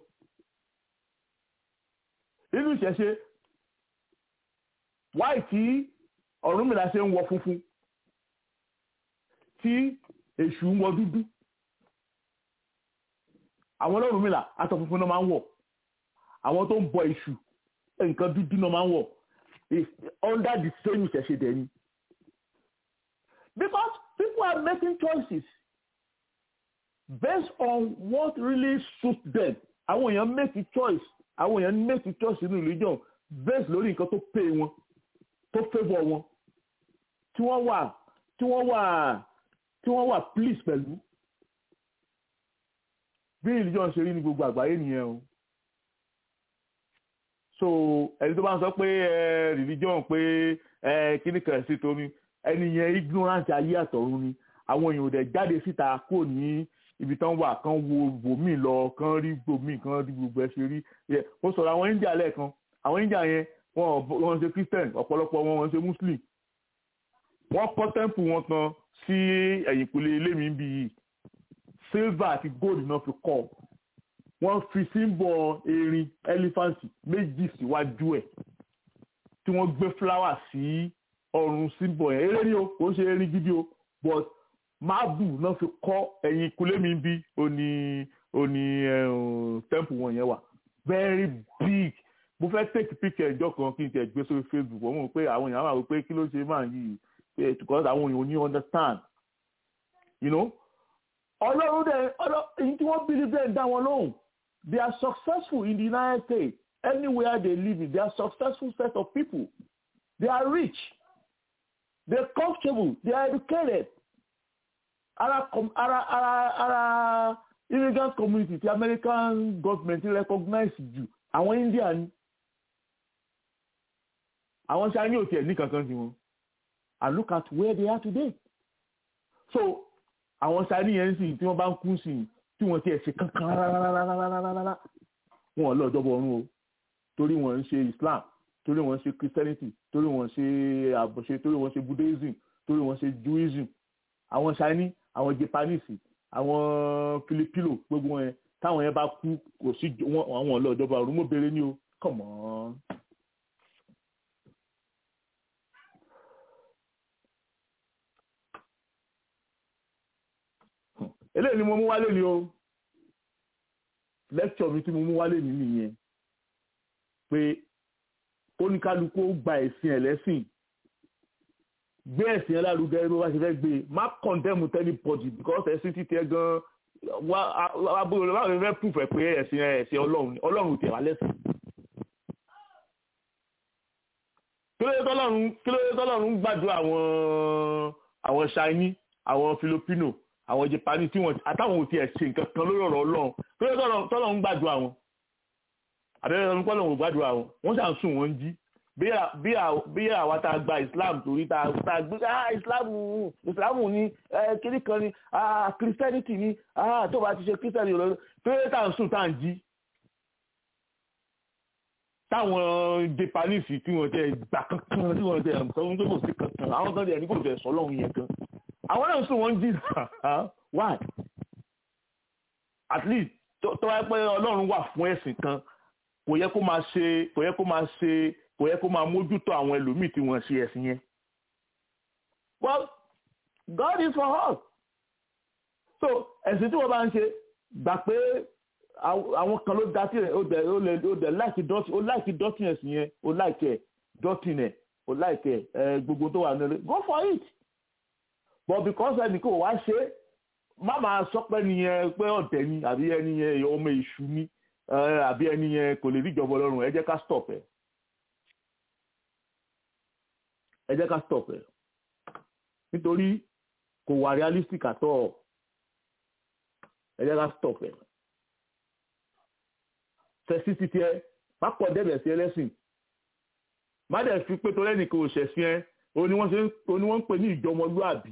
nínú ìṣẹ̀ṣe wáì tí Ọ̀rúnmìlà ṣe ń wọ funfun tí èṣù ń wọ dúdú àwọn Ọlọ́rúnmìlà aṣọ funfun náà máa ń wọ̀ àwọn tó ń bọ èṣù nǹkan dúdú náà máa ń wọ̀ under the same ìṣẹ̀ṣe dẹ̀ ni because people are making choices based on what really suits them àwọn èèyàn make a choice àwọn èèyàn make a choice nínú religion based lórí nǹkan tó pay wọn tó favour wọn tí wọ́n wà tí wọ́n wà tí wọ́n wà please pẹ̀lú bí religion ṣe rí ní gbogbo àgbáyé nìyẹn o so ẹni tó bá ń sọ pé religion pé kíní kan sí torí ẹni yẹn ignorant ayé àtọ̀run ni àwọn èèyàn ò dẹ̀ jáde síta kò ní ibi tán wà kán wo bòmí lọ kán rí bòmí kán rí gbogbo ẹ ṣe rí mo sọ̀rọ̀ àwọn India lẹ́ẹ̀kan àwọn India yẹn wọn wọn ṣe Christian ọ̀pọ̀lọpọ̀ wọn wọn ṣe Muslim wọ́n kọ́ temple wọn kan sí ẹ̀yìnkùlé ilé mi bí yìí silver àti gold náà fi kọ́ wọ́n fi símbọ̀ erin elephant méjì síwájú ẹ̀ tí wọ́n gbé flower sí ọrùn símbọ̀ yẹn eré ni o kò ń ṣe erin gidi o but máàbù náà fi kọ́ ẹ̀yìn kulé mi bí òní òní temple wọn yẹn wà very big mo fẹ́ take picture ìjọ kan kí n tẹ̀ gbé sórí Facebook wọ́n mọ̀ pé àwọn èèyàn wà wípé kí ló ṣe máa yí because àwọn èèyàn ò ní understand you know ọlọ́run dẹ̀ èyí tí wọ́n believe dẹ̀ ń dá wọn lóhùn they are successful in the United States anywhere they live in they are successful set of people they are rich they are comfortable they are educated ara ara ara ara immigrant community ti American government recognize jù àwọn India ni àwọn Chinese ò tiẹ̀ ní kankan sí wọn and look at where they are today so àwọn Chinese yẹn sì tí wọ́n bá ń kú sí i tí wọ́n tiẹ̀ ṣe kankan rárá wọn lọ jọbọ ọ̀run o torí wọ́n ń ṣe Islam torí wọ́n ń ṣe Christianity torí wọ́n ń ṣe àbọ̀ṣe torí wọ́n ń ṣe Buddhism torí wọ́n ń ṣe Judaism àwọn Chinese àwọn Japanese àwọn Filipino gbogbo wọn yẹn táwọn yẹn bá kú kò sí àwọn lọ jọbọ ọ̀run mo béèrè ní o come on. eléyìí ni mo mú wálé ni o lecture mi tí mo mú wálé ni nìyẹn pé oníkálukú ó gba ẹ̀sìn ẹlẹ́sìn gbé ẹ̀sìn ẹlárugẹ bó bá ṣe fẹ́ gbé má condemn anybody because ẹ̀sìn títẹ gan wá abúlé báwo ni fẹ́ proof ẹ̀ pé ẹ̀sìn ẹ̀sìn ọlọ́run ọlọ́run tẹ̀ wá lẹ́sìn. kí ló dé tọ́lọ́run kí ló dé tọ́lọ́run gbàdúrà àwọn àwọn Chinese àwọn Filipino àwọn Japanese tí wọn àtàwọn ò tiẹ̀ ṣe nǹkan kan lórí ọ̀rọ̀ Ọlọ́run tó yẹ tọ́lọ̀ ń gbàdúrà wọn àbẹ́rẹ́ ọdún kọ́lọ̀ ń gbàdúrà wọn wọ́n ṣà ń sùn wọ́n jí bí àwa tá a gba Islam torí tá a gbé ah Islam Islam ní kíní kan ní ah Christianity ní ah tó bá ti ṣe Christianity lọ tó yẹ tá à ń sùn tá à ń jí táwọn Japanese tí wọ́n tẹ gbà kankan tí wọ́n tẹ sọ fún pé kò sí kankan àwọn kan tẹ ní kò tẹ sọ lọ́hùn yẹn kan àwọn náà sùn wọ́n jí why at least tó wáyé pé ọlọ́run wà fún ẹ̀sìn kan kò yẹ kó máa ṣe kò yẹ kó máa ṣe kò yẹ kó máa mójútó àwọn ẹlòmíì tí wọ́n ṣe ẹ̀sìn yẹn well God is for us so ẹ̀sìn tí wọ́n bá ń ṣe gbà pé àwọn kan ló dá sí rẹ̀ ó dẹ̀ ó lè ó dẹ̀ láìkí dọ́tí ó láìkí dọ́tí ẹ̀sìn yẹn ó láìkí ẹ̀ dọ́tí ẹ̀ ó láìkí ẹ̀ gbogbo tó wà nílé go for it but because ẹnì kò wá ṣe má máa sọ pé nìyẹn pé ọ̀tẹ̀ ni àbí ẹni yẹn ọmọ èṣù ni àbí ẹni yẹn kò lè rí ìjọba ọlọ́run ẹ jẹ́ ká stop ẹ̀ ẹ jẹ́ ká stop ẹ̀ nítorí kò wà realistic at all ẹ jẹ́ ká stop ẹ̀ sẹ́sí títí ẹ pápọ̀ dẹ́bẹ̀ sí ẹlẹ́sìn má dẹ̀ fi pé torí ẹnìkan ò ṣẹ̀sìn ẹ òun ni wọ́n ṣe òun ni wọ́n ń pè ní ìjọmọlúàbí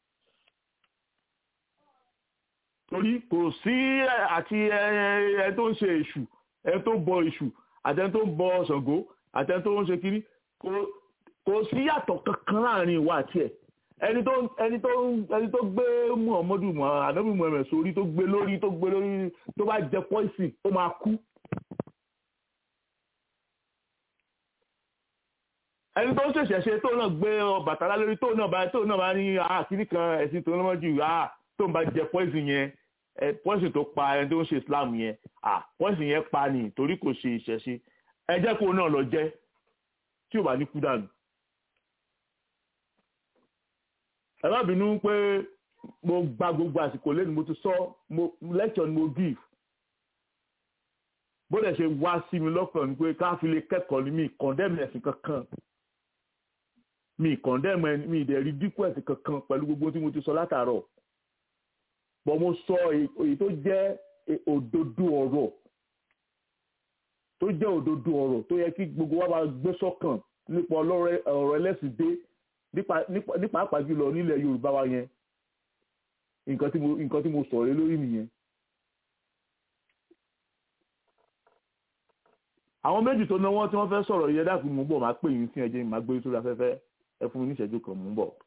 torí kò sí àti ẹ tó ń ṣe èṣù ẹ tó ń bọ èṣù àti ẹ tó ń bọ Ṣàngó àti ẹ tó ń ṣe kiri kò sí yàtọ̀ kankan láàrin ìwà àti ẹ̀ ẹni tó ẹni tó ẹni tó gbé muhammadu anabi muhammed sórí tó gbé lórí tó gbé lórí tó bá jẹ poison ó máa kú. ẹni tó ń ṣẹ̀ṣẹ̀ ṣe tó náà gbé Ọbàtálá lórí tó náà bá tó náà bá ní àkíní kan ẹ̀sìn tó lọ́mọ jù tó ń bá jẹ poison yẹn poison tó pa ẹni tó ń ṣe islam yẹn poison yẹn pa ni torí kò ṣe ìṣẹ̀ṣe ẹ jẹ́ kó náà lọ jẹ́ tí ò bá ní kú dànù. ẹ má bínú pé mo gba gbogbo àsìkò lẹ́nu mo ti sọ mo lecture ni mo give bó dẹ̀ ṣe wá sí mi lọ́kàn ni pé ká fi lè kẹ́kọ̀ọ́ ni mi condemn ẹ̀sìn kankan mi condemn ẹni mi ìdẹ̀ rí dínkù ẹ̀sìn kankan pẹ̀lú gbogbo tí mo ti sọ látàárọ̀ bọ́ mo sọ èyí tó jẹ́ òdodo ọ̀rọ̀ tó jẹ́ òdodo ọ̀rọ̀ tó yẹ kí gbogbo wa máa gbé sọ́kàn nípa ọ̀rọ̀ ẹlẹ́sìn dé nípa àpá jùlọ nílẹ̀ Yorùbá wa yẹn nǹkan tí mo nǹkan tí mo sọ̀rọ̀ lórí nìyẹn. àwọn méjì tó náwó tí wọ́n fẹ́ sọ̀rọ̀ yẹn dákun mú bọ̀ máa pè yín sí ẹjẹ́ máa gbé sórí afẹ́fẹ́ ẹ fún mi ní ìṣẹ́jú kan mú bọ̀.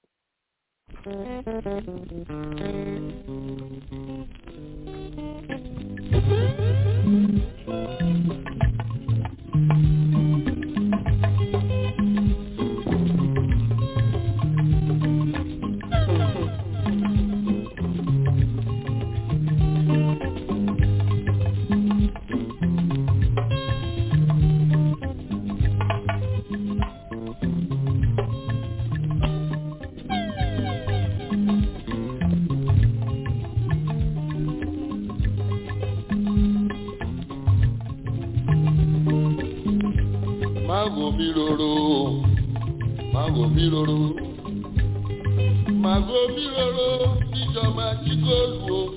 Mago mi roro, mago mi roro, mago mi roro, bíjọ máa jí góòlù o.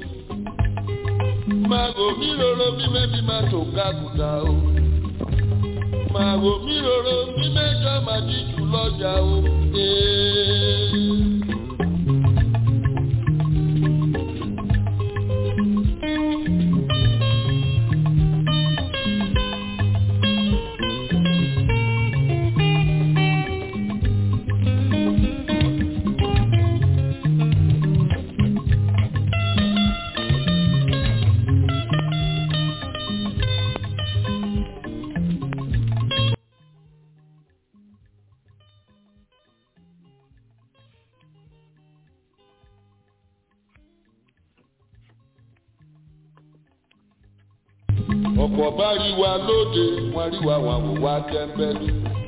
Mago mi roro bí mẹ́bí máa tó kákùtà o. Mago mi roro bí mẹ́jọ máa jí jù lọ́jà o. Ee. ọ̀pọ̀ bá rí wa lóde wọ́n rí wa wọn wò wá tẹ́ńbẹ́lú.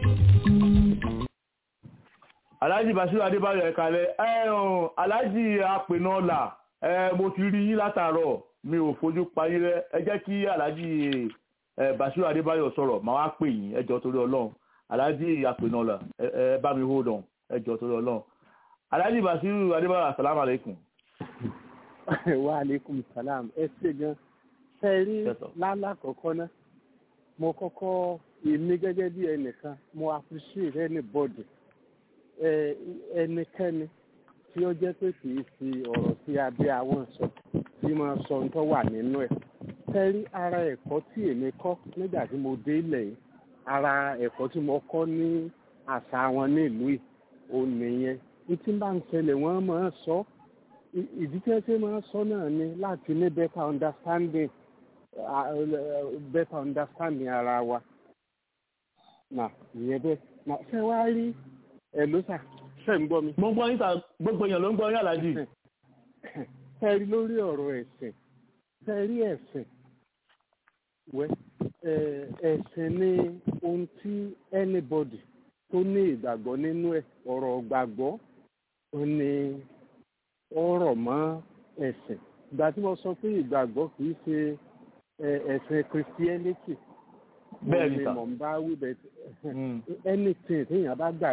alhaji basiru adébáyọ̀ ẹ̀kalẹ̀ ẹ̀hún alhaji apẹ̀nọ́là ẹ̀ mo ti rí yín látàárọ̀ mi ò fojú parí rẹ ẹ jẹ́ kí alhaji ẹ̀ basiru adébáyọ̀ sọ̀rọ̀ màá wá pè yín ẹ jọ̀ọ́ torí ọlọ́run alhaji apẹ̀nọ́là ẹ ẹ bá mi hold on ẹ jọ̀ọ́ torí ọlọ́run alhaji basiru adébáyọ̀ asalaamu alaykum. wa aleykum salam ẹ ṣe gan ṣe rí Yes, sir. lálàkọ̀ọ́kọ́ náà mo kọ́kọ́ èmi gẹ́gẹ́ bí ẹnìkan mo appreciate anybody ẹ ẹnikẹ́ni tí ó jẹ́ pé kì í fi ọ̀rọ̀ sí abẹ́ àwọn sọ tí máa sọ ohun tó wà nínú ẹ̀ ṣe rí ara ẹ̀kọ́ tí èmi kọ́ nígbà tí mo dé ilẹ̀ yìí ara ẹ̀kọ́ tí mo kọ́ ní àṣà wọn nílùú yìí òun nìyẹn ní tí bá ń ṣẹlẹ̀ wọ́n máa sọ ì- ìdí tí wọ́n ṣe máa sọ náà ni láti ní better understanding uh, uh, better understanding ara wa na ìyẹn bẹ́ẹ̀ na ṣé wàá rí ẹ̀ ló sà ṣe ń gbọ́ mi. mo ń gbọ́ yín sà gbogbo èèyàn ló ń gbọ́ yín alhaji. ṣe rí lórí ọ̀rọ̀ ẹ̀sìn ṣe rí ẹ̀sìn wẹ́ ẹ̀, ẹ̀sìn ni ohun tí anybody tó ní ìgbàgbọ́ nínú ẹ̀ ọ̀rọ̀ gbàgbọ́ ó ní ọ̀rọ̀ mọ́ ẹ̀sìn ìgbà tí mo sọ pé ìgbàgbọ́ kì í ṣe ẹ̀, ẹ̀sìn christianity Bẹ́ẹ̀ ni òun sà. mò ń bá wí bẹ́ẹ̀ Mm. anything téèyàn bá gbàgbọ́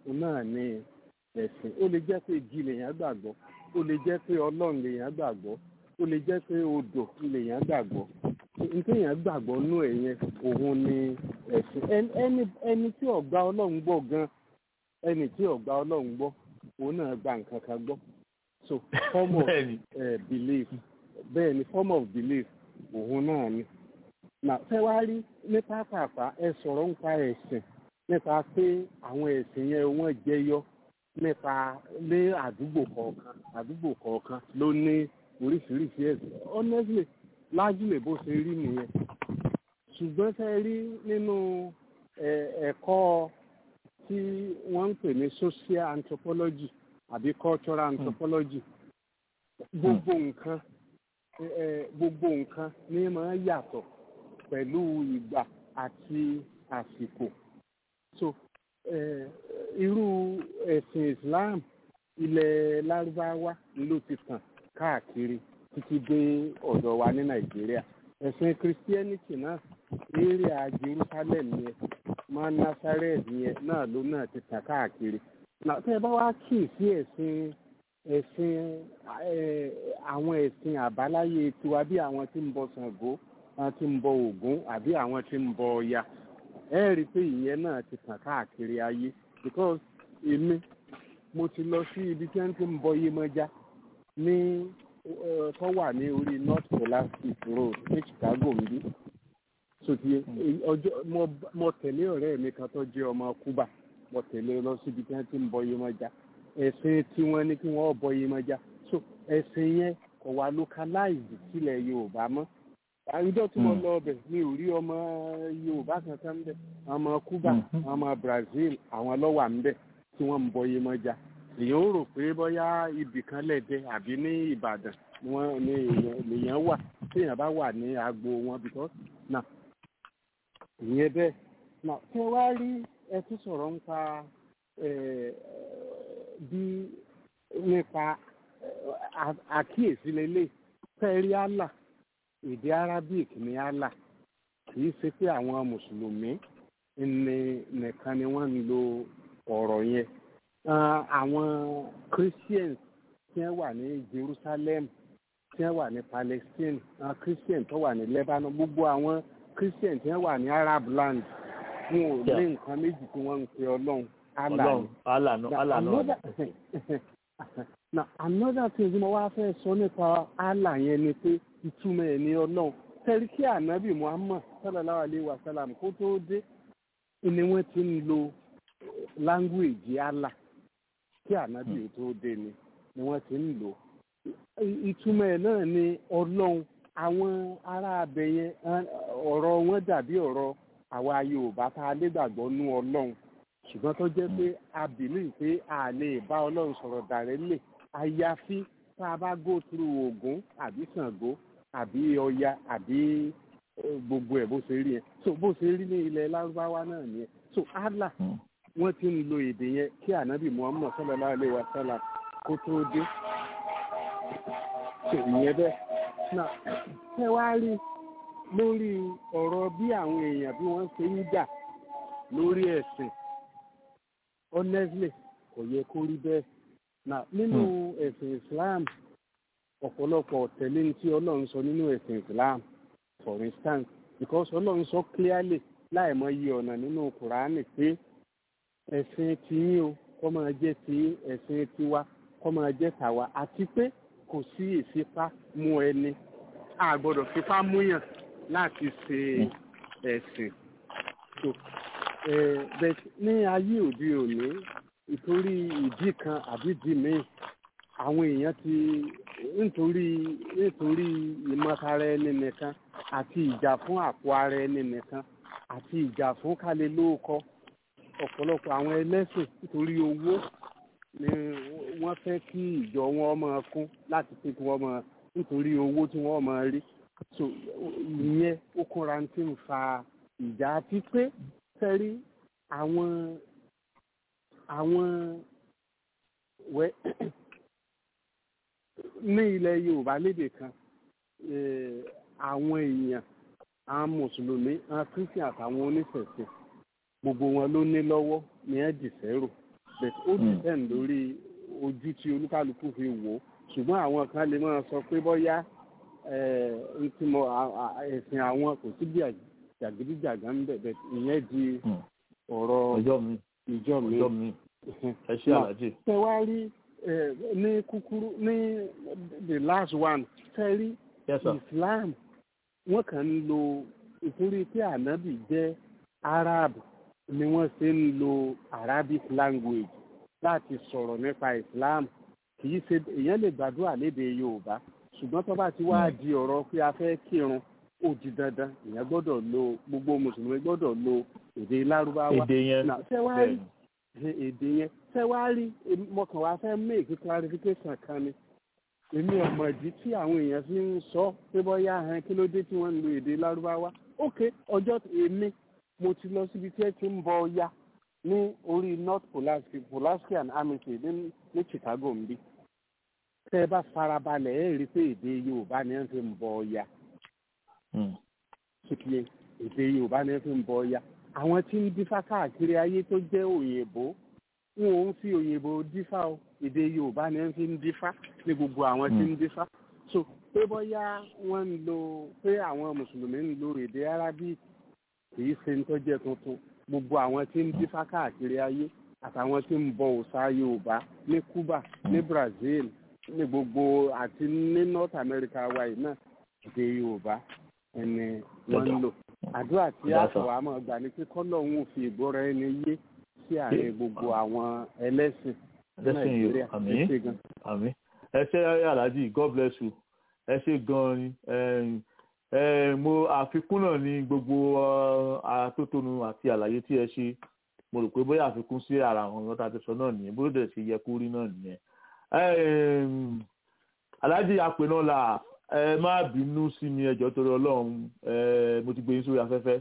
òun náà ní ẹ̀sìn ó lè jẹ́ pé igi lèèyàn gbàgbọ́ ó lè jẹ́ pé ọlọ́run lèèyàn gbàgbọ́ ó lè jẹ́ pé odò lèèyàn gbàgbọ́ nítéèyàn gbàgbọ́ nú ẹ̀ yẹn òun ni ẹ̀sìn Ẹni- ẹni ẹni tí ò gba ọlọ́run gbọ́ gan ẹni tí ò gba ọlọ́run gbọ́ òun náà gba nǹkan kan gbọ́ so form of bẹ́ẹ̀ni uh, belief bẹ́ẹ̀ ni form of belief òun náà ni. Nà fẹ́ wá rí ní pápápá ẹ sọ̀rọ̀ nípa ẹ̀sìn nípa pé àwọn ẹ̀sìn yẹn wọ́n jẹyọ nípa lé àdúgbò kọ̀ọ̀kan àdúgbò kọ̀ọ̀kan ló ní oríṣiríṣi ẹ̀sìn honestly lájúlẹ̀ bó ṣe rí nìyẹn ṣùgbọ́n fẹ́ rí nínú ẹ̀, ẹ̀kọ́ tí wọ́n ń pè ní social anthropology àbí cultural anthropology gbogbo nǹkan ẹ, ẹ, gbogbo nǹkan ní máa ń yàtọ̀ pẹ̀lú ìgbà àti àsìkò so ẹ, irú ẹ̀sìn Islam ilẹ̀ lárúbáwá ló ti tàn káàkiri títí dé ọ̀dọ̀ wa ní Nàìjíríà ẹ̀sìn Christianity náà area Jerusalem yẹn máa Nazareth yẹn náà ló náà ti tàn káàkiri náà tẹ́ ẹ bá wá kì í sí ẹ̀sìn ẹ̀sìn ẹ̀, àwọn ẹ̀sìn àbáláyé tiwa bí àwọn tí ń bọ Ṣàngó àwọn tí ń bọ Ògún àbí àwọn tí ń bọ Ọya ẹ rí i pé ìyẹn náà ti tàn káàkiri ayé because èmi mo ti lọ sí ibi tí wọ́n ti ń bọ Yemọja ní ẹ, tó wà ní orí North Scholastic Road ní Chicago níbí sotie ọjọ́ mo mo tẹ̀lé ọ̀rẹ́ mi kan tó jẹ́ ọmọ Cuba mo tẹ̀lé lọ síbi tí wọ́n ti ń bọ Yemọja ẹ̀sìn tí wọ́n ní kí wọ́n bọ Yemọja so ẹ̀sìn yẹn kò wá localized sílẹ̀ Yorùbá mọ́ àwùjọ tí mo Mm. lọ ọbẹ̀ mi ò rí ọmọ Yorùbá kankan ń bẹ̀ ọmọ Cuba Mhm. ọmọ Brazil àwọn lọ́wà ń bẹ̀ tí wọ́n ń bọ Yemọja èèyàn ó rò pé bóyá ibì kan lẹ́dẹ̀ àbí ní Ìbàdàn ni wọ́n ní èèyàn lèèyàn wà téèyàn bá wà ní agbo wọn because na ìyẹn bẹ́ẹ̀ na tí wọ́n wá rí ẹ tún sọ̀rọ̀ nípa ẹ̀, bí nípa ẹ̀, à- àkíyèsí lélẹ̀ fẹ́ẹ́rí Allah èdè Arabic ní Allah kì í ṣe pé àwọn mùsùlùmí ní nìkan ni wọ́n ń lo ọ̀rọ̀ yẹn Ah, àwọn Christians tí wọ́n wà ní Jerusalem tí wọ́n wà ní Palestine àwọn Christian tó wà ní Lebanon gbogbo àwọn Christian tí wọ́n wà ní Arab land wọn ò Yeah. ní nǹkan méjì tí wọ́n ń pe Ọlọ́run Allah Ọlọ́run ni. Allah náà Na Allah náà another na another thing tí mo wá fẹ́ sọ nípa Allah yẹn ni pé ìtumọ̀ ẹ̀ ní ọlọ́run tẹ́rí kí ànábì Muhammad sallallahu alayhi wa sallam kó tó dé ni wọ́n ti ń lo language Allah kí ànábì tó dé ni ni wọ́n ti ń lò I- ìtumọ̀ ẹ̀ náà ni ọlọ́run àwọn ará abẹ yẹn eh, ọ̀rọ̀ wọn dàbí ọ̀rọ̀ àwa Yorùbá tá a lè gbàgbọ́ nú ọlọ́run ṣùgbọ́n tó jẹ́ pé a believe pé a lè bá ọlọ́run sọ̀rọ̀ dàrẹ́lẹ̀ àyàfi tá a bá go through Ògún àbí Ṣàngó àbí Ọya àbí eh, gbogbo ẹ̀ bó ṣe rí yẹn so bó ṣe rí ní ilẹ̀ lárúbáwá náà nìyẹn so Allah Mm. wọ́n ti ń lo èdè yẹn kí ànábì Muhammad sallallahu alaihi wa sallam kó tó dé so ìyẹn bẹ́ẹ̀ náà ṣé wàá rí lórí ọ̀rọ̀ bí àwọn èèyàn bí wọ́n ṣe ń jà lórí ẹ̀sìn honestly kò yẹ kó rí bẹ́ẹ̀ na nínú ẹ̀sìn Islam ọ̀pọ̀lọpọ̀ tẹ̀lé ní tí Ọlọ́run sọ nínú ẹ̀sìn Islam for instance because Ọlọ́run sọ clearly láìmọ̀ iye ọ̀nà nínú Kùránì pé ẹ̀sìn tiyín o kó máa jẹ́ ti ẹ̀sìn tiwa kó máa jẹ́ tàwa àti pé kò sí ìfipá mú ẹni a gbọ́dọ̀ fipá múyàn láti ṣe ẹ̀sìn so eh, but ní ayé òde òní ìtorí ìdí kan àbí ìdí míì àwọn èèyàn ti nítorí nítorí ìmọ̀tara ẹni nìkan àti ìjà fún àpò ara ẹni nìkan àti ìjà fún kálẹ̀ lóòkọ́ ọ̀pọ̀lọpọ̀ àwọn ẹlẹ́sìn nítorí owó ni wọ́n fẹ́ kí ìjọ wọn máa kún láti pé kí wọ́n máa nítorí owó tí wọ́n máa rí so ìyẹn ó kúnra tí ń fa ìjà àti pé fẹ́rí àwọn àwọn wẹ́ ní ilẹ̀ Yorùbá lédè kan eh, àwọn èèyàn àwọn mùsùlùmí àwọn christian àtàwọn oníṣẹ̀ṣe gbogbo wọn ló ní lọ́wọ́ ní ẹ̀ dìsẹ́rò but ó depend lórí ojú tí olúkálukú fi wò ó ṣùgbọ́n àwọn kan lè máa sọ pé bóyá ẹ̀ ń tí mo à- à- ẹ̀sìn àwọn kò sí bí jàgídíjàgá ń bẹ̀ bẹ̀ ìyẹn di Hmm. ọ̀rọ̀ ọjọ́ mi ìjọ mi. ọjọ́ mi ẹ ṣé Now, aláàjì tẹ wá rí ẹ, ní kúkúrú ní the last one tẹ rí yes sir islam wọn kàn ń lo ìtorí pé ànábì jẹ́ arab ni wọ́n ṣe ń lo arabic language láti sọ̀rọ̀ nípa islam kì í ṣe èèyàn lè gbàdúrà lédè yorùbá ṣùgbọ́n tó bá ti wá di ọ̀rọ̀ pé a fẹ́ kírun ó di dandan èèyàn gbọ́dọ̀ lo gbogbo mùsùlùmí gbọ́dọ̀ lo èdè lárúbáwá èdè yẹn Now, tẹ wá rí bẹ́ẹ̀ ṣe èdè yẹn ṣe wá rí èmi- mo kàn wá fẹ́ make clarification kan ni èmi ọmọ ìdí tí àwọn èèyàn fi ń sọ pé bóyá hàn kí ló dé tí wọ́n ń lo èdè lárúbáwá ok ọjọ́ tí- èmi mo ti lọ síbi tí ẹ ti ń bọ ọya ní orí north pulaski pulaski and amity ní ní chicago ń bí tẹ ẹ bá farabalẹ̀ ẹ rí i pé èdè yorùbá ni ẹ fi ń bọ ọya Hmm. ṣùkìyẹ èdè yorùbá ni ẹ fi ń bọ ọya àwọn tí ń dífá káàkiri ayé tó jẹ́ òyìnbó wọn ò ń fi òyìnbó dífá o èdè yorùbá ni ẹ fi ń dífá ní gbogbo àwọn tí ń dífá so pé bóyá wọ́n ń lo pé àwọn mùsùlùmí ń lo èdè arabic kìí ṣe ń tọ́jẹ́ tuntun gbogbo àwọn tí ń dífá káàkiri ayé àtàwọn tí ń bọ òòṣà yorùbá ní cuba ní brazil ní gbogbo àti ní north america wa yìí náà èdè yorùbá ẹni wọ́n ń lò àdúrà tí Yes, sir. àtọ̀wá máa gbà ní pé kọ́lọ́hún ò fi ìgbọ́ra ẹni yé sí àárín gbogbo àwọn ẹlẹ́sìn ní Ẹlẹ́sìn yìí, nàìjíríà àmín. ẹ ṣé gan. àmì ẹ ṣé aláàjì god bless you ẹ ṣé gan ni Ẹm, ẹ, mo àfikún náà ní gbogbo ọ, atótónu àti àlàyé tí ẹ ṣe mo rò pé bóyá àfikún sí ara àwọn ọ̀nà tá a ti sọ náà nìyẹn bó dẹ̀ ṣe yẹ kó rí náà nìyẹn Ẹm, aláàjì àpè náà là ẹ má bínú sí mi ẹjọ́ torí ọlọ́run ẹ, mo ti gbé yín sórí afẹ́fẹ́.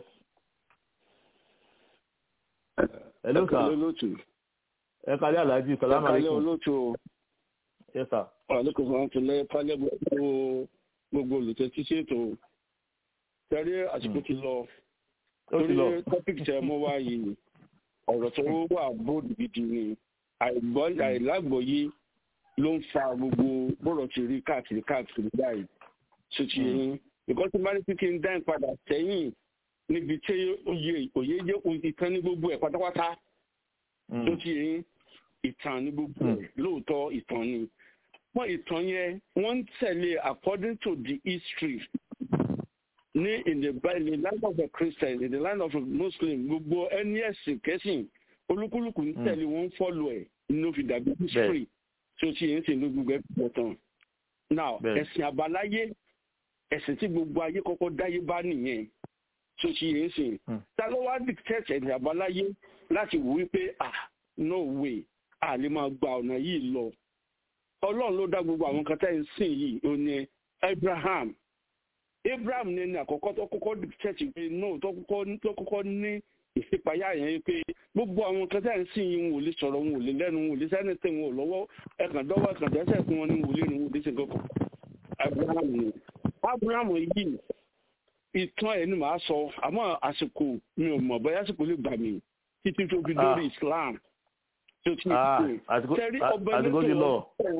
hello ẹ̀kálẹ́ sir olóòtú ẹ kálẹ́ aláàjì salamu ẹ̀kálẹ́ alaykum olóòtú o yes sir àlékún fún àtúnlẹ̀ kálẹ̀ gbogbo gbogbo olùtẹ́tí ṣètò tẹ̀lé àsìkò ti lọ ó ti torí lọ topic tẹ mọ́ wá yìí ọ̀rọ̀ tó wà bóòdù gidi ni àìgbọ́ àìlágbọ̀yé ló ń fa gbogbo bọ́rọ̀ ti rí káàkiri káàkiri báyìí tó ti yín nǹkan tí bá ní kí n dá ìpadà sẹ́yìn níbi tí òye òye jẹ́ ìtàn ní gbogbo ẹ̀ pátápátá Mm. tó ti yín ìtàn ní gbogbo ẹ̀ lóòótọ́ ìtàn ni wọ́n ìtàn yẹn wọ́n ń tẹ̀lé according to the history ní in the Bi- in the land of a Christian in the land of a Muslim gbogbo ẹni ẹ̀sìn kẹ́sìn olúkúlùkù ń Mm. tẹ̀lé wọ́n ń follow ẹ̀ ní ó fi dàbí history tó ti yín sì ní gbogbo ẹ̀ pọ̀ tán now Bẹ́ẹ̀. ẹ̀sìn àbáláyé ẹ̀sìn tí gbogbo ayé kọ́kọ́ dáyé bá nìyẹn tó ti yín sì Mm. ta ló wá dictate ẹ̀sìn àbáláyé láti wò wípé ah no way a lè máa gba ọ̀nà yìí lọ ọlọ́run ló dá gbogbo àwọn kan tẹ́ ń sìn yìí ó ní abraham abraham ní ẹni àkọ́kọ́ tó kọ́kọ́ dictate pé no tó kọ́kọ́ tó kọ́kọ́ ní ìṣípayá yẹn pé gbogbo àwọn kan tẹ́ ń sìn yìí wọn ò lè sọ̀rọ̀ wọn ò lè lẹ́nu wọn ò lè sẹ́ni tẹ̀ wọn ò lọ́wọ́ ẹ̀kàn dọ́wọ́ ẹ̀kàn dẹ́sẹ̀ fún wọn ní wọn ò lè rìn wọn ò lè ṣe kankan abraham ni abraham yìí ìtàn ẹ̀ ni màá sọ àmọ́ àsìkò mi ò mọ̀ bóyá àsìkò lè gbà mí títí tó fi dórí Ah. islam tó ti Ah, ṣe àsìkò tẹ́rí à- ọba àsìkò ti lọ.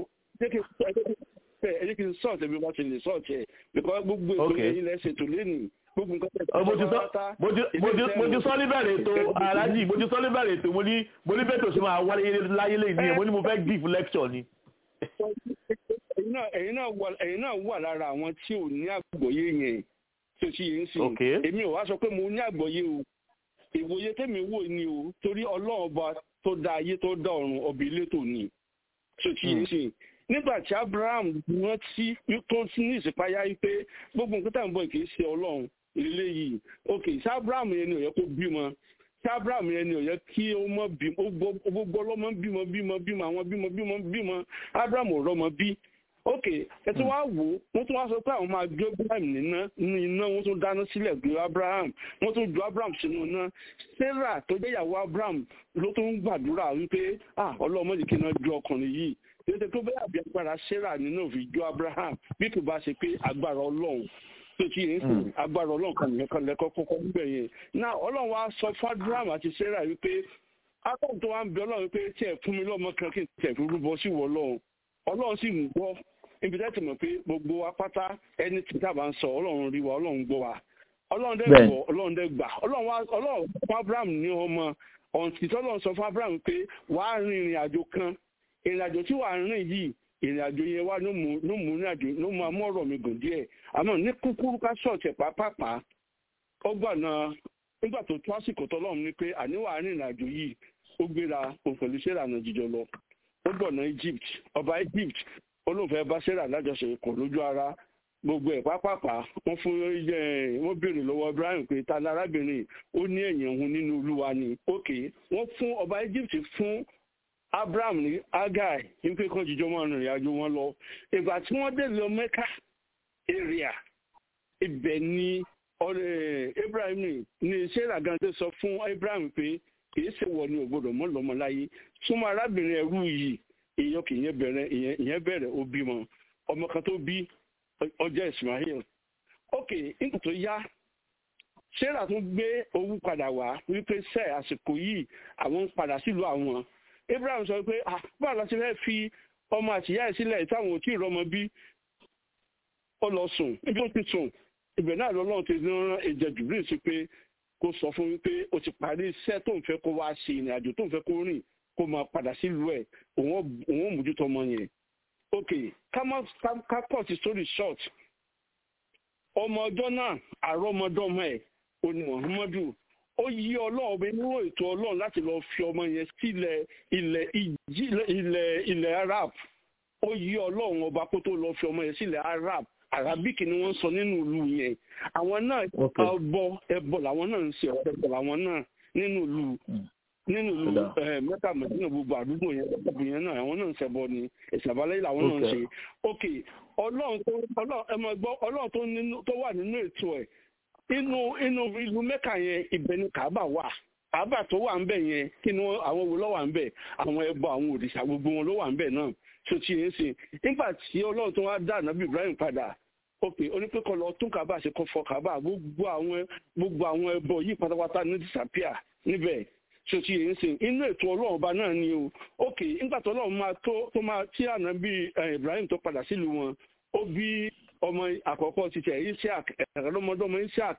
ẹ jẹ́ kí n sọ̀tẹ̀ bí wọ́n ti lè sọ̀tẹ̀ because gbogbo ètò Okay. yẹn ilẹ̀ ṣètò lẹ́nu gbogbo nǹkan tẹ̀ Ọ, mo ti sọ mo ti- mo ti- mo ti sọ níbẹ̀rẹ̀ ètò aláàjì mo ti sọ níbẹ̀rẹ̀ ètò mo ní mo ní bẹ́ẹ̀ tó ṣe máa wáyé láyé lẹ́yìn nìyẹn mo ní mo fẹ́ give lecture ni. ẹ̀yin náà ẹ̀yin náà wà ẹ̀yin náà wà lára àwọn tí ò ní àgbọ́yé yẹn tó ti yẹn sìn Okay. èmi ò wá sọ pé mo ní àgbọ́yé o ìwòye tèmi wò ni o torí ọlọ́run ọba tó dá ayé tó dá ọ̀run ọbẹ̀ elétò ni tó ti yẹn sìn nígbà tí abraham wọ́n tí tó tí ní ìsìpáyà yìí pé gbogbo nǹkan tá à ń bọ̀ kì í ṣe ọlọ́run ilé yìí ok ṣé abraham yẹn ni ó yẹ kó bímọ ṣé abraham yẹn ni ó yẹ kí ó mọ bímọ ó gbọ́ ó gbọ́ ọlọ́mọ bímọ bímọ bímọ àwọn bímọ bímọ bímọ abraham ò rọ́mọ bí ok ẹ tí wàá wò ó wọ́n tún wá sọ pé àwọn máa gbé abraham níná ní iná wọ́n tún dáná sílẹ̀ gbé abraham wọ́n tún ju abraham sínú iná sarah tó jẹ́ ìyàwó abraham ló tún ń gbàdúrà wípé ah ọlọ́mọ yìí kí iná ju ọkùnrin yìí tètè tó bẹ́ẹ̀ àbí agbára sarah nínú òfin ju abraham bí kò bá ṣe pé agbára ọlọ́run tó ti yẹn sìn agbára ọlọ́run kan nìyẹn kan lẹ́kọ́ kọ́kọ́ níbẹ̀ yẹn náà ọlọ́run wa sọ fún abraham àti sarah wípé akọ́kọ́ tó wá ń bẹ ọlọ́run pé tí ẹ̀ fún mi lọ́mọ kan kí n tẹ̀ fi rúbọ sí wọ ọlọ́run ọlọ́run sì ń gbọ́ ibi tẹ́tì mọ̀ pé gbogbo wa pátá ẹni tí tábà ń sọ ọlọ́run rí wa ọlọ́run gbọ́ wa ọlọ́run dẹ́ Bẹ́ẹ̀. gbọ́ ọlọ́run dẹ́ gbà ọlọ́run wá ọlọ́run fún abraham ní ọmọ ọ̀ǹtí tọ́lọ́run sọ fún abraham pé wàá rin ìrìn àjò kan ìrìn àjò tí wàá rìn yìí ìrìn àjò yẹn wá ló mú ló mú ìrìn àjò ló mú amọ́rọ̀ mi gùn díẹ̀ àmọ́ ní kúkúrú ká ṣọ̀ọ̀tì pàápàá ó gbà náà nígbà tó tó àsìkò tọ́lọ́run ní pé àníwá rìn ìrìn àjò yìí ó gbéra òun pẹ̀lú sarah náà jíjọ lọ ó gbọ̀nà egypt ọba egypt olóòfẹ́ bá sarah lájọṣe kò lójú ara gbogbo ẹ̀ pápápá wọ́n fún ẹ wọ́n béèrè lọ́wọ́ ibrahim pé ta ni arábìnrin ó ní ẹ̀yìn òun nínú olúwa ni òkè wọ́n fún ọba egypt fún abraham ní agai wípé kan jíjọ máa rìnrìn àjò wọn lọ ìgbà tí wọ́n dé lọ mẹ́kà area ibẹ̀ ni ọ̀rẹ́ ibrahim ní sarah gan tó sọ fún ibrahim pé kìí ṣe wọ ni ògbódò mọ lọmọ láyé súnmọ́ arábìnrin ẹrú yìí èèyàn kì í yẹn bẹ̀rẹ̀ ìyẹn ìyẹn bẹ̀rẹ̀ ó bímọ ọmọ kan tó bí ọjọ́ ismail ok nígbà tó yá sarah tún gbé owó padà wá wípé sẹ àsìkò yìí àwọn ń padà sílùú àwọn abraham sọ pé ah báwo la ṣe fẹ́ fi ọmọ àtìyá ẹ̀ sílẹ̀ táwọn ò tí ì rọmọ bí ó lọ sùn níbi ó ti sùn ibẹ̀ náà lọ́lọ́run ti rán ẹ̀jẹ̀ jùbìlì sí pé kó sọ fún wípé o ti parí iṣẹ́ tó ń fẹ́ kó wá ṣe ìrìn àjò tó ń fẹ́ kó rìn kó máa padà sílùú ẹ̀ òun ò mójútó ọmọ yẹn. ok ká má ká cut the story short ọmọ ọjọ́ náà àrọ́mọdọ́mọ ẹ̀ oní muhammadu ó yí ọlọ́run bẹ nínú ètò ọlọ́run láti lọ fi ọmọ yẹn sílẹ̀ ilẹ̀ ìjì ilẹ̀ ilẹ̀ arab ó yí ọlọ́run ọba kó tó lọ fi ọmọ yẹn sílẹ̀ arab arabic ni wọ́n sọ nínú ìlú yẹn àwọn náà ẹbọ ẹbọ làwọn náà ń ṣe ẹbọ làwọn náà nínú ìlú nínú ìlú mẹ́ta mẹ́tìnà gbogbo àdúgbò yẹn gbogbo yẹn náà àwọn náà ń ṣẹbọ ni ìṣàbálẹ̀ làwọn náà ń ṣe ok ọlọ́run tó ọlọ́run ẹ máa gbọ́ ọlọ́run tó nínú tó wà nínú ètò ẹ̀ inú inú ìlú mẹ́ka yẹn ibẹ̀ ni kàábà wà kàábà tó wà ń bẹ̀ yẹn kí ni àwọn wo ló wà ń bẹ̀ àwọn ẹbọ àwọn òrìṣà gbogbo wọn ló wà ń bẹ̀ náà tó ti yẹn sìn nígbà tí ọlọ́run tó wá dá ànábì ibrahim padà ok onípẹ́kọ̀ lọ tún kàbá ṣe kọ́ fọ kàbá gbogbo àwọn gbogbo àwọn ẹbọ yìí pátápátá ní disappear níbẹ̀ tí o ti yẹn sìn inú ètò ọlọ́run ọba náà ni o ok nígbà tó ọlọ́run máa tó tó máa tí ànábì ibrahim tó padà sílùú wọn ó bí ọmọ àkọ́kọ́ ti tẹ̀ isaac ẹ̀rọmọdọ́mọ isaac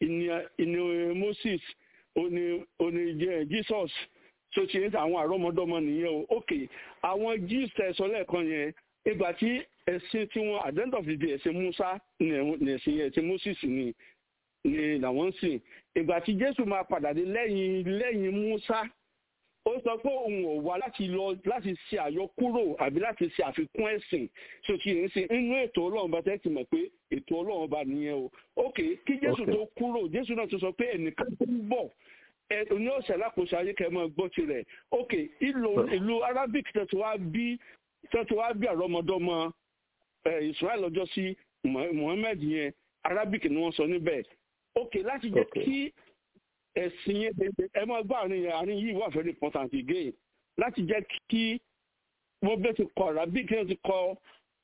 ìní moses òní òní jesus tí o ti yẹn sìn àwọn àrọ́mọdọ́mọ nìyẹn o ok àwọn jews tẹ̀sán lẹ́ẹ̀kan yẹn ìgbà tí ẹ̀sìn tí wọ́n at the end of the day ẹ̀sìn musa ní ẹ̀sìn ẹ̀sìn moses ni ni làwọn ń sìn ìgbà tí jésù máa padà dé lẹ́yìn lẹ́yìn musa ó sọ pé òun ò wá láti lọ láti ṣe àyọkúrò àbí láti ṣe àfikún ẹ̀sìn tí o ti ń sìn inú ètò ọlọ́run bá tẹ́ ti mọ̀ pé ètò ọlọ́run bá nìyẹn o ok kí jésù tó kúrò jésù náà tó sọ pé ẹnìkan tó ń bọ̀ ní ọ̀sẹ̀ lákòóso ayé kẹ́ mọ́ gbọ́ tirẹ̀ ok ìlú arabic tẹ̀sí wá bí tẹ́tí wá bí àrọ́mọdọ́mọ israel ọjọ́ sí muhammed yẹn arabic ni wọ́n sọ níbẹ̀ ok láti jẹ́ kí ẹ̀sìn yẹn ẹ máa gbọ́ àárín àárín yìí wà very important again láti jẹ́ kí wọ́n bẹ́ẹ̀ ti kọ arabic yẹn ti kọ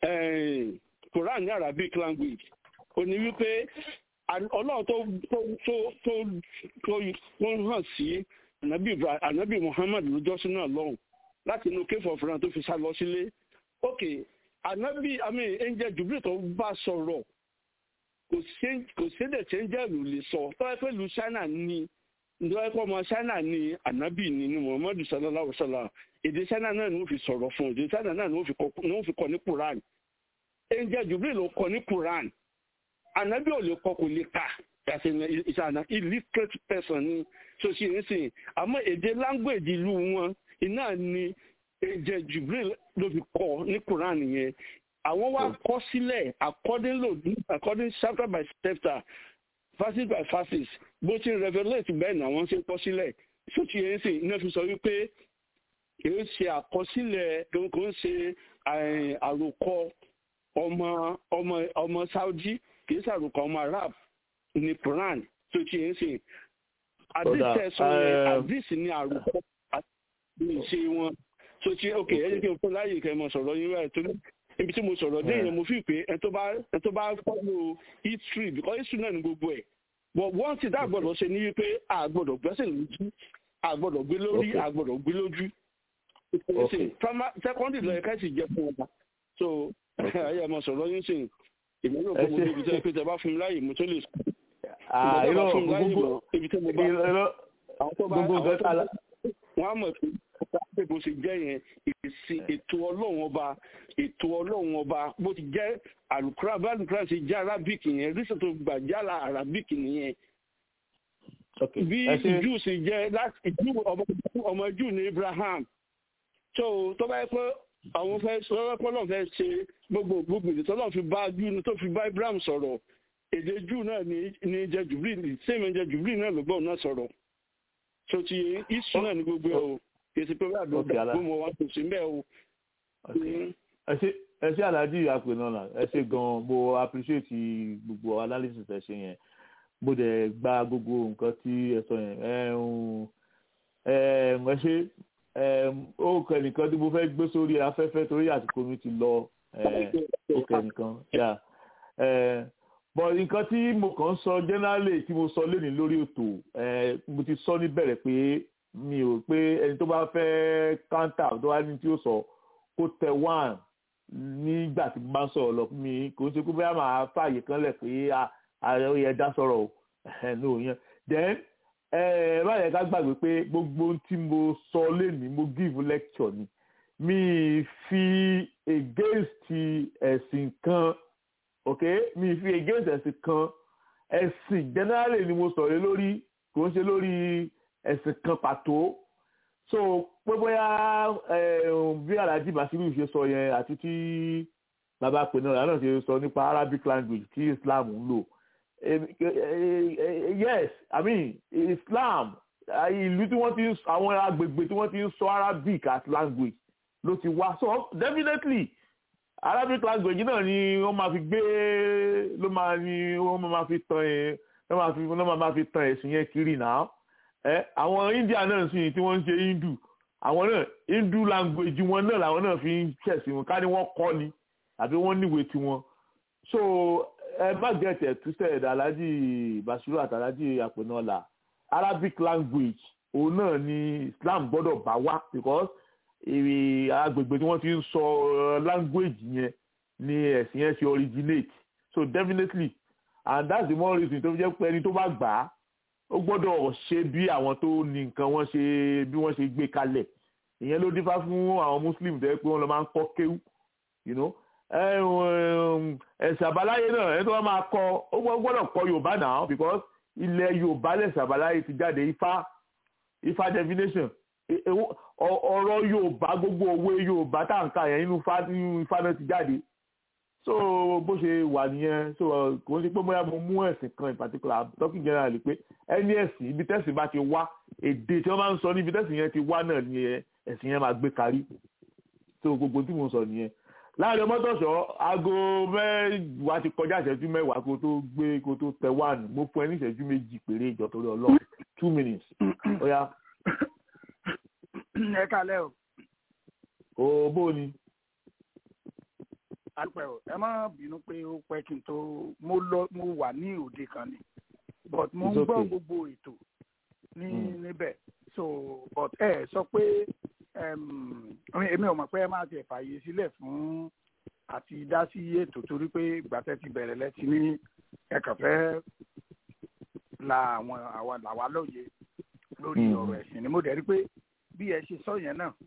quran ní arabic language ó ní wípé ọlọ́run tó tó tó tó tó hàn sí anabi muhammed lójọ́sí náà lọ́hùn láti inú kéfọ̀ fúnra tó fi sá lọ sílé ok anabi ami angel jubilee tó bá sọ̀rọ̀ kò sédè tí angel ò lè sọ tọ́wọ́ pé lu china ni tọ́wọ́ pé ọmọ china ni anabi ni ni muhammadu sallallahu alaihi wa sallam èdè china náà ni wọ́n fi sọ̀rọ̀ fún èdè china náà ni wọ́n fi kọ́ ní quran angel jubilee ló kọ́ ní quran anabi ò lè kọ́ kò lè kà ìṣàna illiterate person ni so ṣe ń sìn àmọ́ èdè language ìlú wọn iná ni ẹ̀jẹ̀ jubril ló fi kọ́ ní quran yẹn àwọn wá kọ́ sílẹ̀ according lo according chapter by chapter verses by verses bó ti revelate bẹ́ẹ̀ ni àwọn ṣe kọ́ sílẹ̀ so ti yẹn sìn iná fi sọ wípé kìí ṣe àkọsílẹ̀ kò ń ṣe àròkọ ọmọ ọmọ ọmọ saudi kìí ṣe àròkọ ọmọ arab ní quran so ti yẹn sìn àdìsẹ́ sọ yẹn àdìsí ní àròkọ ní ìṣe wọn so ti ok ẹ jẹ́ kí n fún láyè kẹ́ ẹ mọ sọ̀rọ̀ yín rẹ̀ torí ibi tí mo sọ̀rọ̀ dé yẹn mo fi pé ẹ tó bá ẹ tó bá follow history because history náà ní gbogbo ẹ̀ but one thing that gbọ́dọ̀ ṣe ní wípé a gbọ́dọ̀ gbẹ́sẹ̀ lójú àgbọ̀dọ̀ gbé lórí Okay. àgbọ̀dọ̀ gbé lójú Okay. secondary lọ ẹ̀ka sì jẹ́ fún ọba so ayé ẹ̀ mọ̀ sọ̀rọ̀ yín sìn èmi náà kọ́ mo Ẹ ṣé. débi tẹ́ pé tẹ́ bá fún mi láàyè mo tó lè sùn Ah, ìgbà tó bá irọ́ fún mi láàyè gbogbo mọ̀ ibi tí mo bá irọ́ àwọn tó bá gbogbo àwọn nǹkan tó tá a bá la- wọ́n á mọ̀ pé pé bó ṣe jẹ́ yẹn èsì ètò ọlọ́run ọba ètò ọlọ́run ọba bó ti jẹ́ àlùkùrá bá àlùkùrá ṣe jẹ́ arabic yẹn rísẹ̀ tó gbà jálà arabic nìyẹn Okay. bí Ẹ ṣé. ìjú ṣe jẹ́ láti ìjú ọmọ ọmọ ìjú ní abraham tó tó bá yẹ pé àwọn fẹ́ sọ́wọ́ pé ọlọ́run fẹ́ ṣe gbogbo gbogbo ìdí tọ́lọ́run fi bá jù tó fi bá abraham sọ̀rọ̀ èdè jù náà ní ní jẹ́ jubilee sèmi jẹ́ jubilee náà ló gbọ́ náà sọ̀rọ̀ tó ti isu náà ní gbogbo ẹ̀ o èsì pé wíwà Okay, gbogbo Ala. gbogbo wọn kò sí mbẹ́ o. Okay. ẹ ṣé ẹ ṣé alhaji apẹnọlá ẹ ṣé gan mo appreciate gbogbo analysis ẹ ṣe yẹn mo dẹ̀ gba gbogbo nǹkan tí ẹ sọ yẹn ẹ ń ẹ ẹ ṣe ẹ ó kẹ nìkan tí mo fẹ́ gbé sórí afẹ́fẹ́ torí àsìkò mi ti lọ ẹ ó kẹ nìkan yà ẹ bọ̀ nǹkan tí mo kàn ń sọ generally tí mo sọ lénìí lórí ètò ẹ mo ti sọ níbẹ̀rẹ̀ pé mi ò pé ẹni tó bá fẹ́ counter tó wá ní tí ó sọ kó tẹ one nígbà tí mo bá ń sọ̀rọ̀ lọ fún mi kò ń ṣe pé bóyá màá fààyè kan lẹ̀ pé ààrẹ ó yẹ dá sọ̀rọ̀ o ẹ̀ ní òun yẹn then ẹ má yẹ ká gbàgbé pé gbogbo ohun tí mo sọ lénìí mo give lecture ni mi fi against ẹ̀sìn kan ok mi fi against ẹ̀sìn kan ẹ̀sìn generally ni mo sọ̀rọ̀ lórí kò ń ṣe lórí ẹ̀sìn kan pàtó so pé bóyá bí alhaji basiru ṣe sọ yẹn àti tí bàbá pẹ̀lú náà ṣe sọ nípa arabic language tí islam ń lò yes i mean islam ìlú tí wọ́n ti ń àwọn agbègbè tí wọ́n ti ń sọ arabic as language ló ti wá so definitely arabic language náà ni wọ́n máa fi gbé ló máa ní wọ́n máa fi tan ẹ̀ ló máa fi ló máa fi tan ẹ̀sìn yẹn kiri náà ẹ àwọn india náà sì tí wọ́n ń ṣe hindu àwọn náà hindu language wọn náà làwọn náà fi ń ṣẹ̀sìn wọn ká ní wọ́n kọ́ ni àbí wọ́n níwèé tiwọn so ẹ má get it twisted alhaji basiru àti alhaji àpènọ́là arabic language òun náà ni islam gbọ́dọ̀ bá wá because èrè agbègbè tí wọ́n ti ń sọ language yẹn ni ẹ̀sìn yẹn ti originate so definitely and that's the more reason tó fi jẹ́ pé ẹni tó bá gbà á ó gbọ́dọ̀ ṣe bí àwọn tó ní nǹkan wọ́n ṣe bí wọ́n ṣe gbé kalẹ̀ ìyẹn ló dífá fún àwọn muslim tẹ́ pé wọ́n lọ máa ń kọ́ kéwú you know ẹ̀sìn àbáláyé náà ẹni tó bá máa kọ́ ó gbọ́dọ̀ kọ́ yorùbá náà because ilẹ̀ yorùbá lẹ̀sìn àbáláyé ti jáde ifá ifá definition ọ̀rọ̀ yorùbá gbogbo òwe yorùbá tá à ń kà yẹn nínú ifá náà ti jáde so bó ṣe wà nìyẹn so kò ń ṣe pé bóyá mo mú ẹ̀sìn kan in particular talking generally pé ẹni ẹ̀sìn ibi tẹ́sìn bá ti wá èdè tí wọ́n máa ń sọ níbi tẹ́sìn yẹn ti wá náà ni ẹ̀sìn yẹn máa gbé kárí so gbogbo tí mo sọ nìyẹn láàrin ọmọdọ̀ṣọ́ aago mẹ́wàá ti kọjá ìṣẹ́jú mẹ́wàá kó tó gbé kó tó tẹ wáànù mo fún ẹ ní ìṣẹ́jú méjì péré ìjọ torí ọlọ́run two minutes ó yá. ẹ kálẹ̀ o. o bó ni àpẹ o ẹ má bínú pé ó pẹ́ kí n tó mo lọ mo wà ní òde kan ni but mo ń gbọ́ gbogbo ètò ní níbẹ̀ so but ẹ sọ pé èmi ò mọ̀ pé ẹ máa ti fààyè sílẹ̀ fún àti dá sí ètò torí pé gbàtẹ́ ti bẹ̀rẹ̀ lẹ́tí ní ẹ kàn fẹ́ la àwọn àwa làwa lóye lórí ọ̀rọ̀ ẹ̀sìn ni mo dẹ̀ rí pé bí ẹ ṣe sọ yẹn náà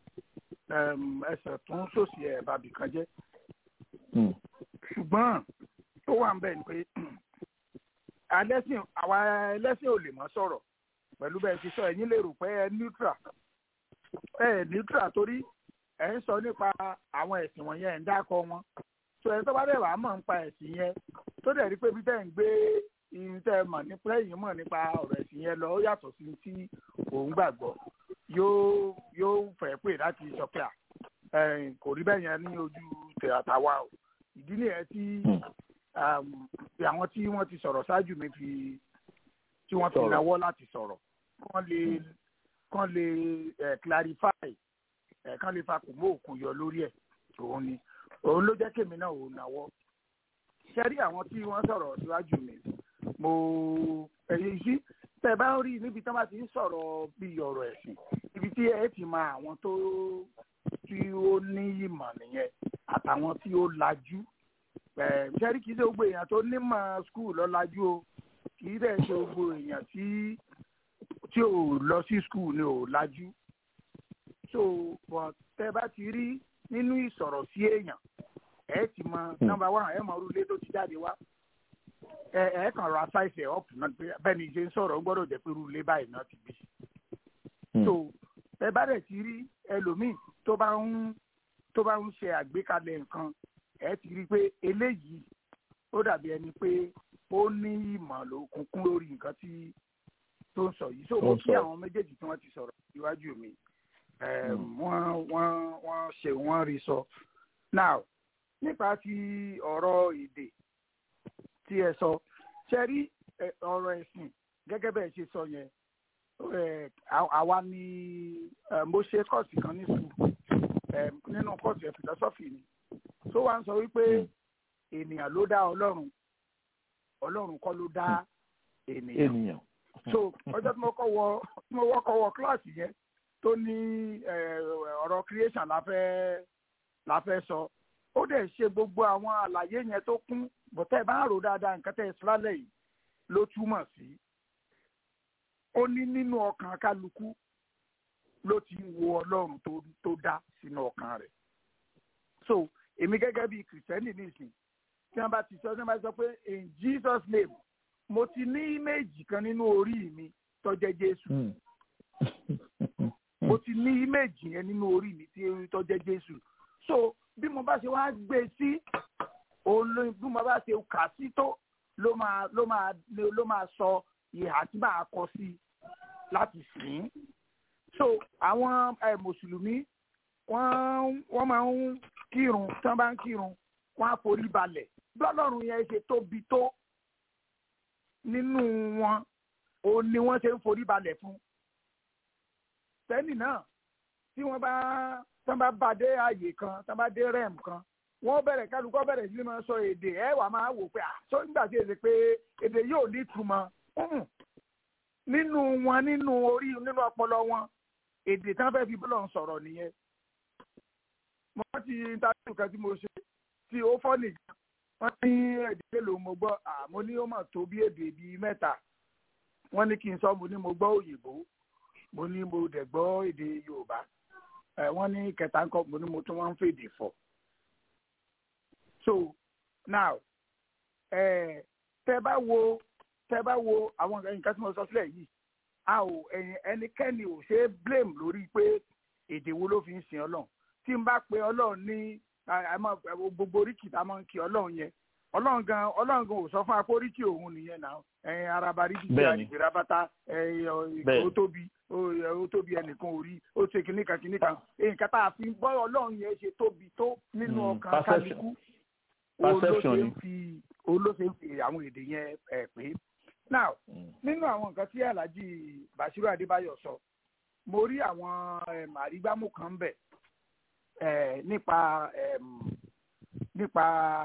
ẹsẹ̀ tún sòsì ẹ̀ bàbí kan jẹ́ ṣùgbọ́n tó wà ń bẹ̀ ni pé alẹ́sìn àwa ẹlẹ́sìn ò lè mọ́ sọ̀rọ̀ pẹ̀lú bẹ́ẹ̀ ti sọ ẹ̀yin lè rò pé ẹ neutral ẹ neutral torí ẹ ń sọ nípa àwọn ẹ̀sìn wọ̀nyẹn ẹ̀ ń dákọ̀ wọn tó ẹ tó bá dẹ̀ wàá mọ̀ nípa ẹ̀sìn yẹn tó dẹ̀ rí pé bí tẹ́ ń gbé irun tẹ́ mọ̀ nípa ẹ̀yìn mọ̀ nípa ọ̀rọ̀ ẹ̀sìn yẹn lọ ó yàtọ̀ sí tí òun gbàgbọ́ yóò yóò fẹ́ pè láti sọ pé à kò rí bẹ́ẹ̀ yẹn ní ojú tàwa o ìdí nìyẹn tí àwọn tí wọ́n ti sọ̀rọ̀ ṣáájú mi fi tí wọ́n fi náwó láti sọ̀rọ̀ kán lè kán lè clarify kán lè fakùn mọ́ òkun yọ lórí ẹ̀ òun ni òun ló jẹ́ kémi náà ò náwó ṣẹ́rí àwọn tí wọ́n sọ̀rọ̀ síwájú mi mo ẹ̀yìn sí tẹ bá rí níbi tí wọn bá ti ń sọ̀rọ̀ bí ọ̀rọ̀ ẹ̀sìn ibi tí ẹ ti mọ àwọn tó tí ó ní ìmọ̀ nìyẹn àtàwọn tí ó lajú ṣẹ́rí kìí ṣe gbogbo èèyàn tó nímọ̀ skul lọ lajú o kìí dẹ̀ ṣe gbogbo èèyàn tí tí ò lọ sí skul ni ò lajú so but tẹ bá ti rí nínú ìsọ̀rọ̀ sí èèyàn ẹ ti mọ nọ́mbà one ẹ mọ orúlé tó ti jáde wá ẹ ẹ kàn ra ṣáìsì ẹ ọ̀pù náà bẹ́ẹ̀ ni ṣe ń sọ̀rọ̀ ó gbọ́dọ̀ jẹ́ pé orúlé báyìí náà ti bí so ẹ bá dẹ̀ ti rí ẹlòmíì tó bá ń tó bá ń ṣe àgbékalẹ̀ nǹkan ẹ ti rí i pé eléyìí ó dàbí ẹni pé ó ní ìmọ̀ lókùnkùn lórí nǹkan tí tó ń sọ yìí so mo kí àwọn méjèèjì tí wọ́n ti sọ̀rọ̀ iwájú mi wọ́n wọ́n wọ́n ṣe wọ́n rí sọ now nípa ti ọ̀rọ̀ èdè tí ẹ sọ ṣe rí ọ̀rọ̀ ẹ̀sìn gẹ́gẹ́ bẹ́ẹ̀ ṣe sọ yẹn àwa ni mo ṣe kọ́ọ̀sì kan ní sùúrù nínú kọ́ọ̀sì ẹ̀ philosophy ni tó wá ń sọ wípé ènìyàn ló dá ọlọ́run ọlọ́run kọ́ ló dá ènìyàn so ọjọ́ tí mo kọ́ wọ tí mo wọ́kọ̀ wọ kíláàsì yẹn tó ní ọ̀rọ̀ creation la fẹ́ la fẹ́ sọ ó dẹ̀ ṣe gbogbo àwọn àlàyé yẹn tó kún bọ́tẹ́ bá ń rò dáadáa nǹkan tẹ́ ẹ sílálẹ̀ yìí ló túmọ̀ sí ó ní nínú ọkàn kálukú ló ti wo ọlọ́run tó dá sínú ọkàn rẹ̀ so èmi gẹ́gẹ́ bíi kìrìsìtẹ́nì nìsín tí wọ́n bá ti sọ tí wọ́n bá sọ pé in Jesus name mo ti ní íméèjì kan nínú orí mi tó jẹ́ Jésù mo ti ní íméèjì yẹn nínú orí mi tó jẹ́ Jésù so bí mo bá ṣe wá gbé sí òun ló bí mo bá ṣe kà sí tó ló máa ló máa ló máa sọ ìhà tí màá kọ sí láti sìn so àwọn mùsùlùmí wọ́n wọ́n máa ń kírun tí wọ́n bá ń kírun wọ́n á forí balẹ̀ bí ọlọ́run yẹn ṣe tóbi tó nínú wọn òun ni wọ́n ṣe ń forí balẹ̀ fún sẹ́nì náà tí wọ́n bá tí wọ́n bá bá dé ààyè kan tí wọ́n bá dé rẹ́ẹ̀m kan wọ́n bẹ̀rẹ̀ kálukọ́ bẹ̀rẹ̀ sí ni máa sọ èdè ẹ̀ wà máa wò pé àṣọ nígbà tí èdè pé èdè yóò ní ìtumọ̀ nínú wọn nínú orí nínú ọpọlọ wọn èdè tí wọ́n fẹ́ẹ́ fi bọ́lọ̀ sọ̀rọ̀ nìyẹn mo rántí interview kan tí mo ṣe tí ó fọ́ nìyẹn wọ́n ní èdè mélòó mo gbọ́ àmọ́ ní ó mà tó bí èdè bíi mẹ́ta wọ́n ní kí n sọ mo ní mo gbọ́ òyìnbó mo ní mo dẹ̀ gbọ́ èdè yorùbá wọ́n ní kẹta ńkọ́ mo ní mo tún wọ́n ń fèdè fọ̀ so now ẹ tẹ bá wo tẹ bá wo àwọn nǹkan tí mo sọ sílẹ̀ yìí a ò ẹnikẹ́ni ò ṣe é blame lórí pé èdè wo ló fi ń sin ọlọ́run tí n bá pe ọlọ́run ní gbogbo oríkì tá a máa ń kí ọlọ́run yẹn ọlọ́run gan ọlọ́run gan ò sọ fún akó oríkì òun nìyẹn náà ẹ̀yin araba rí bíi àdìgbèrè bàtà ó tóbi ó tóbi ẹnìkan ò rí ó ṣe kìnnìkan kìnnìkan èyí kátà àfi bọ́ ọlọ́run yẹn ṣe tóbi tó nínú ọkàn kálukú òun ló ṣe ń fi òun ló ṣe ń fi àwọn èdè yẹn ẹ̀ pé now nínú àwọn nǹkan tí alhaji bashiru adébáyọ̀ sọ mo rí àwọn àrígbámú kan bẹ̀ nípa nípa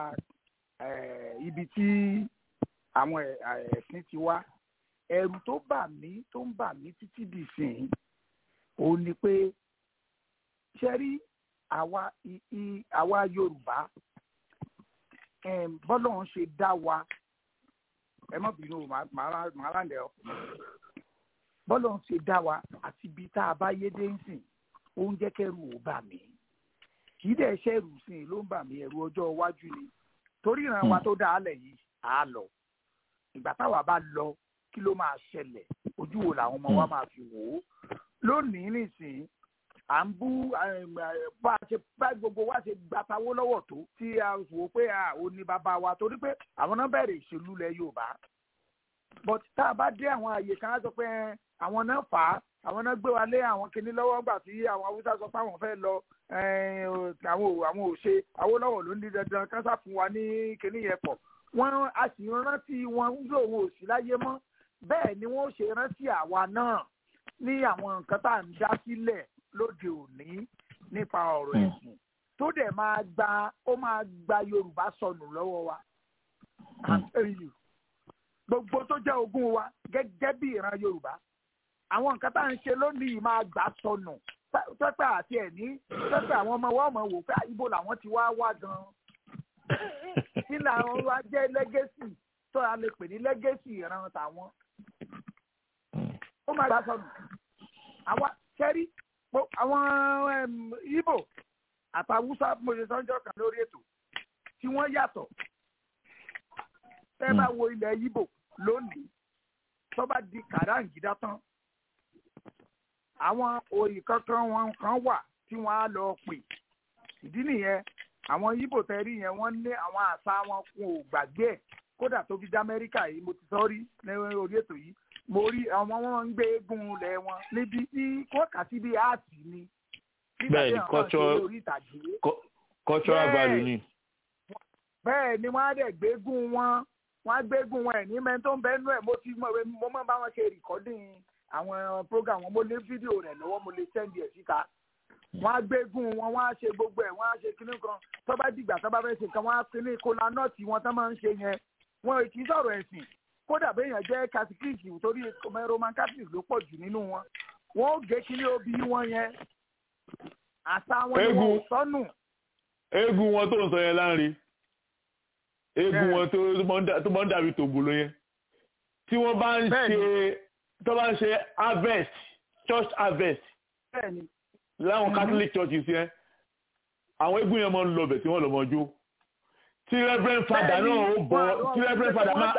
ibi tí àwọn ẹ̀sìn ti wá ẹ̀rù tó bà mí tó ń bà mí títí dì sìn òun ni pé ṣe rí àwa àwa yorùbá bọ́lọ̀ ń ṣe dá wa ẹ má bínú màá láǹdẹ̀ ọ bọ́lọ̀ ń ṣe dá wa àti ibi tá a bá yé dé ń sìn ó ń jẹ́ kẹ́rù ò bà mí kì í dẹ̀ ṣẹ́rù sìn ló ń bà mí ẹ̀rù ọjọ́ iwájú ni torí ìran wa tó dá a lẹ̀ yìí á lọ ìgbà táwa bá lọ kí ló máa ṣẹlẹ̀ ojú wo làwọn ọmọ wa máa fi wò ó lónìí nìsín à ń bú bá a ṣe bá gbogbo wa ṣe gbàtàwó lọ́wọ́ tó tí a wò pé a ò ní bàbá wa torí pé àwọn náà bẹ̀rẹ̀ ìṣèlú lẹ̀ Yorùbá but tá a bá dé àwọn àyè kan á sọ pé àwọn náà fà á àwọn náà gbé wa lé àwọn kinní lọ́wọ́ gbà tí àwọn Haúsá sọ pé àwọn fẹ́ lọ àwọn àwọn ò ṣe Awólọ́wọ̀ ló ní dandan kán sá fún wa ní kinní yẹn pọ̀ wọ́n a sì rántí wọn ń lò wọn ò sí láyé mọ́ bẹ́ẹ̀ ni wọ́n ṣe rántí àwa náà ní àwọn nǹkan tá à ń dá sílẹ̀ lóde òní nípa ọ̀rọ̀ ẹ̀sìn tó dẹ̀ máa gba ó máa gba Yorùbá sọnù lọ́wọ́ wa I'm telling you gbogbo tó jẹ́ ogún wa gẹ́gẹ́ bí ìran yorùbá àwọn nǹkan tá à ń ṣe lónìí máa gbà sọnù pẹ́pẹ́ àti ẹ̀ ní pẹ́pẹ́ àwọn ọmọ wa mọ̀ wò pé ibo làwọn ti wá wá gan-an kí làwọn wá jẹ́ lẹ́gẹ́sì tó a lè pè ní lẹ́gẹ́sì ìran tàwọn ó máa gbà sọnù àwa kẹ́rí àwọn ibo àtàwùsá mọ̀ṣẹ́ sọ́njọ́ kan lórí ètò tí wọ́n yàtọ̀ tẹ́ bá wo ilẹ̀ ibo lónìí tó bá di kàráǹgídá tán àwọn òyì kankan wọn kan wà tí wọ́n á lọ pè ìdí nìyẹn àwọn ibo tẹ́rí yẹn wọ́n ní àwọn àṣà wọn kún ò gbàgbé ẹ̀ kódà tó fi dá amẹ́ríkà yìí mo ti sọ rí ní orí ètò yìí mo rí àwọn wọn ń gbé eégún lẹ̀ wọn níbi tí wọ́n kà sí bí áàtì ni bẹ́ẹ̀ ni cultural value ni. bẹ́ẹ̀ ni wọ́n á dẹ̀ gbégún wọn wọ́n á gbégún wọn ẹ̀ ní mẹ́tò ń bẹ́ẹ̀ nú ẹ̀ mo ti mo mọ̀ bá wọn ṣe rìkọ́dìn àwọn program wọn mo lé fídíò rẹ̀ lọ́wọ́ mo lè sẹ́ndì ẹ̀ síta wọ́n á gbégún wọn wọ́n á ṣe gbogbo ẹ̀ wọ́n á ṣe kinní kan tó bá dìgbà tó bá fẹ́ ṣe kan wọ́n á kinní kola nọ́ọ̀tì wọn tó máa ń ṣe yẹn wọn kì í sọ̀rọ̀ ẹ̀sìn kódà béèyàn jẹ́ catholic torí roman catholic ló pọ̀ jù nínú wọn wọn ó gé kinní obì wọn yẹn àṣà wọn ni wọn ò sọnù. eégún wọn tó ń sọ yẹn láàrin eégún wọn tó máa ń dàbí tògbòló yẹn tí wọ́n bá ń ṣe tó bá ń ṣe harvest church harvest láwọn catholic churches yẹn àwọn eégún yẹn máa ń lọ bẹ̀ tí wọ́n lọ mọ jó tí reverend father náà ó bọ̀ tí reverend father máa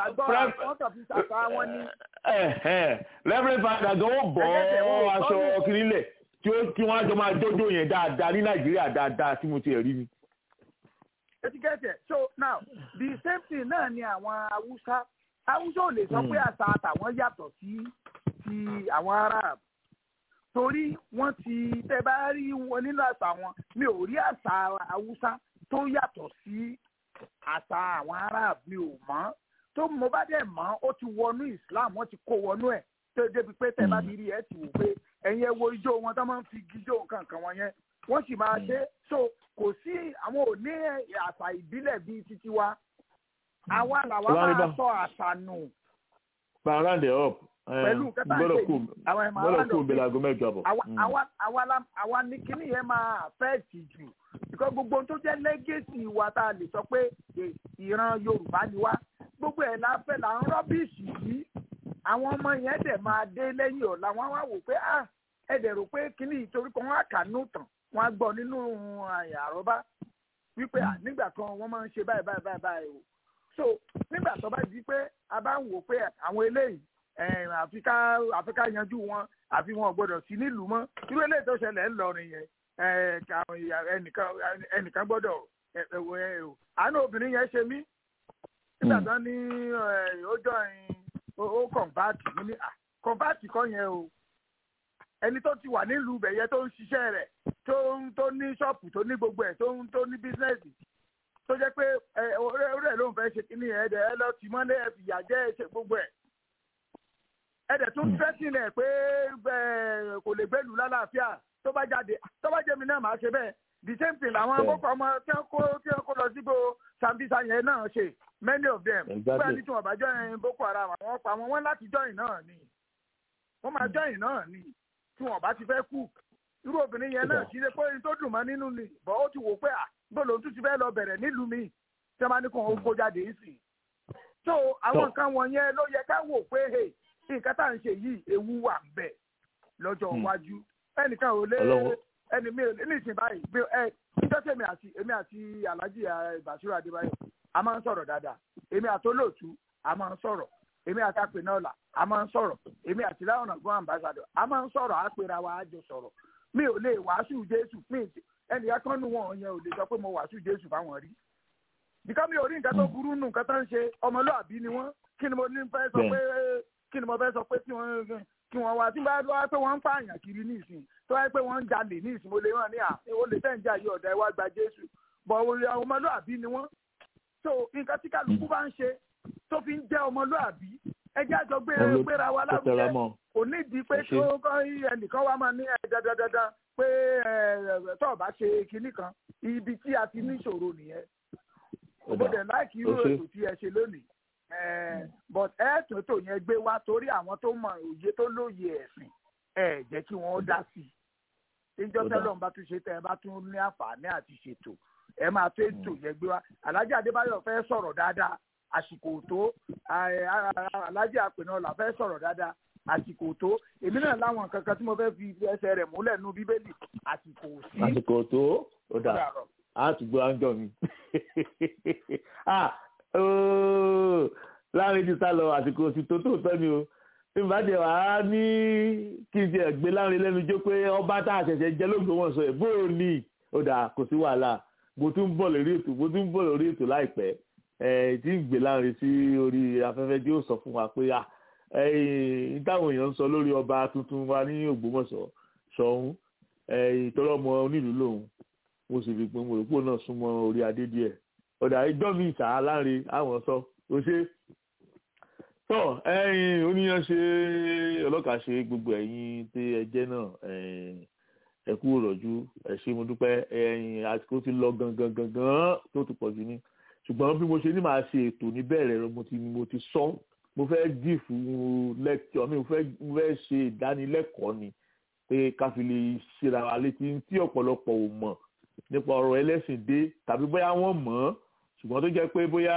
reverend father gan ó bọ̀ aṣọ kiri lẹ̀ tí ó tí wọ́n á jọ máa jójó yẹn dáadáa ní nàìjíríà dáadáa tí mo ti rí ni. etikẹ́tẹ̀ so now the same thing náà ni àwọn haúsá haúsá ò lè sọ pé àṣà àtàwọn yàtọ̀ sí ti àwọn arab torí wọ́n ti tẹ́ bá rí wọn nínú àṣà wọn mi ò rí àṣà haúsá tó yàtọ̀ sí àṣà àwọn arab mi ò mọ̀ tó mo bá dẹ̀ mọ̀ ó ti wọnú islam wọ́n ti kó wọnú ẹ̀ tó débi pé tẹ́ bá ti rí ẹ ti wò pé ẹ̀yin ẹ wo ijó wọn tó máa ń fi ijó nǹkan kan wọn yẹn wọ́n sì máa ṣe so kò sí àwọn ò ní àṣà ìbílẹ̀ bíi títí wa àwa làwa máa sọ àṣà nù. round it up pẹ̀lú kẹta ṣe yìí àwọn ẹ̀ma gbọ́dọ̀ kú òbí laago mẹ́jọ àbọ̀. àwa ní kíní yẹn máa fẹ́ tì jù because gbogbo tó jẹ́ lẹ́gẹ̀sì wa tá a lè sọ pé ìran yorùbá ni wá gbogbo ẹ̀ la fẹ́ là ń rọ́bìṣì yìí àwọn ọmọ yẹn dẹ̀ máa dé lẹ́yìn ọ̀la wọ́n wá wò pé ah ẹ dẹ̀ rò pé kíní ìtorí kan wọ́n á kà nù tàn wọ́n á gbọ́ nínú àrọ́bá wípé nígbà kan wọ́n máa ń ṣe báyìí báyìí báyìí báyìí o so nígbà tó bá di pé a bá ń wò pé àwọn eléyìí àfi ká àfi ká yanjú wọn àfi wọn ò gbọ́dọ̀ sí nílùú mọ́ irú eléyìí tó ṣẹlẹ̀ ńlọrin yẹn ẹnìkan ẹnìkan gbọ́dọ̀ àánú obìnrin yẹn ṣe mí nígbà tó ní ó jọ ó kọ̀ǹbáàtì mo ní kọ̀ǹbáàtì kọ́ yẹn o ẹni tó ti wà nílùú bẹ̀yẹ tó ń ṣiṣẹ́ rẹ̀ tó ń tó ní ṣọ́ọ̀pù tó ní gbogbo ẹ̀ tó ń tó ní bísínẹ́sì tó jẹ́ pé ọ̀rẹ́ ọ̀rẹ́ ló ń fẹ́ ṣe kíní ẹ̀ ẹ̀dẹ̀ ẹ lọ tì mọ́lẹ̀ ẹ̀ fìyà jẹ́ ẹ ṣe gbogbo ẹ̀ ẹ̀dẹ̀ tún fẹ́ sílẹ̀ pé kò lè gbẹ́lú lálàáfíà tó bá jáde tó bá jẹ́ mi náà máa ṣe bẹ́ẹ̀ the same thing làwọn akókò ọmọ tí wọ́n kó tí wọ́n kó lọ sígbó sambisa yẹn náà ṣe many of them gbé ẹni tí wọ́n bá join boko haram àwọn pa wọn wọ́n láti join náà ni wọ́n máa join náà ni tí wọ́n bá ti fẹ́ kú irú obìnrin yẹn náà kì í ṣe pé ohun tó dùn mọ́ nínú ni bọ́ ó ti wò pé à gbọ́dọ̀ tún ti fẹ́ lọ bẹ̀rẹ̀ nílùú mi tí wọ́n bá ní kó wọn kó jáde yìí sí. so àwọn nǹkan wọ̀nyẹn ló yẹ ká wò pé nǹkan tá à ń ṣe yìí ewu wà ń bẹ̀ lọ́jọ́ iwájú ẹnìkan ò lé ẹni mi ò lé ní ìsìn báyìí bí ẹ níjọ́ tí èmi àti èmi àti alhaji basiru adébáyọ̀ a máa ń sọ̀rọ̀ dáadáa èmi àti olóòtú a máa ń sọ̀rọ̀ èmi àti apẹ̀nọ́ọ̀là a máa ń sọ̀rọ̀ èmi àti láwọn ọ̀gbọ́n ambassadọ̀ a máa ń sọ̀rọ̀ àpèrà wa àjọ sọ̀rọ̀ mi ò lè wàásù jésù mi ẹnìyàn kan nù wọn yẹn ò lè sọ pé mo wàásù jésù fáwọn rí bíkọ́ mi ò rí nǹkan tó burú nù nǹkan tó ń ṣe ọmọlúàbí ni wọ́n kí ni mo ní fẹ́ sọ pé kí ni mo fẹ́ sọ pé kí wọ́n kí wọ́n wá tí wọ́n wá pé wọ́n ń pààyàn kiri ní ìsìn tó wáyé pé wọ́n ń jalè ní ìsìn mo lè rán ní à ó lè tẹ̀ ń jà yí ọ̀dà ẹ̀ wá gba jésù bọ̀ ọmọlúàbí ni wọ́n so nǹkan tí kálukú bá ń ṣe tó fi ń jẹ́ ọmọlúàbí ẹjẹ́ àjọ gbéra wa lárugẹ kò nídìí pé kí ó kọ́ ẹnìkan wá máa ní dandandandan pé tó o bá ṣe kinní kan ibi tí a ti ní ìṣòro nìyẹn òbòdè láìkí irú ètò tí ẹ ṣe lónìí ẹ but ẹ tó tó yẹn gbé wá torí àwọn tó mọ òye tó lóye ẹ̀sìn ẹ jẹ́ kí wọ́n dá sí i níjọ́ Ó dáa. tẹ́lọ̀ ń bá tún ṣe tẹ́ ẹ bá tún ní àǹfààní àti ṣètò ẹ máa tó ètò yẹn gbé wá Alhaji Adébáyọ̀ fẹ́ sọ̀rọ̀ dáadáa àsìkò tó ẹ, a- a- Alhaji Àpènọ́lá fẹ́ sọ̀rọ̀ dáadáa àsìkò tó èmi náà láwọn nǹkan kan tí mo fẹ́ fi ẹsẹ̀ rẹ̀ múlẹ̀ nú bíbélì àsìkò sí àsìkò tó ó dà Dàrọ̀. á tún gbọ́ áńjọ mi ah ooo láàrin ti sá lọ àsìkò sí tó tó tọ́ ni o tí n bá jẹ wàá ní kí n tiẹ̀ gbé láàrin lẹ́nu jó pé ọba tá a ṣẹ̀ṣẹ̀ jẹ́ lÓgbómọ̀ṣọ́ ẹ̀ bó o ní ó dà kò sí wàhálà mo tún ń bọ̀ lórí ètò mo tún ń bọ̀ lórí ètò láìpẹ́ ẹ̀ tí ń gbé láàrin sí orí afẹ́fẹ́ tí ó sọ fún wa pé ah ẹ̀yìn táwọn èèyàn ń sọ lórí ọba tuntun wa ní Ògbómọ̀ṣọ́ Ṣọ̀ún ìtọ́lọ́mọ onílùú lòun mo sì rí i pé mo rò pé òun náà súnmọ́ orí adé díẹ̀ ọ̀dà ìjọ mi ìsà láre àwọn sọ ó ṣe tọ́ ẹ̀yin oníyan ṣe ọlọ́kà ṣe gbogbo ẹ̀yin tí ẹ jẹ́ náà ẹ kú rọ̀jú ẹ ṣé mo dúpẹ́ ẹ̀yin àsìkò ti lọ gangan gangan tó ti pọ̀ jù ní ṣùgbọ́n bí mo ṣe ní màá ṣe ètò níbẹ̀rẹ̀ rẹ mo ti mo ti sọ mo fẹ́ dì fún lẹ́kítọ̀ mi mo fẹ́ mo fẹ́ ṣe ìdánilẹ́kọ̀ọ́ ni pé ká fi lè ṣera wa létí tí ọ̀pọ̀lọpọ̀ ò mọ̀ nípa ọ̀rọ̀ ẹlẹ́sìn dé tàbí bóyá wọ́n mọ̀ ọ́ ṣùgbọ́n tó jẹ́ pé bóyá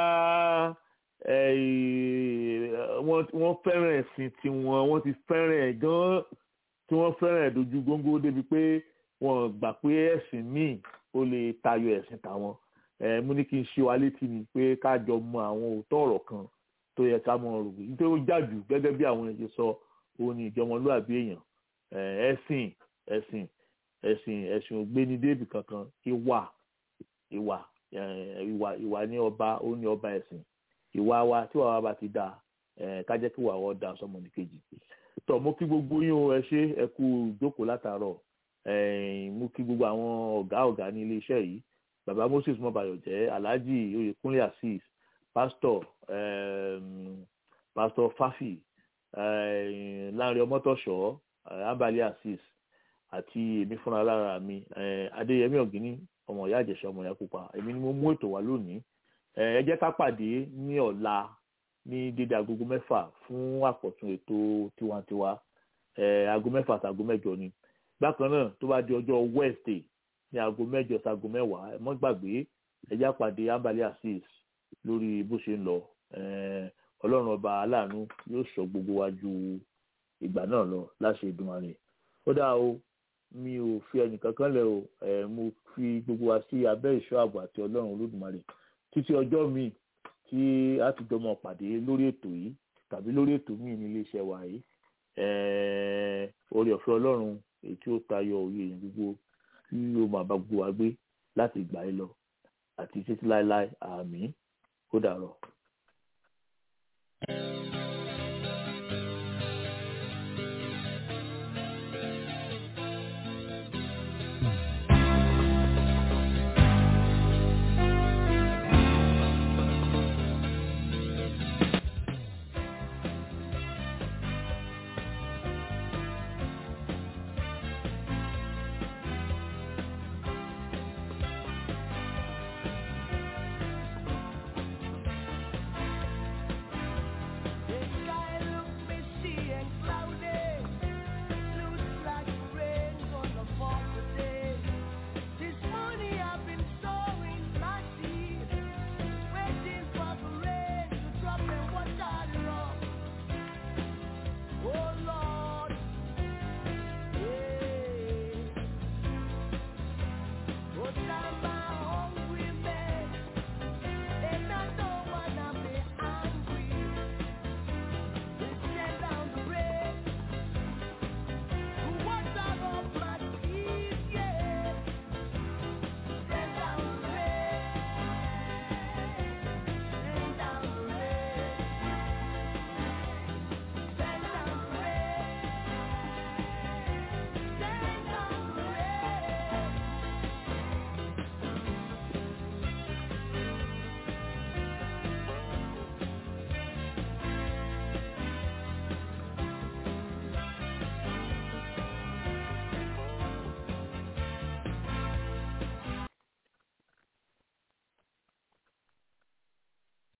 wọ́n fẹ́ràn ẹ̀sìn tiwọn wọ́n ti fẹ́ràn ẹ̀ gan-an tí wọ́n fẹ́ràn ẹ̀ dojú góńgó débi pé wọ́n gbà pé ẹ̀sìn míì ó lè tayọ ẹ̀sìn tàwọn mo ní kí n ṣe wa létí ni pé ká jọ mọ àwọn òótọ́ ọ̀rọ̀ kan tó yẹ ká mọ ọ̀rọ̀ nítorí ó jàjù gẹ́gẹ́ bí àwọn èèyàn ṣe sọ òun ni ìjọmọlúàbí èèyàn ẹ̀sìn ẹ̀sìn ẹ̀sìn ẹ̀sìn ògbéni débi kankan ìwà ìwà ìwà ìwà ní ọba ó ní ọba ẹ̀sìn ìwà wa tí wàá bá ti dáa ká jẹ́ kí wàá wọ́n dáa sọmọ nìkejì tọ́ mo kí gbogbo yín o ẹ ṣé ẹ kú ìjókòó látàárọ̀ mo kí gbogbo àwọn ọ̀gá ọ̀gá ní ilé iṣẹ́ yìí bàbá Moses mọ́bayọ̀jẹ́ alhaji oyèkúnlé assis pásítọ̀ pásítọ̀ fáfì láàrin ọmọtọ̀ṣọ́ ambali assis àti èmi fúnra lára mi adéyẹmí ọ̀gíní ọmọ ìyá àjẹsà ọmọ ìyá pupa èmi ni mo mú ètò wá lónìí ẹ jẹ́ ká pàdé ní ọ̀la ní dédé agogo mẹ́fà fún àkọ́tún ètò tiwantiwa aago mẹ́fà àti aago mẹ́jọ ni bákan náà tó bá di ọjọ́ wednesday ní aago mẹ́jọ sí aago mẹ́wàá ẹ mọ́ gbàgbé ẹ jẹ́ pàdé ambali assis lórí bó ṣe ń lọ ọlọ́run ọba aláàánú yóò sọ gbogbo wa ju ìgbà náà lọ láṣẹ Èdùmàrè ó dáa o mi ò fi ẹnìkankan lẹ o ẹ mo fi gbogbo wa sí abẹ́ ìṣọ́ ààbò àti ọlọ́run olódùmarè títí ọjọ́ míì tí a ti jọmọ pàdé lórí ètò yìí tàbí lórí ètò míì ní iléeṣẹ́ wa yìí oore ọ̀fẹ́ ọlọ́run èyí tí ó tayọ òye yẹn gbogbo tí ó máa bá gbogbo wa gbé láti ìgbà yìí lọ àti títí láéláé àmín kó dàrọ̀.